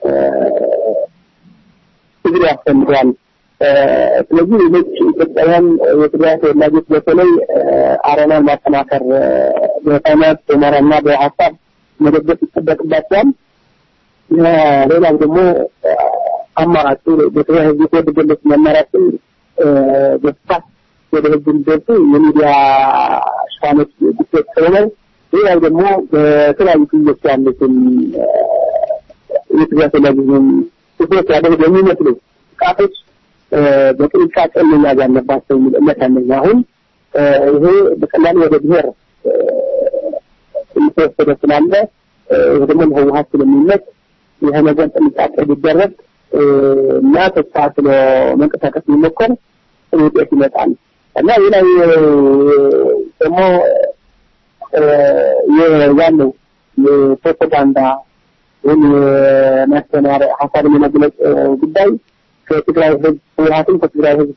ትግል ያስፈልገዋል። ስለዚህ ሌሎች ኢትዮጵያውያን የትግራይ ተወላጆች በተለይ አረናን ማጠናከር በፋይናንስ በሞራልና በሀሳብ መደገፍ ይጠበቅባቸዋል። ሌላው ደግሞ አማራጩ በትግራይ ህዝብ የተወደደለት አማራጭን በስፋት ወደ ህዝብ እንዲደርሱ የሚዲያ ሽፋኖች ግጭት ስለሆነ ሌላው ደግሞ በተለያዩ ክልሎች ያሉትን የትግራይ ተወላጆችን ትኩረት ያደረገ የሚመስሉ ጥቃቶች በጥንቃቄ መያዝ አለባቸው የሚል እምነት አለኝ። አሁን ይሄ በቀላሉ ወደ ብሔር እየተወሰደ ስላለ ይህ ደግሞ ለህወሀት ስለሚመች ይህ ነገር ጥንቃቄ ቢደረግ እና ተስፋ ስለ መንቀሳቀስ የሚሞከር ውጤት ይመጣል እና ሌላው ደግሞ ያለው የፕሮፓጋንዳ ወይም የማስተማር ሀሳብን የመግለጽ ጉዳይ ከትግራይ ህዝብ ህወሀትን ከትግራይ ህዝብ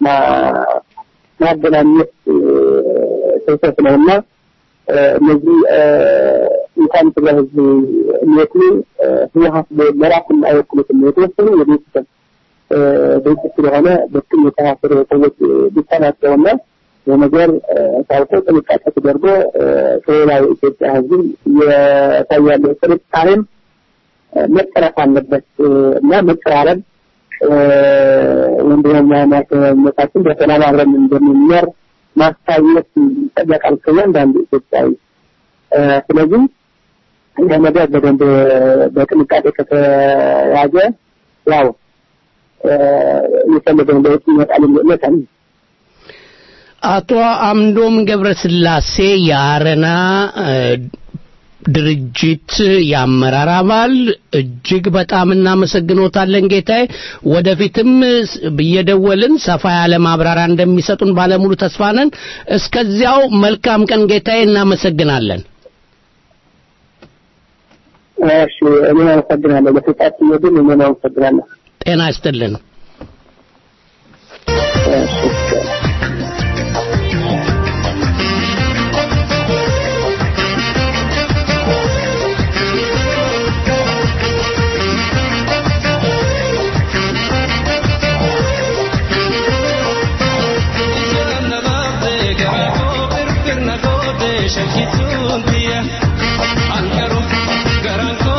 ማገናኘት ስህተት ነው እና እነዚህ እንኳን ትግራይ ህዝብ የሚወክሉ ህወሀት ለራሱን አይወክሉትም። የተወሰኑ የቤተሰብ ድርጅት ስለሆነ በትም የተሳሰሩ ሰዎች ብቻ ናቸውና የነገር ታውቆ ጥንቃቄ ተደርጎ ከሌላው ኢትዮጵያ ህዝብ እየታያለው ጥርጣሬም መቀረፍ አለበት እና መቀራረብ ወንድማማችነታችን በሰላም አብረን እንደምንኖር ማሳየት ይጠበቃል ከእያንዳንዱ ኢትዮጵያዊ። ስለዚህ ይህ ነገር በደንብ በጥንቃቄ ከተያዘ ያው የፈለገውን ለውጥ ይመጣል የሚል እምነት አለኝ። አቶ አምዶም ገብረስላሴ የአረና ድርጅት የአመራር አባል እጅግ በጣም እናመሰግኖታለን ጌታዬ። ወደፊትም እየደወልን ሰፋ ያለ ማብራሪያ እንደሚሰጡን ባለሙሉ ተስፋ ነን። እስከዚያው መልካም ቀን ጌታዬ፣ እናመሰግናለን። እሺ፣ እኔ አመሰግናለሁ። ለሰጣችሁ ግን እኔ አመሰግናለሁ። ጤና ይስጥልን። Ankaru, garanko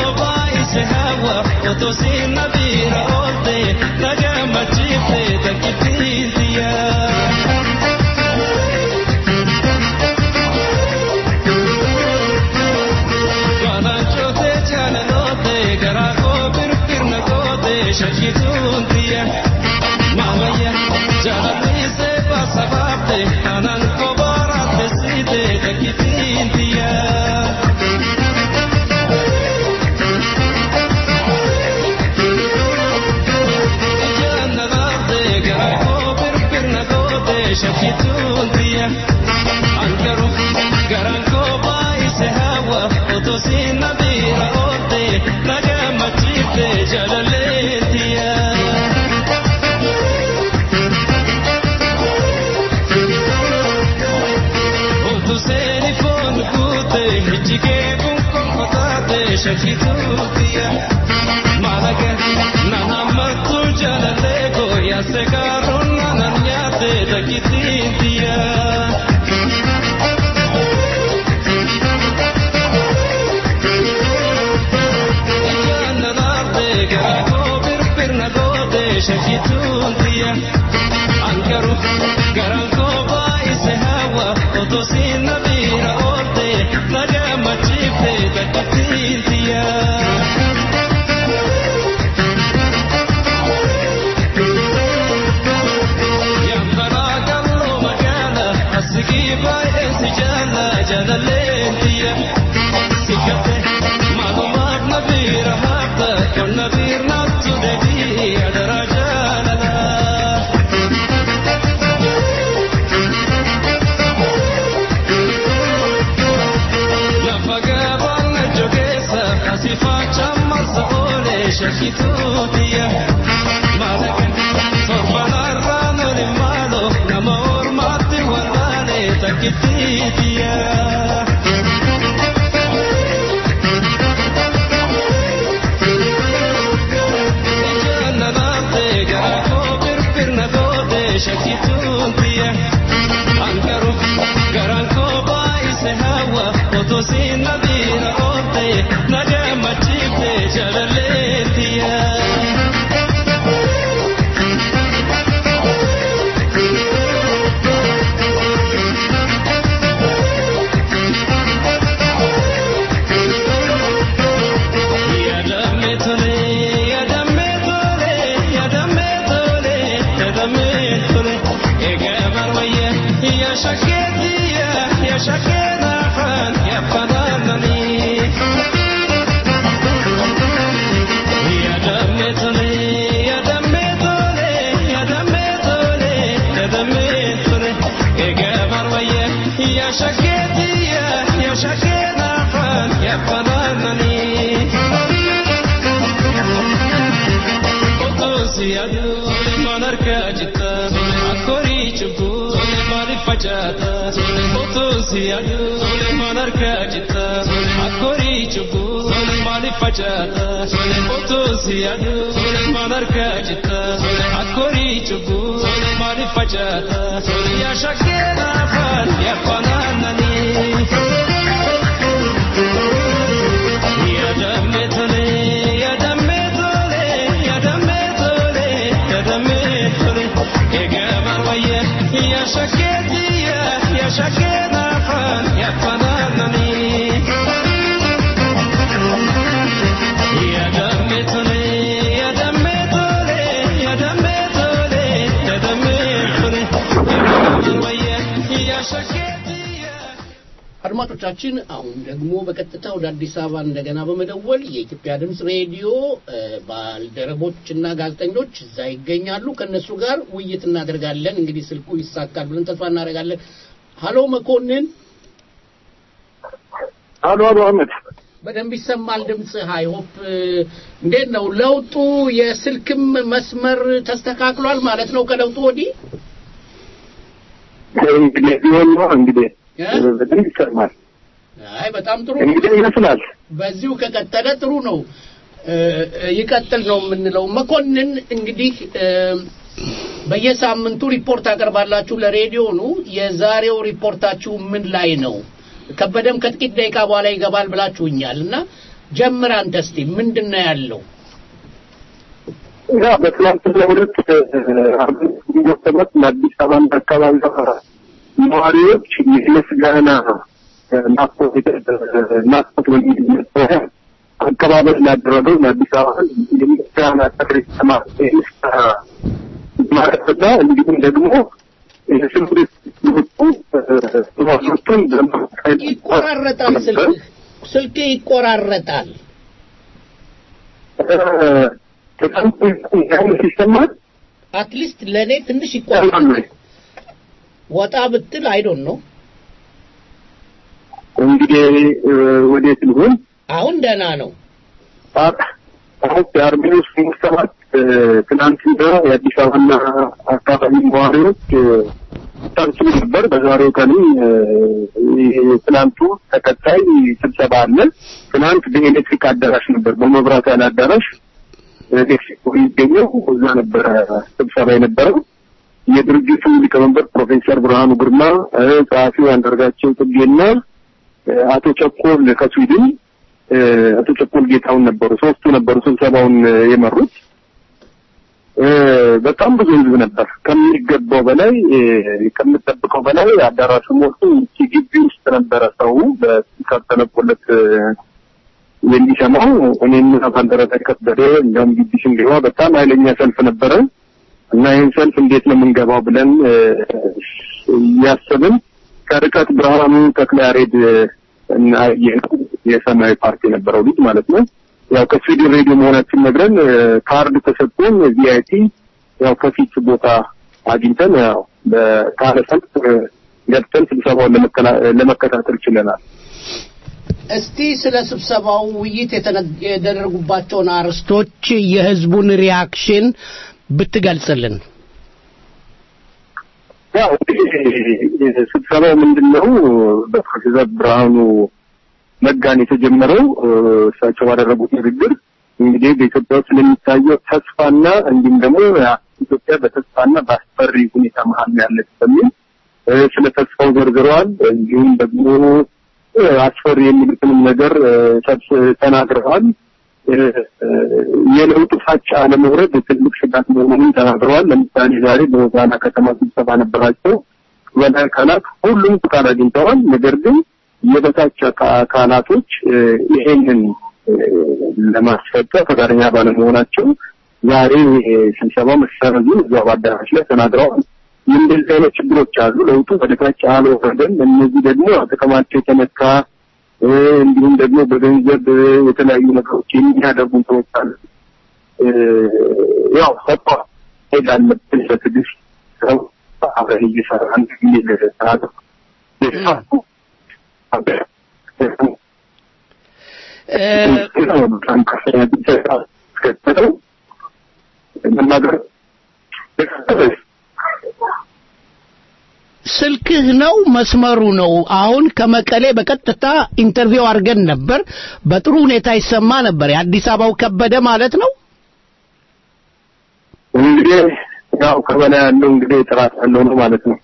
አድማጮቻችን አሁን ደግሞ በቀጥታ ወደ አዲስ አበባ እንደገና በመደወል የኢትዮጵያ ድምፅ ሬዲዮ ባልደረቦችና ጋዜጠኞች እዛ ይገኛሉ። ከእነሱ ጋር ውይይት እናደርጋለን። እንግዲህ ስልኩ ይሳካል ብለን ተስፋ እናደርጋለን። ሀሎ መኮንን። አሎ አሎ አህመድ በደንብ ይሰማል ድምፅ። ሃይሆፕ እንዴት ነው ለውጡ? የስልክም መስመር ተስተካክሏል ማለት ነው ከለውጡ ወዲህ? እንግዲህ ቢሆን ነው እንግዲህ በደንብ ይሰማል። አይ በጣም ጥሩ እንግዲህ ይመስላል። በዚሁ ከቀጠለ ጥሩ ነው። ይቀጥል ነው የምንለው። መኮንን እንግዲህ በየሳምንቱ ሪፖርት አቀርባላችሁ ለሬዲዮኑ። የዛሬው ሪፖርታችሁ ምን ላይ ነው? ከበደም ከጥቂት ደቂቃ በኋላ ይገባል ብላችሁኛል እና ጀምር አንተ እስቲ ምንድን ነው ያለው? ያ በትናንትናው ዕለት አርበኞች ግንቦት ሰባት ለአዲስ አበባና አካባቢ ነዋሪዎች የምስጋና ናፍቆት ናፍቆት በሚል መጠሪያ አቀባበል ላደረገው ለአዲስ አበባ የምስጋና ጥሪ ማለትና እንዲሁም ደግሞ የስምሪት ወጡ ይቆራረጣል ስልክህ ስልክህ ይቆራረጣል ይሰማል አትሊስት ለእኔ ትንሽ ይቆራረጣል ወጣ ብትል አይዶን ነው እንግዲህ ወዴት ልሆን አሁን ደህና ነው አሁን የአርሜኒዮስ ግንቦት ሰባት ትናንትና የአዲስ አበባና አካባቢ ነዋሪዎች ሰብስብ ነበር። በዛሬው ቀንም ትናንቱ ተከታይ ስብሰባ አለ። ትናንት በኤሌክትሪክ አዳራሽ ነበር፣ በመብራት ያለ አዳራሽ ሜክሲኮ የሚገኘው እዛ ነበረ ስብሰባ የነበረው። የድርጅቱ ሊቀመንበር ፕሮፌሰር ብርሃኑ ግርማ፣ ጸሐፊው አንዳርጋቸው ጽጌና አቶ ቸኮል ከስዊድን አቶ ቸኮል ጌታውን ነበሩ። ሶስቱ ነበሩ ስብሰባውን የመሩት። በጣም ብዙ ህዝብ ነበር ከሚገባው በላይ ከምጠብቀው በላይ አዳራሹ ሞልቶ ግቢ ውስጥ ነበረ ሰው በስፒከር ተለቆለት የሚሰማው። እኔም ባልደረባ ከበደ እንዲያውም ግቢ ስንገባ በጣም ኃይለኛ ሰልፍ ነበረ እና ይህን ሰልፍ እንዴት ነው የምንገባው ብለን እያሰብን ከርቀት ብርሃኑ ተክለያሬድ እና የሰማያዊ ፓርቲ የነበረው ልጅ ማለት ነው ያው ከስዊድን ሬዲዮ መሆናችን ነግረን ካርድ ተሰጥቶን ቪአይፒ ያው ከፊት ቦታ አግኝተን ያው በካለ ሰልፍ ገብተን ስብሰባውን ለመከታተል ችለናል። እስቲ ስለ ስብሰባው ውይይት የተደረጉባቸውን አርዕስቶች የህዝቡን ሪያክሽን ብትገልጽልን። ያው እንግዲህ ስብሰባው ምንድን ነው በፕሮፌሰር ብርሃኑ ነጋን የተጀመረው እሳቸው ባደረጉት ንግግር እንግዲህ በኢትዮጵያ ውስጥ ስለሚታየው ተስፋና እንዲሁም ደግሞ ኢትዮጵያ በተስፋና በአስፈሪ ሁኔታ መሀል ያለች በሚል ስለ ተስፋው ዘርዝረዋል። እንዲሁም ደግሞ አስፈሪ የሚሉትንም ነገር ሰብስ ተናግረዋል። የለውጡ ፋጫ አለመውረድ ትልቅ ስጋት መሆኑንም ተናግረዋል። ለምሳሌ ዛሬ በሆሳዕና ከተማ ስብሰባ ነበራቸው። በላይ አካላት ሁሉም ፍቃድ አግኝተዋል። ነገር ግን የበታች አካላቶች ይሄንን ለማስፈጸም ፈቃደኛ ባለመሆናቸው ዛሬ ስብሰባው መሰረዙን እዛው በአዳራሽ ላይ ተናግረዋል። እንደዚህ አይነት ችግሮች አሉ። ለውጡ ወደታች አልወረደም። እነዚህ ደግሞ ጥቅማቸው የተነካ እንዲሁም ደግሞ በገንዘብ የተለያዩ ነገሮች የሚያደርጉ ሰዎች አሉ። ያው ሰፋ ሄድ አለብን በትዕግስት ሰው አብረን እየሰራን የሚል ተናግረው ስልክህ ነው መስመሩ ነው። አሁን ከመቀሌ በቀጥታ ኢንተርቪው አድርገን ነበር። በጥሩ ሁኔታ ይሰማ ነበር። የአዲስ አበባው ከበደ ማለት ነው። እንግዲህ ያው ከበላይ ያለው እንግዲህ ጥራት ያለው ነው ማለት ነው።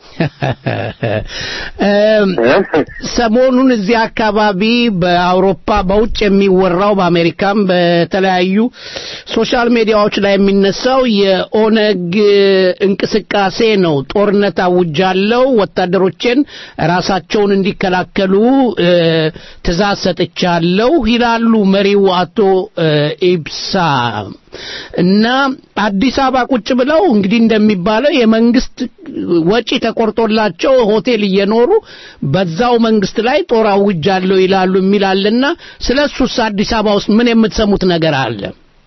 ሰሞኑን እዚህ አካባቢ በአውሮፓ በውጭ የሚወራው በአሜሪካም በተለያዩ ሶሻል ሚዲያዎች ላይ የሚነሳው የኦነግ እንቅስቃሴ ነው። ጦርነት አውጃለሁ፣ ወታደሮችን ራሳቸውን እንዲከላከሉ ትእዛዝ ሰጥቻለሁ ይላሉ መሪው አቶ ኢብሳ እና አዲስ አበባ ቁጭ ብለው እንግዲህ እንደሚባለው የመንግስት ወጪ ተቆርጦላቸው ሆቴል እየኖሩ በዛው መንግስት ላይ ጦር አውጃለሁ ይላሉ የሚላልና ስለ እሱስ አዲስ አበባ ውስጥ ምን የምትሰሙት ነገር አለ?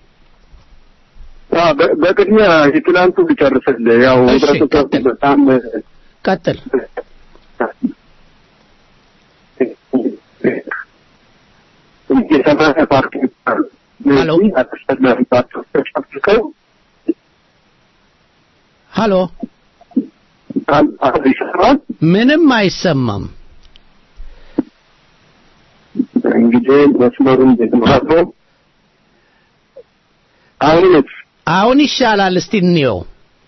በቅድሚያ የትናንቱ ልጨርስልህ። ያው ህብረተሰቡ በጣም ቀጥል። የሰማያዊ ፓርቲ ሄሎ አስፈላጊ ፓርቲዎች ተጨፍልቀው ሄሎ፣ ይሰራል። ምንም አይሰማም። እንግዲህ መስመሩ እንዴት ነው አለው? አሁንስ አሁን ይሻላል። እስቲ እንየው።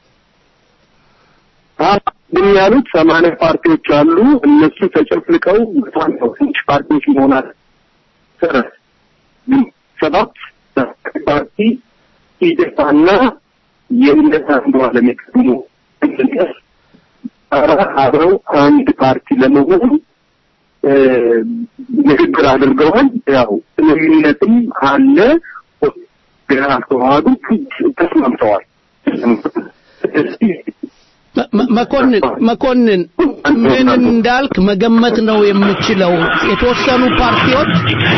ምን ያሉት ሰማንያ ፓርቲዎች አሉ። እነሱ ተጨፍልቀው በጣም ነው ትንሽ ፓርቲዎች መሆናል ሰባት ፓርቲ ኢዴፓና የእምነት አንዱ አለም የቀድሞ እንድንቀር አብረው አንድ ፓርቲ ለመሆን እ፣ ንግግር አድርገዋል። ያው ስምምነትም አለ። ገና አልተዋሃዱ ተስማምተዋል። ስለዚህ መ- መ- መኮንን መኮንን ምን እንዳልክ መገመት ነው የምችለው። የተወሰኑ ፓርቲዎች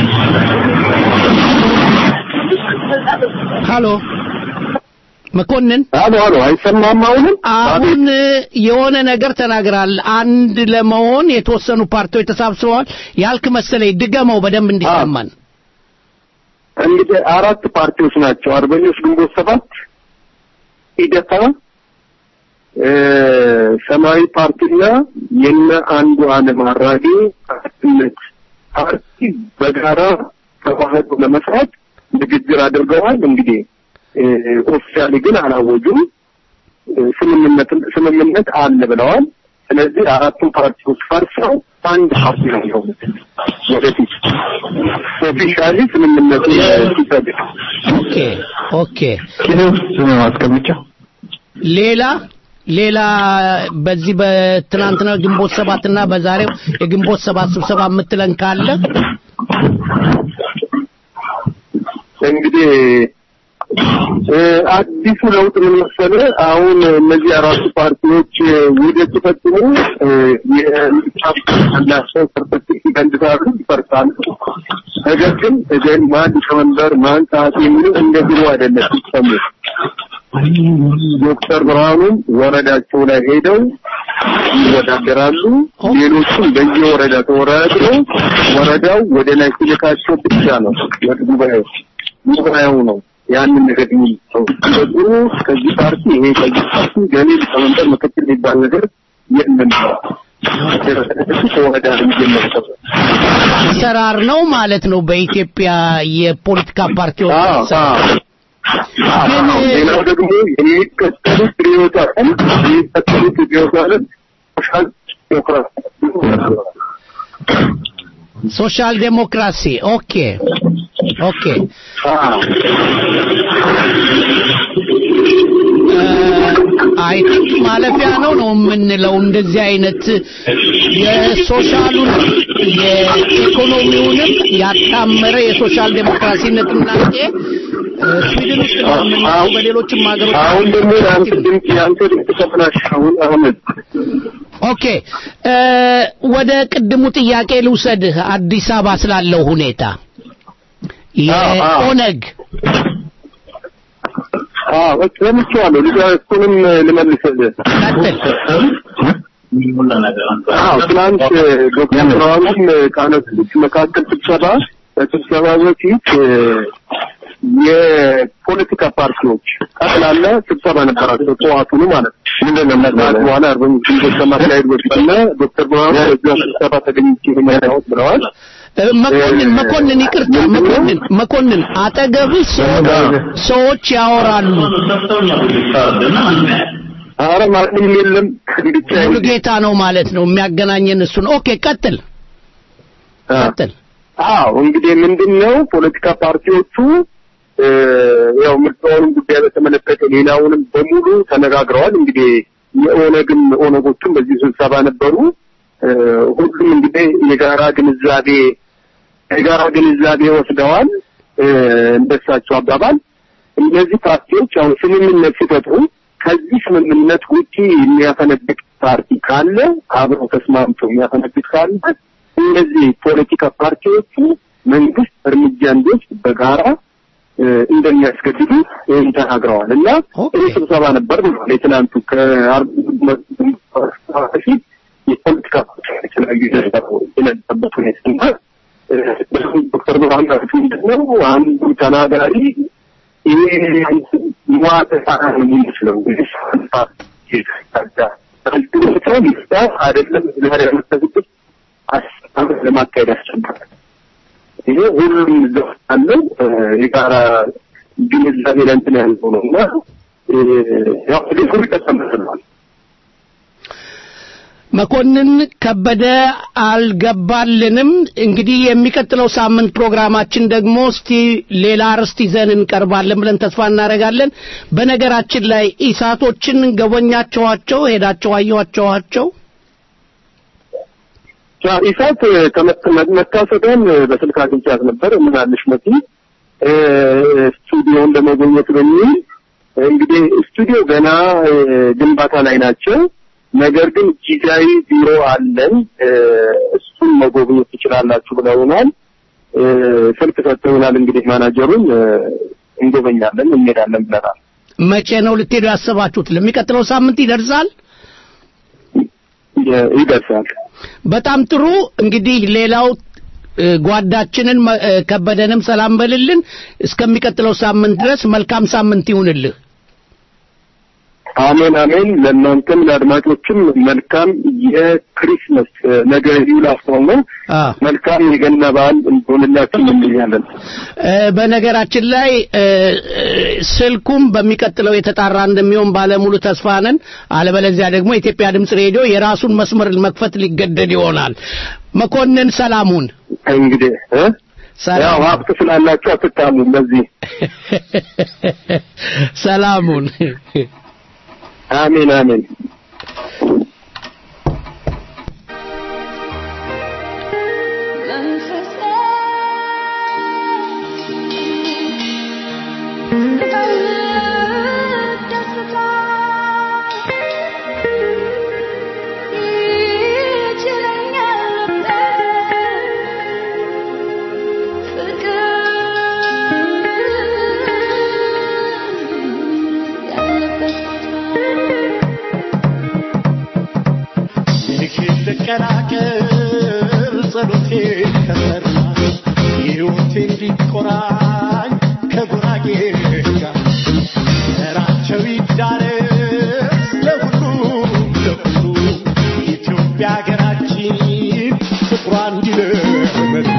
ሃሎ መኮንን አሎ አሎ፣ አይሰማም አሁንም? አሁን የሆነ ነገር ተናግራል። አንድ ለመሆን የተወሰኑ ፓርቲዎች ተሳብስበዋል ያልክ መሰለኝ። ድገመው በደንብ እንዲሰማን። እንግዲህ አራት ፓርቲዎች ናቸው። አርበኞች ግንቦት ሰባት፣ ኢዴፓ፣ እ፣ ሰማያዊ ፓርቲና የነ አንዱ አለም አራጌ አንድነት ፓርቲ በጋራ ተዋህዶ ለመስራት ንግግር አድርገዋል። እንግዲህ ኦፊሻሊ ግን አላወጁም። እ፣ ስምምነት ስምምነት አለ ብለዋል። ስለዚህ አራቱ ፓርቲዎች ፈርሰው አንድ ፓርቲ ነው የሆኑት ወደፊት ኦፊሻሊ ስምምነቱ ሲጸድቅ ኦኬ ኦኬ። ስም ማስቀመጫ ሌላ ሌላ በዚህ በትናንትና ግንቦት ሰባትና በዛሬው የግንቦት ሰባት ስብሰባ የምትለን ካለ እንግዲህ እ፣ አዲሱ ለውጥ ምን መሰለህ? አሁን እነዚህ አራቱ ፓርቲዎች እ፣ ውህደት ሲፈጽሙ እ፣ የምርጫ ያላቸው ሰርተፊኬት ይቀንሳሉ፣ ይፈርሳሉ። ነገር ግን እገን ማን ሊቀመንበር ማን ጸሐፊ የሚሉ እንደ ድሮ አይደለም ሲሰሙ ዶክተር ብርሃኑም ወረዳቸው ላይ ሄደው ይወዳደራሉ። ሌሎቹም በየወረዳ ተወዳድረው ወረዳው ወደ ላይ ሲልካቸው ብቻ ነው ወደ ጉባኤው ጉባኤው ነው ያንን ነገር የሚለው በጥሩ ከዚህ ፓርቲ ይሄ ከዚህ ፓርቲ ገሌ ሊቀመንበር ምክትል የሚባል ነገር የለም። ተወረዳ የሚጀመረው አሰራር ነው ማለት ነው በኢትዮጵያ የፖለቲካ ፓርቲዎች አሰራር። ግን ሌላው ደግሞ የሚከተሉት ርዕዮተ ዓለም የሚከተሉት ርዕዮተ ዓለም ሶሻል ዲሞክራሲ ሶሻል ዴሞክራሲ ኦኬ ኦኬ አይ ቲንክ ማለፊያ ነው ነው የምንለው እንደዚህ አይነት የሶሻሉን የኢኮኖሚውንም ያጣመረ የሶሻል ዴሞክራሲ ንቅናቄ እ፣ ስዊድን ውስጥ ነው የምናየው በሌሎችም ሀገሮች አሁን ደግሞ የአንተ ድምፅ የአንተ ድምፅ ተበላሽ አሁን አህመድ ኦኬ እ፣ ወደ ቅድሙ ጥያቄ ልውሰድህ አዲስ አበባ ስላለው ሁኔታ የኦነግ አዎ ሰምቼዋለሁ። ልጅ እሱንም ልመልስልህ። አዎ ትናንት ዶክተር ብርሃኑም ካነሱት መካከል ስብሰባ ከስብሰባ በፊት እ፣ የፖለቲካ ፓርቲዎች ጠቅላላ ስብሰባ ነበራቸው ጠዋቱኑ ማለት ነው። ምንድን ነው በኋላ አርበኞች ግንቦት ከማካሄድ በፊትና ዶክተር ብርሃኑ በዚያ ስብሰባ ተገኝቼ የመጣሁት ብለዋል። እ፣ መኮንን መኮንን ይቅርታ መኮንን መኮንን አጠገብህ ሰዎች ሰዎች ያወራሉ ኧረ ማንም የለም ብቻ ሙሉ ጌታ ነው ማለት ነው የሚያገናኘን እሱ ነው ኦኬ ቀጥል ቀጥል አዎ እንግዲህ ምንድን ነው ፖለቲካ ፓርቲዎቹ እ፣ ያው ምርጫውንም ጉዳይ በተመለከተ ሌላውንም በሙሉ ተነጋግረዋል። እንግዲህ የኦነግም ኦነጎቹም በዚህ ስብሰባ ነበሩ። እ፣ ሁሉም እንግዲህ የጋራ ግንዛቤ የጋራ ግንዛቤ ወስደዋል። እ፣ እንደሳቸው አባባል እነዚህ ፓርቲዎች አሁን ስምምነት ሲፈጥሩ ከዚህ ስምምነት ውጪ የሚያፈነግጥ ፓርቲ ካለ አብረው ተስማምተው የሚያፈነግጥ ካለ እነዚህ ፖለቲካ ፓርቲዎቹ መንግስት እርምጃ እንዲወስድ በጋራ እ፣ እንደሚያስገድዱ ይህን ተናግረዋል እና ይህ ስብሰባ ነበር ብለዋል። የትናንቱ ከአርብ በፊት የፖለቲካ ፓርቲዎች የተለያዩ የነበረበት ሁኔታ እና እ፣ ዶክተር ብርሃኑ ያሉት ምንድን ነው አንዱ ተናጋሪ ይሄ ሟተ ሳራ ነው የሚመስለው እንግዲህ አይደለም ዛሬ ያመሰግጡት አስተምር ለማካሄድ ያስቸግራል። ይሄ ሁሉም እዛው አለው የጋራ ግንዛቤ ላይ እንትን ያለው ነው እና እ፣ ያው ሊኩር ይቀጥላል። መኮንን ከበደ አልገባልንም። እንግዲህ የሚቀጥለው ሳምንት ፕሮግራማችን ደግሞ እስቲ ሌላ ርዕስ ይዘን እንቀርባለን ብለን ተስፋ እናደርጋለን። በነገራችን ላይ ኢሳቶችን ገበኛቸዋቸው ሄዳቸው አየኋቸዋቸው? ኢሳት መታሰቢያን በስልክ አግኝቻት ነበር። ምናልሽ መሲ ስቱዲዮን ለመጎብኘት በሚል እንግዲህ ስቱዲዮ ገና ግንባታ ላይ ናቸው። ነገር ግን ጊዜያዊ ቢሮ አለን፣ እሱን መጎብኘት ትችላላችሁ ብለውናል። ስልክ ሰጥተውናል። እንግዲህ ማናጀሩን እንጎበኛለን፣ እንሄዳለን ብለናል። መቼ ነው ልትሄዱ ያሰባችሁት? ለሚቀጥለው ሳምንት ይደርሳል? ይደርሳል። በጣም ጥሩ። እንግዲህ ሌላው ጓዳችንን ከበደንም ሰላም በልልን። እስከሚቀጥለው ሳምንት ድረስ መልካም ሳምንት ይሁንልህ። አሜን አሜን። ለእናንተም ለአድማጮችም መልካም የክሪስመስ ነገ ይውላስተው ነው። መልካም የገና በዓል እንሆንላችሁ እንመኛለን። በነገራችን ላይ ስልኩም በሚቀጥለው የተጣራ እንደሚሆን ባለሙሉ ተስፋ ነን። አለበለዚያ ደግሞ የኢትዮጵያ ድምፅ ሬዲዮ የራሱን መስመር መክፈት ሊገደድ ይሆናል። መኮንን ሰላሙን እንግዲህ ያው ሀብት ስላላችሁ አትታሙ። በዚህ ሰላሙን አሜን አሜን። ልቀናቀር ጸሎቴ ከሰራ ሕይወቴ እንዲቆራኝ ከጉራጌ ጋር ዘራቸው ይዳረስ ለሁሉ ለሁሉ ኢትዮጵያ ሀገራችን ፍቅሯ እንዲለመድ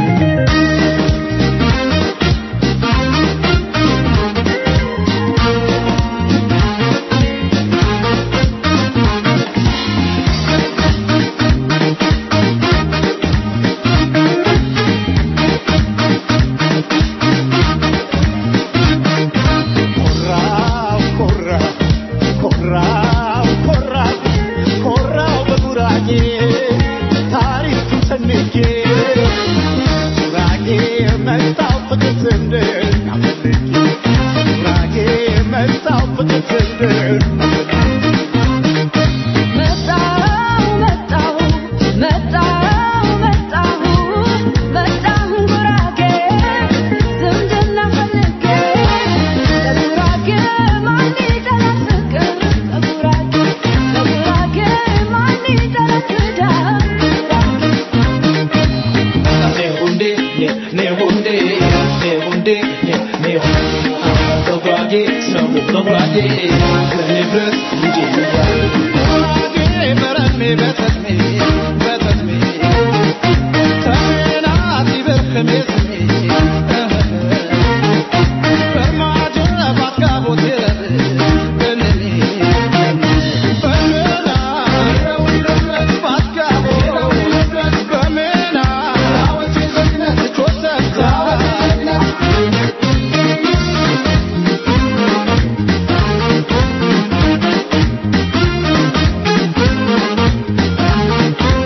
Thank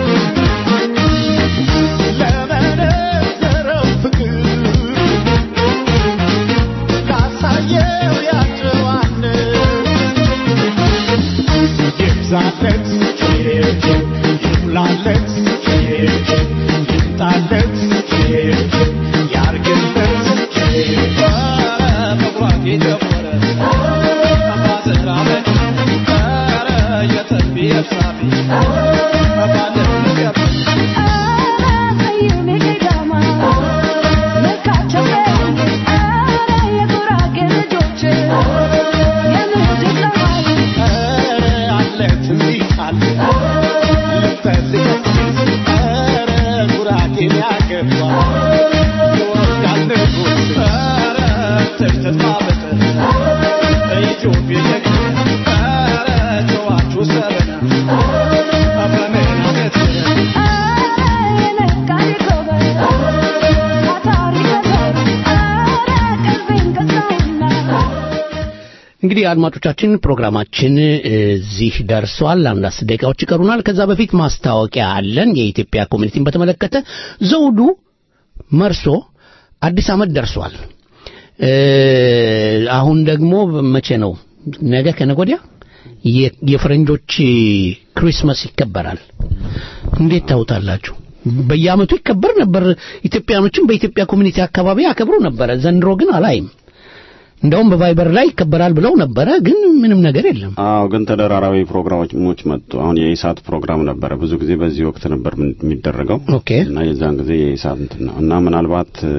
እንግዲህ አድማጮቻችን ፕሮግራማችን እዚህ ደርሷል። አንድ አስር ደቂቃዎች ይቀሩናል። ከዛ በፊት ማስታወቂያ አለን። የኢትዮጵያ ኮሚኒቲን በተመለከተ ዘውዱ መርሶ አዲስ ዓመት ደርሷል። እ፣ አሁን ደግሞ መቼ ነው? ነገ ከነገ ወዲያ የ- የፈረንጆች ክሪስማስ ይከበራል። እንዴት ታውታላችሁ? በየዓመቱ ይከበር ነበር። ኢትዮጵያኖችም በኢትዮጵያ ኮሚኒቲ አካባቢ ያከብሩ ነበረ። ዘንድሮ ግን አላይም። እንደውም በቫይበር ላይ ይከበራል ብለው ነበረ፣ ግን ምንም ነገር የለም። አዎ ግን ተደራራቢ ፕሮግራሞች መጡ። አሁን የኢሳት ፕሮግራም ነበረ ብዙ ጊዜ በዚህ ወቅት ነበር ምን- የሚደረገው ኦኬ እና የዛን ጊዜ የኢሳት እንትን ነው እና ምናልባት እ፣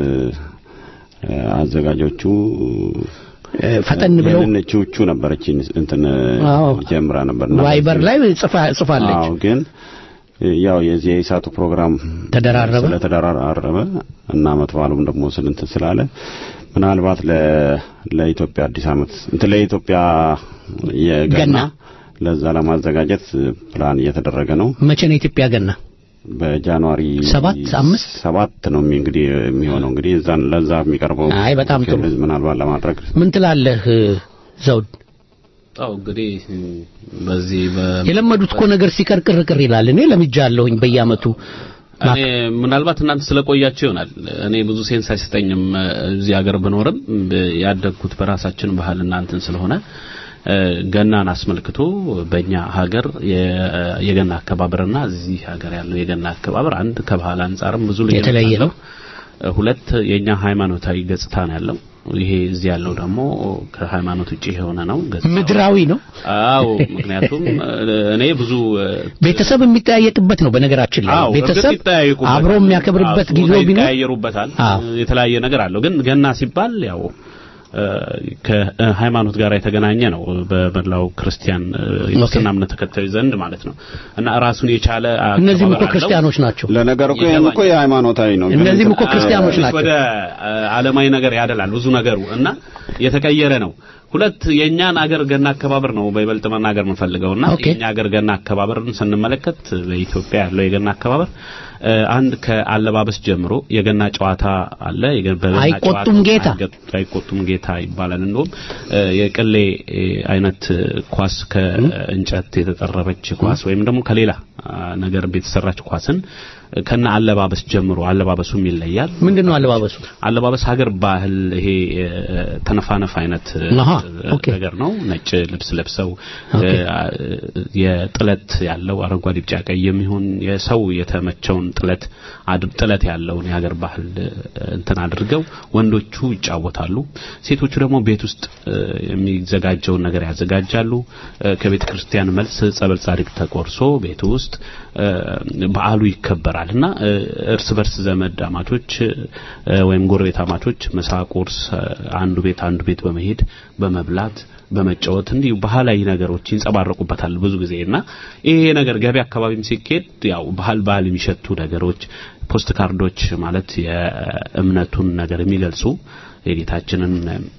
አዘጋጆቹ እ፣ ፈጠን ብለው ቹቹ ነበረች እንትን አዎ። ጀምራ ነበር እና ቫይበር ላይ ጽፋ- ጽፋለች። አዎ ግን ያው የዚህ የኢሳቱ ፕሮግራም ተደራረበ ስለተደራረበ እና አመት በዓሉም ደግሞ ስልንትን ስላለ ምናልባት ለ ለኢትዮጵያ አዲስ አመት እንትን ለኢትዮጵያ የገና ገና። ለዛ ለማዘጋጀት ፕላን እየተደረገ ነው። መቼ ነው የኢትዮጵያ ገና? በጃንዋሪ ሰባት አምስት ሰባት ነው የሚ- እንግዲህ የሚሆነው እንግዲህ እዛን ለዛ የሚቀርበው አይ በጣም ጥሩ። ምናልባት ለማድረግ ምን ትላለህ ዘውድ? አው እንግዲህ በዚህ በ የለመዱት እኮ ነገር ሲቀር ቅር ቅር ይላል። እኔ ለምጃለሁኝ በየአመቱ እኔ ምናልባት እናንተ ስለቆያችሁ ይሆናል። እኔ ብዙ ሴንስ አይሰጠኝም። እዚህ ሀገር ብኖርም ብ- ያደግኩት በራሳችን ባህል እናንተን ስለሆነ እ፣ ገናን አስመልክቶ በእኛ ሀገር የ- የገና አከባበርና እዚህ ሀገር ያለው የገና አከባበር አንድ ከባህል አንጻርም ብዙ ልዩነት የተለየ አለው። ነው። እ፣ ሁለት የኛ ሃይማኖታዊ ገጽታ ነው ያለው። ይሄ እዚህ ያለው ደግሞ ከሃይማኖት ውጪ የሆነ ነው ገጽታው። ምድራዊ ነው። አዎ ምክንያቱም እ፣ እኔ ብዙ እ፣ ቤተሰብ የሚጠያየቅበት ነው። በነገራችን ላይ አዎ ቤተሰብ እርግጥ ይጠያየቁበታል። አብሮ የሚያከብርበት አዎ፣ ጊዜ ስጦታ ቢኖር ይቀያየሩበታል። አዎ። የተለያየ ነገር አለው። ግን ገና ሲባል ያው እ፣ ከሃይማኖት ጋር የተገናኘ ነው በመላው ክርስቲያን እ፣ የክርስትና እምነት ተከታዮች ዘንድ ማለት ነው እና ራሱን የቻለ እነዚህም እኮ አከባበር አለው። ክርስቲያኖች ናቸው። ለነገሩ እኮ ይሄም እኮ የሃይማኖታዊ ነው። ግን እነዚህም እኮ ክርስቲያኖች ትንሽ ናቸው። ወደ አ, ዓለማዊ ነገር ያደላል ብዙ ነገሩ እና የተቀየረ ነው። ሁለት የእኛን አገር ገና አከባበር ነው በይበልጥ መናገር የምንፈልገውና ኦኬ። የእኛ አገር ገና አከባበርን ስንመለከት በኢትዮጵያ ያለው የገና አከባበር እ፣ አንድ ከአለባበስ ጀምሮ የገና ጨዋታ አለ። የገ- በገና አይቆጡም ጨዋታ ጌታ። አይገ- አይቆጡም ጌታ ይባላል። እንደውም እ፣ የቅሌ እ፣ አይነት እ፣ ኳስ ከእንጨት የተጠረበች ኳስ ወይም ደግሞ ከሌላ አ, ነገር የተሰራች ኳስን እ፣ ከነ አለባበስ ጀምሮ አለባበሱም ይለያል። ምንድን ነው አለባበሱ? አለባበስ ሀገር ባህል ይሄ እ፣ ተነፋነፍ አይነት እ፣ አሃ፣ እ፣ ኦኬ። ነገር ነው። ነጭ ልብስ ለብሰው ኦኬ። እ፣ አ- የጥለት ያለው አረንጓዴ፣ ቢጫ፣ ቀይ የሚሆን የሰው የተመቸውን ጥለት አድ- ጥለት ያለውን የሀገር ባህል እ፣ እንትን አድርገው ወንዶቹ ይጫወታሉ። ሴቶቹ ደግሞ ቤት ውስጥ እ፣ የሚዘጋጀውን ነገር ያዘጋጃሉ። እ፣ ከቤተ ክርስቲያን መልስ ጸበል ጻድቅ ተቆርሶ ቤት ውስጥ እ፣ በዓሉ ይከበራል እና እ፣ እርስ በርስ ዘመድ አማቾች እ፣ ወይም ጎረቤት አማቾች ምሳ፣ ቁርስ እ፣ አንዱ ቤት አንዱ ቤት በመሄድ በመብላት በመጫወት እንዲሁ ባህላዊ ነገሮች ይንጸባረቁበታል ብዙ ጊዜ እና ይሄ ነገር ገበያ አካባቢም ሲኬድ ያው ባህል ባህል የሚሸቱ ነገሮች ፖስት ካርዶች ማለት የእምነቱን ነገር የሚገልጹ የጌታችንን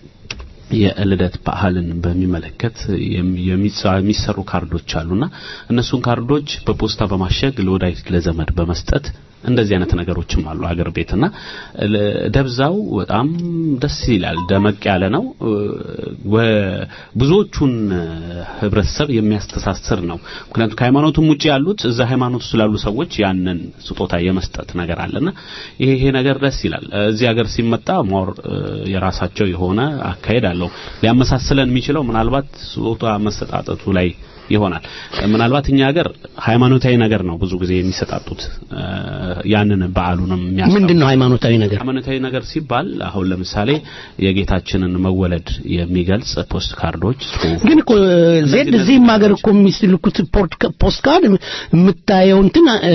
የልደት ባህልን በሚመለከት የሚ- የሚጻ- የሚሰሩ ካርዶች አሉና እነሱን ካርዶች በፖስታ በማሸግ ለወዳጅ ለዘመድ በመስጠት እንደዚህ አይነት ነገሮችም አሉ አገር ቤትና ለ- ደብዛው በጣም ደስ ይላል። ደመቅ ያለ ነው። እ፣ ወ- ብዙዎቹን እ፣ ህብረተሰብ የሚያስተሳስር ነው። ምክንያቱም ከሃይማኖቱም ውጪ ያሉት እዛ ሃይማኖቱ ስላሉ ሰዎች ያንን ስጦታ የመስጠት ነገር አለና ይሄ ይሄ ነገር ደስ ይላል። እዚህ ሀገር ሲመጣ ሞር እ፣ የራሳቸው የሆነ አካሄድ አለው። ሊያመሳስለን የሚችለው ምናልባት ስጦታ መሰጣጠቱ ላይ ይሆናል። ምናልባት እኛ ሀገር ሃይማኖታዊ ነገር ነው ብዙ ጊዜ የሚሰጣጡት እ፣ ያንን በዓሉንም የሚያስ ምንድን ነው ሃይማኖታዊ ነገር? ሃይማኖታዊ ነገር ሲባል አሁን ለምሳሌ የጌታችንን መወለድ የሚገልጽ ፖስት ካርዶች ጽሁፍ ግን እኮ ዜድ እዚህም ሀገር እኮ የሚስልኩት ፖርት- ፖስት ካርድ የምታየው እንትን እ፣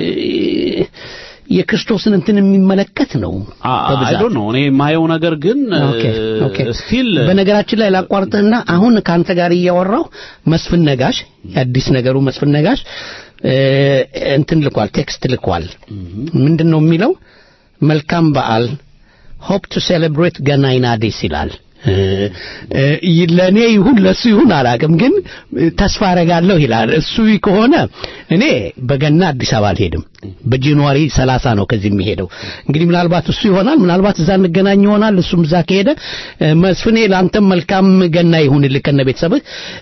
የክርስቶስን እንትን የሚመለከት ነው አይ በብዛት ዶንት ኖ እኔ የማየው ነገር ግን ኦኬ ኦኬ ስቲል በነገራችን ላይ ላቋርጥህና አሁን ከአንተ ጋር እያወራው መስፍን ነጋሽ የአዲስ ነገሩ መስፍን ነጋሽ እ፣ እንትን ልኳል ቴክስት ልኳል ምንድን ነው የሚለው መልካም በዓል ሆፕ ቱ ሴሌብሬት ገና ኢን አዲስ ይላል ለእኔ ይሁን ለሱ ይሁን አላቅም፣ ግን ተስፋ አረጋለሁ ይላል። እሱ ከሆነ እኔ በገና አዲስ አበባ አልሄድም። በጃንዋሪ ሰላሳ ነው ከዚህ የሚሄደው። እንግዲህ ምናልባት እሱ ይሆናል፣ ምናልባት እዛ እንገናኝ ይሆናል። እሱም እዛ ከሄደ መስፍኔ፣ ለአንተም መልካም ገና ይሁንልህ ከነ ቤተሰብህ።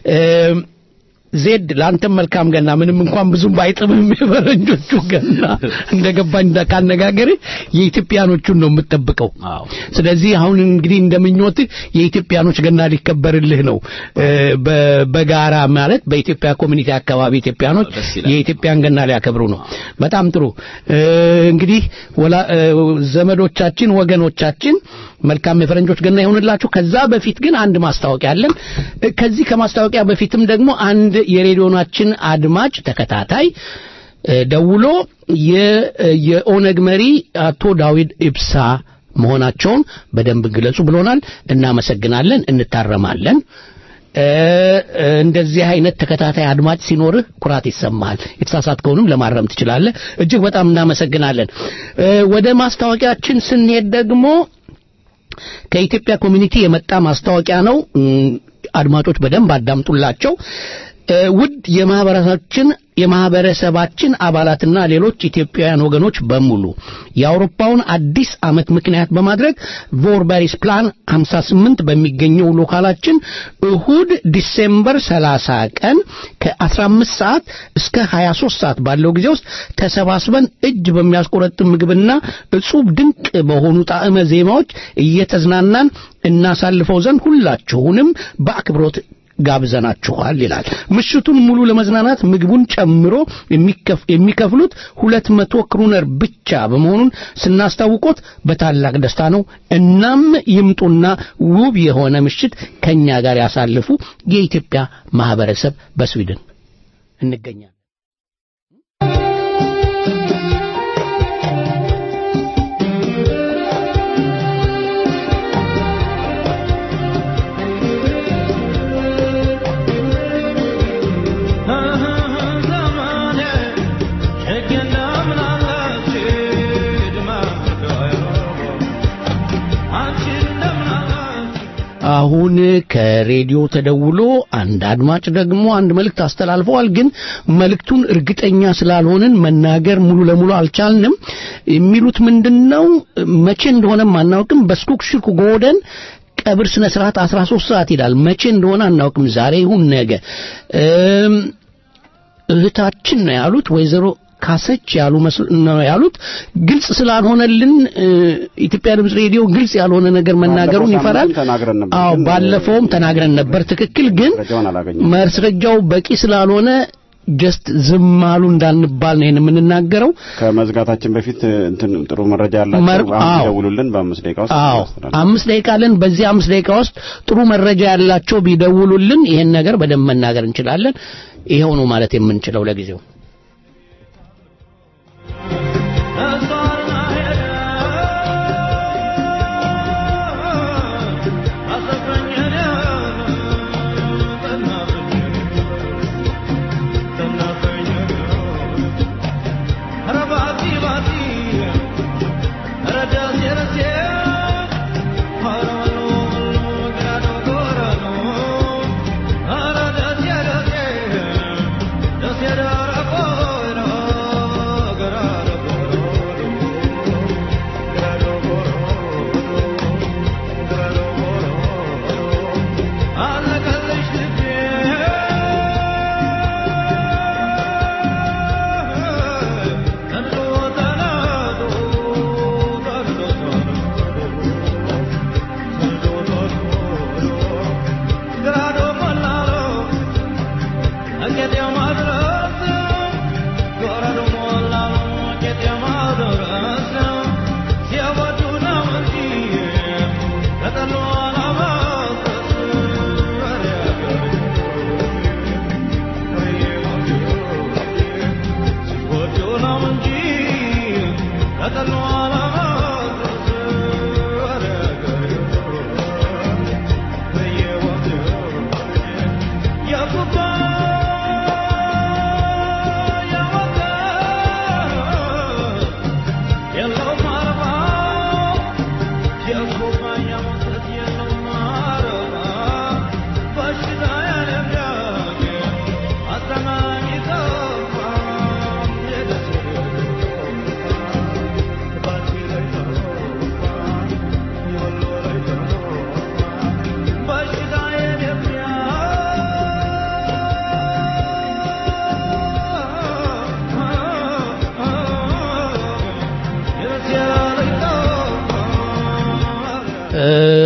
ዜድ ለአንተም መልካም ገና። ምንም እንኳን ብዙም ባይጥምም የፈረንጆቹ ገና እንደገባኝ ካነጋገር የኢትዮጵያኖቹን ነው የምጠብቀው። ስለዚህ አሁን እንግዲህ እንደምኞት የኢትዮጵያኖች ገና ሊከበርልህ ነው። በጋራ ማለት በኢትዮጵያ ኮሚኒቲ አካባቢ ኢትዮጵያኖች የኢትዮጵያን ገና ሊያከብሩ ነው። በጣም ጥሩ እንግዲህ ዘመዶቻችን፣ ወገኖቻችን መልካም የፈረንጆች ገና ይሁንላችሁ። ከዛ በፊት ግን አንድ ማስታወቂያ አለን። ከዚህ ከማስታወቂያ በፊትም ደግሞ አንድ የሬዲዮናችን አድማጭ ተከታታይ ደውሎ የኦነግ መሪ አቶ ዳዊት ኢብሳ መሆናቸውን በደንብ ግለጹ ብሎናል። እናመሰግናለን፣ እንታረማለን። እንደዚህ አይነት ተከታታይ አድማጭ ሲኖርህ ኩራት ይሰማሃል። የተሳሳትከውንም ለማረም ትችላለህ። እጅግ በጣም እናመሰግናለን። ወደ ማስታወቂያችን ስንሄድ ደግሞ ከኢትዮጵያ ኮሚኒቲ የመጣ ማስታወቂያ ነው። አድማጮች በደንብ አዳምጡላቸው። ውድ የማህበረሰባችን የማህበረሰባችን አባላትና ሌሎች ኢትዮጵያውያን ወገኖች በሙሉ የአውሮፓውን አዲስ ዓመት ምክንያት በማድረግ ቮርበሪስ ፕላን 58 በሚገኘው ሎካላችን እሁድ ዲሴምበር 30 ቀን ከ15 ሰዓት እስከ 23 ሰዓት ባለው ጊዜ ውስጥ ተሰባስበን እጅ በሚያስቆረጥም ምግብና እጹብ ድንቅ በሆኑ ጣዕመ ዜማዎች እየተዝናናን እናሳልፈው ዘንድ ሁላችሁንም በአክብሮት ጋብዘናችኋል ይላል። ምሽቱን ሙሉ ለመዝናናት ምግቡን ጨምሮ የሚከፍሉት ሁለት መቶ ክሩነር ብቻ በመሆኑን ስናስታውቆት በታላቅ ደስታ ነው። እናም ይምጡና ውብ የሆነ ምሽት ከኛ ጋር ያሳልፉ። የኢትዮጵያ ማህበረሰብ በስዊድን እንገኛለን። አሁን ከሬዲዮ ተደውሎ አንድ አድማጭ ደግሞ አንድ መልእክት አስተላልፈዋል። ግን መልእክቱን እርግጠኛ ስላልሆንን መናገር ሙሉ ለሙሉ አልቻልንም። የሚሉት ምንድነው መቼ እንደሆነም አናውቅም። በስኩክሽኩ ጎደን ቀብር ስነ ስርዓት 13 ሰዓት ይላል። መቼ እንደሆነ አናውቅም። ዛሬ ይሁን ነገ። እህታችን ነው ያሉት ወይዘሮ ካሰች ያሉ ነው ያሉት። ግልጽ ስላልሆነልን ኢትዮጵያ ድምፅ ሬዲዮ ግልጽ ያልሆነ ነገር መናገሩን ይፈራል። አዎ ባለፈውም ተናግረን ነበር። ትክክል። ግን ማስረጃው በቂ ስላልሆነ ጀስት ዝም አሉ እንዳንባል ነው የምንናገረው። ከመዝጋታችን በፊት እንትን ጥሩ መረጃ ያላቸው ቢደውሉልን በአምስት ደቂቃ ውስጥ አዎ አምስት ደቂቃ አለን። በዚህ አምስት ደቂቃ ውስጥ ጥሩ መረጃ ያላቸው ቢደውሉልን ይሄን ነገር በደንብ መናገር እንችላለን። ይሄው ነው ማለት የምንችለው ለጊዜው። Ara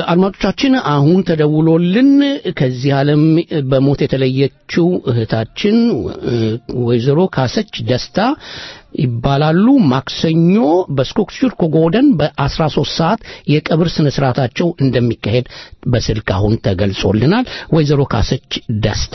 አድማጮቻችን አሁን ተደውሎልን ከዚህ ዓለም በሞት የተለየችው እህታችን እ፣ ወይዘሮ ካሰች ደስታ ይባላሉ። ማክሰኞ በስኮክሹር ኮጎደን በ13 ሰዓት የቀብር ስነ ስርዓታቸው እንደሚካሄድ በስልክ አሁን ተገልጾልናል። ወይዘሮ ካሰች ደስታ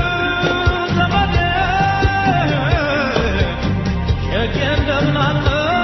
እንደምን አለ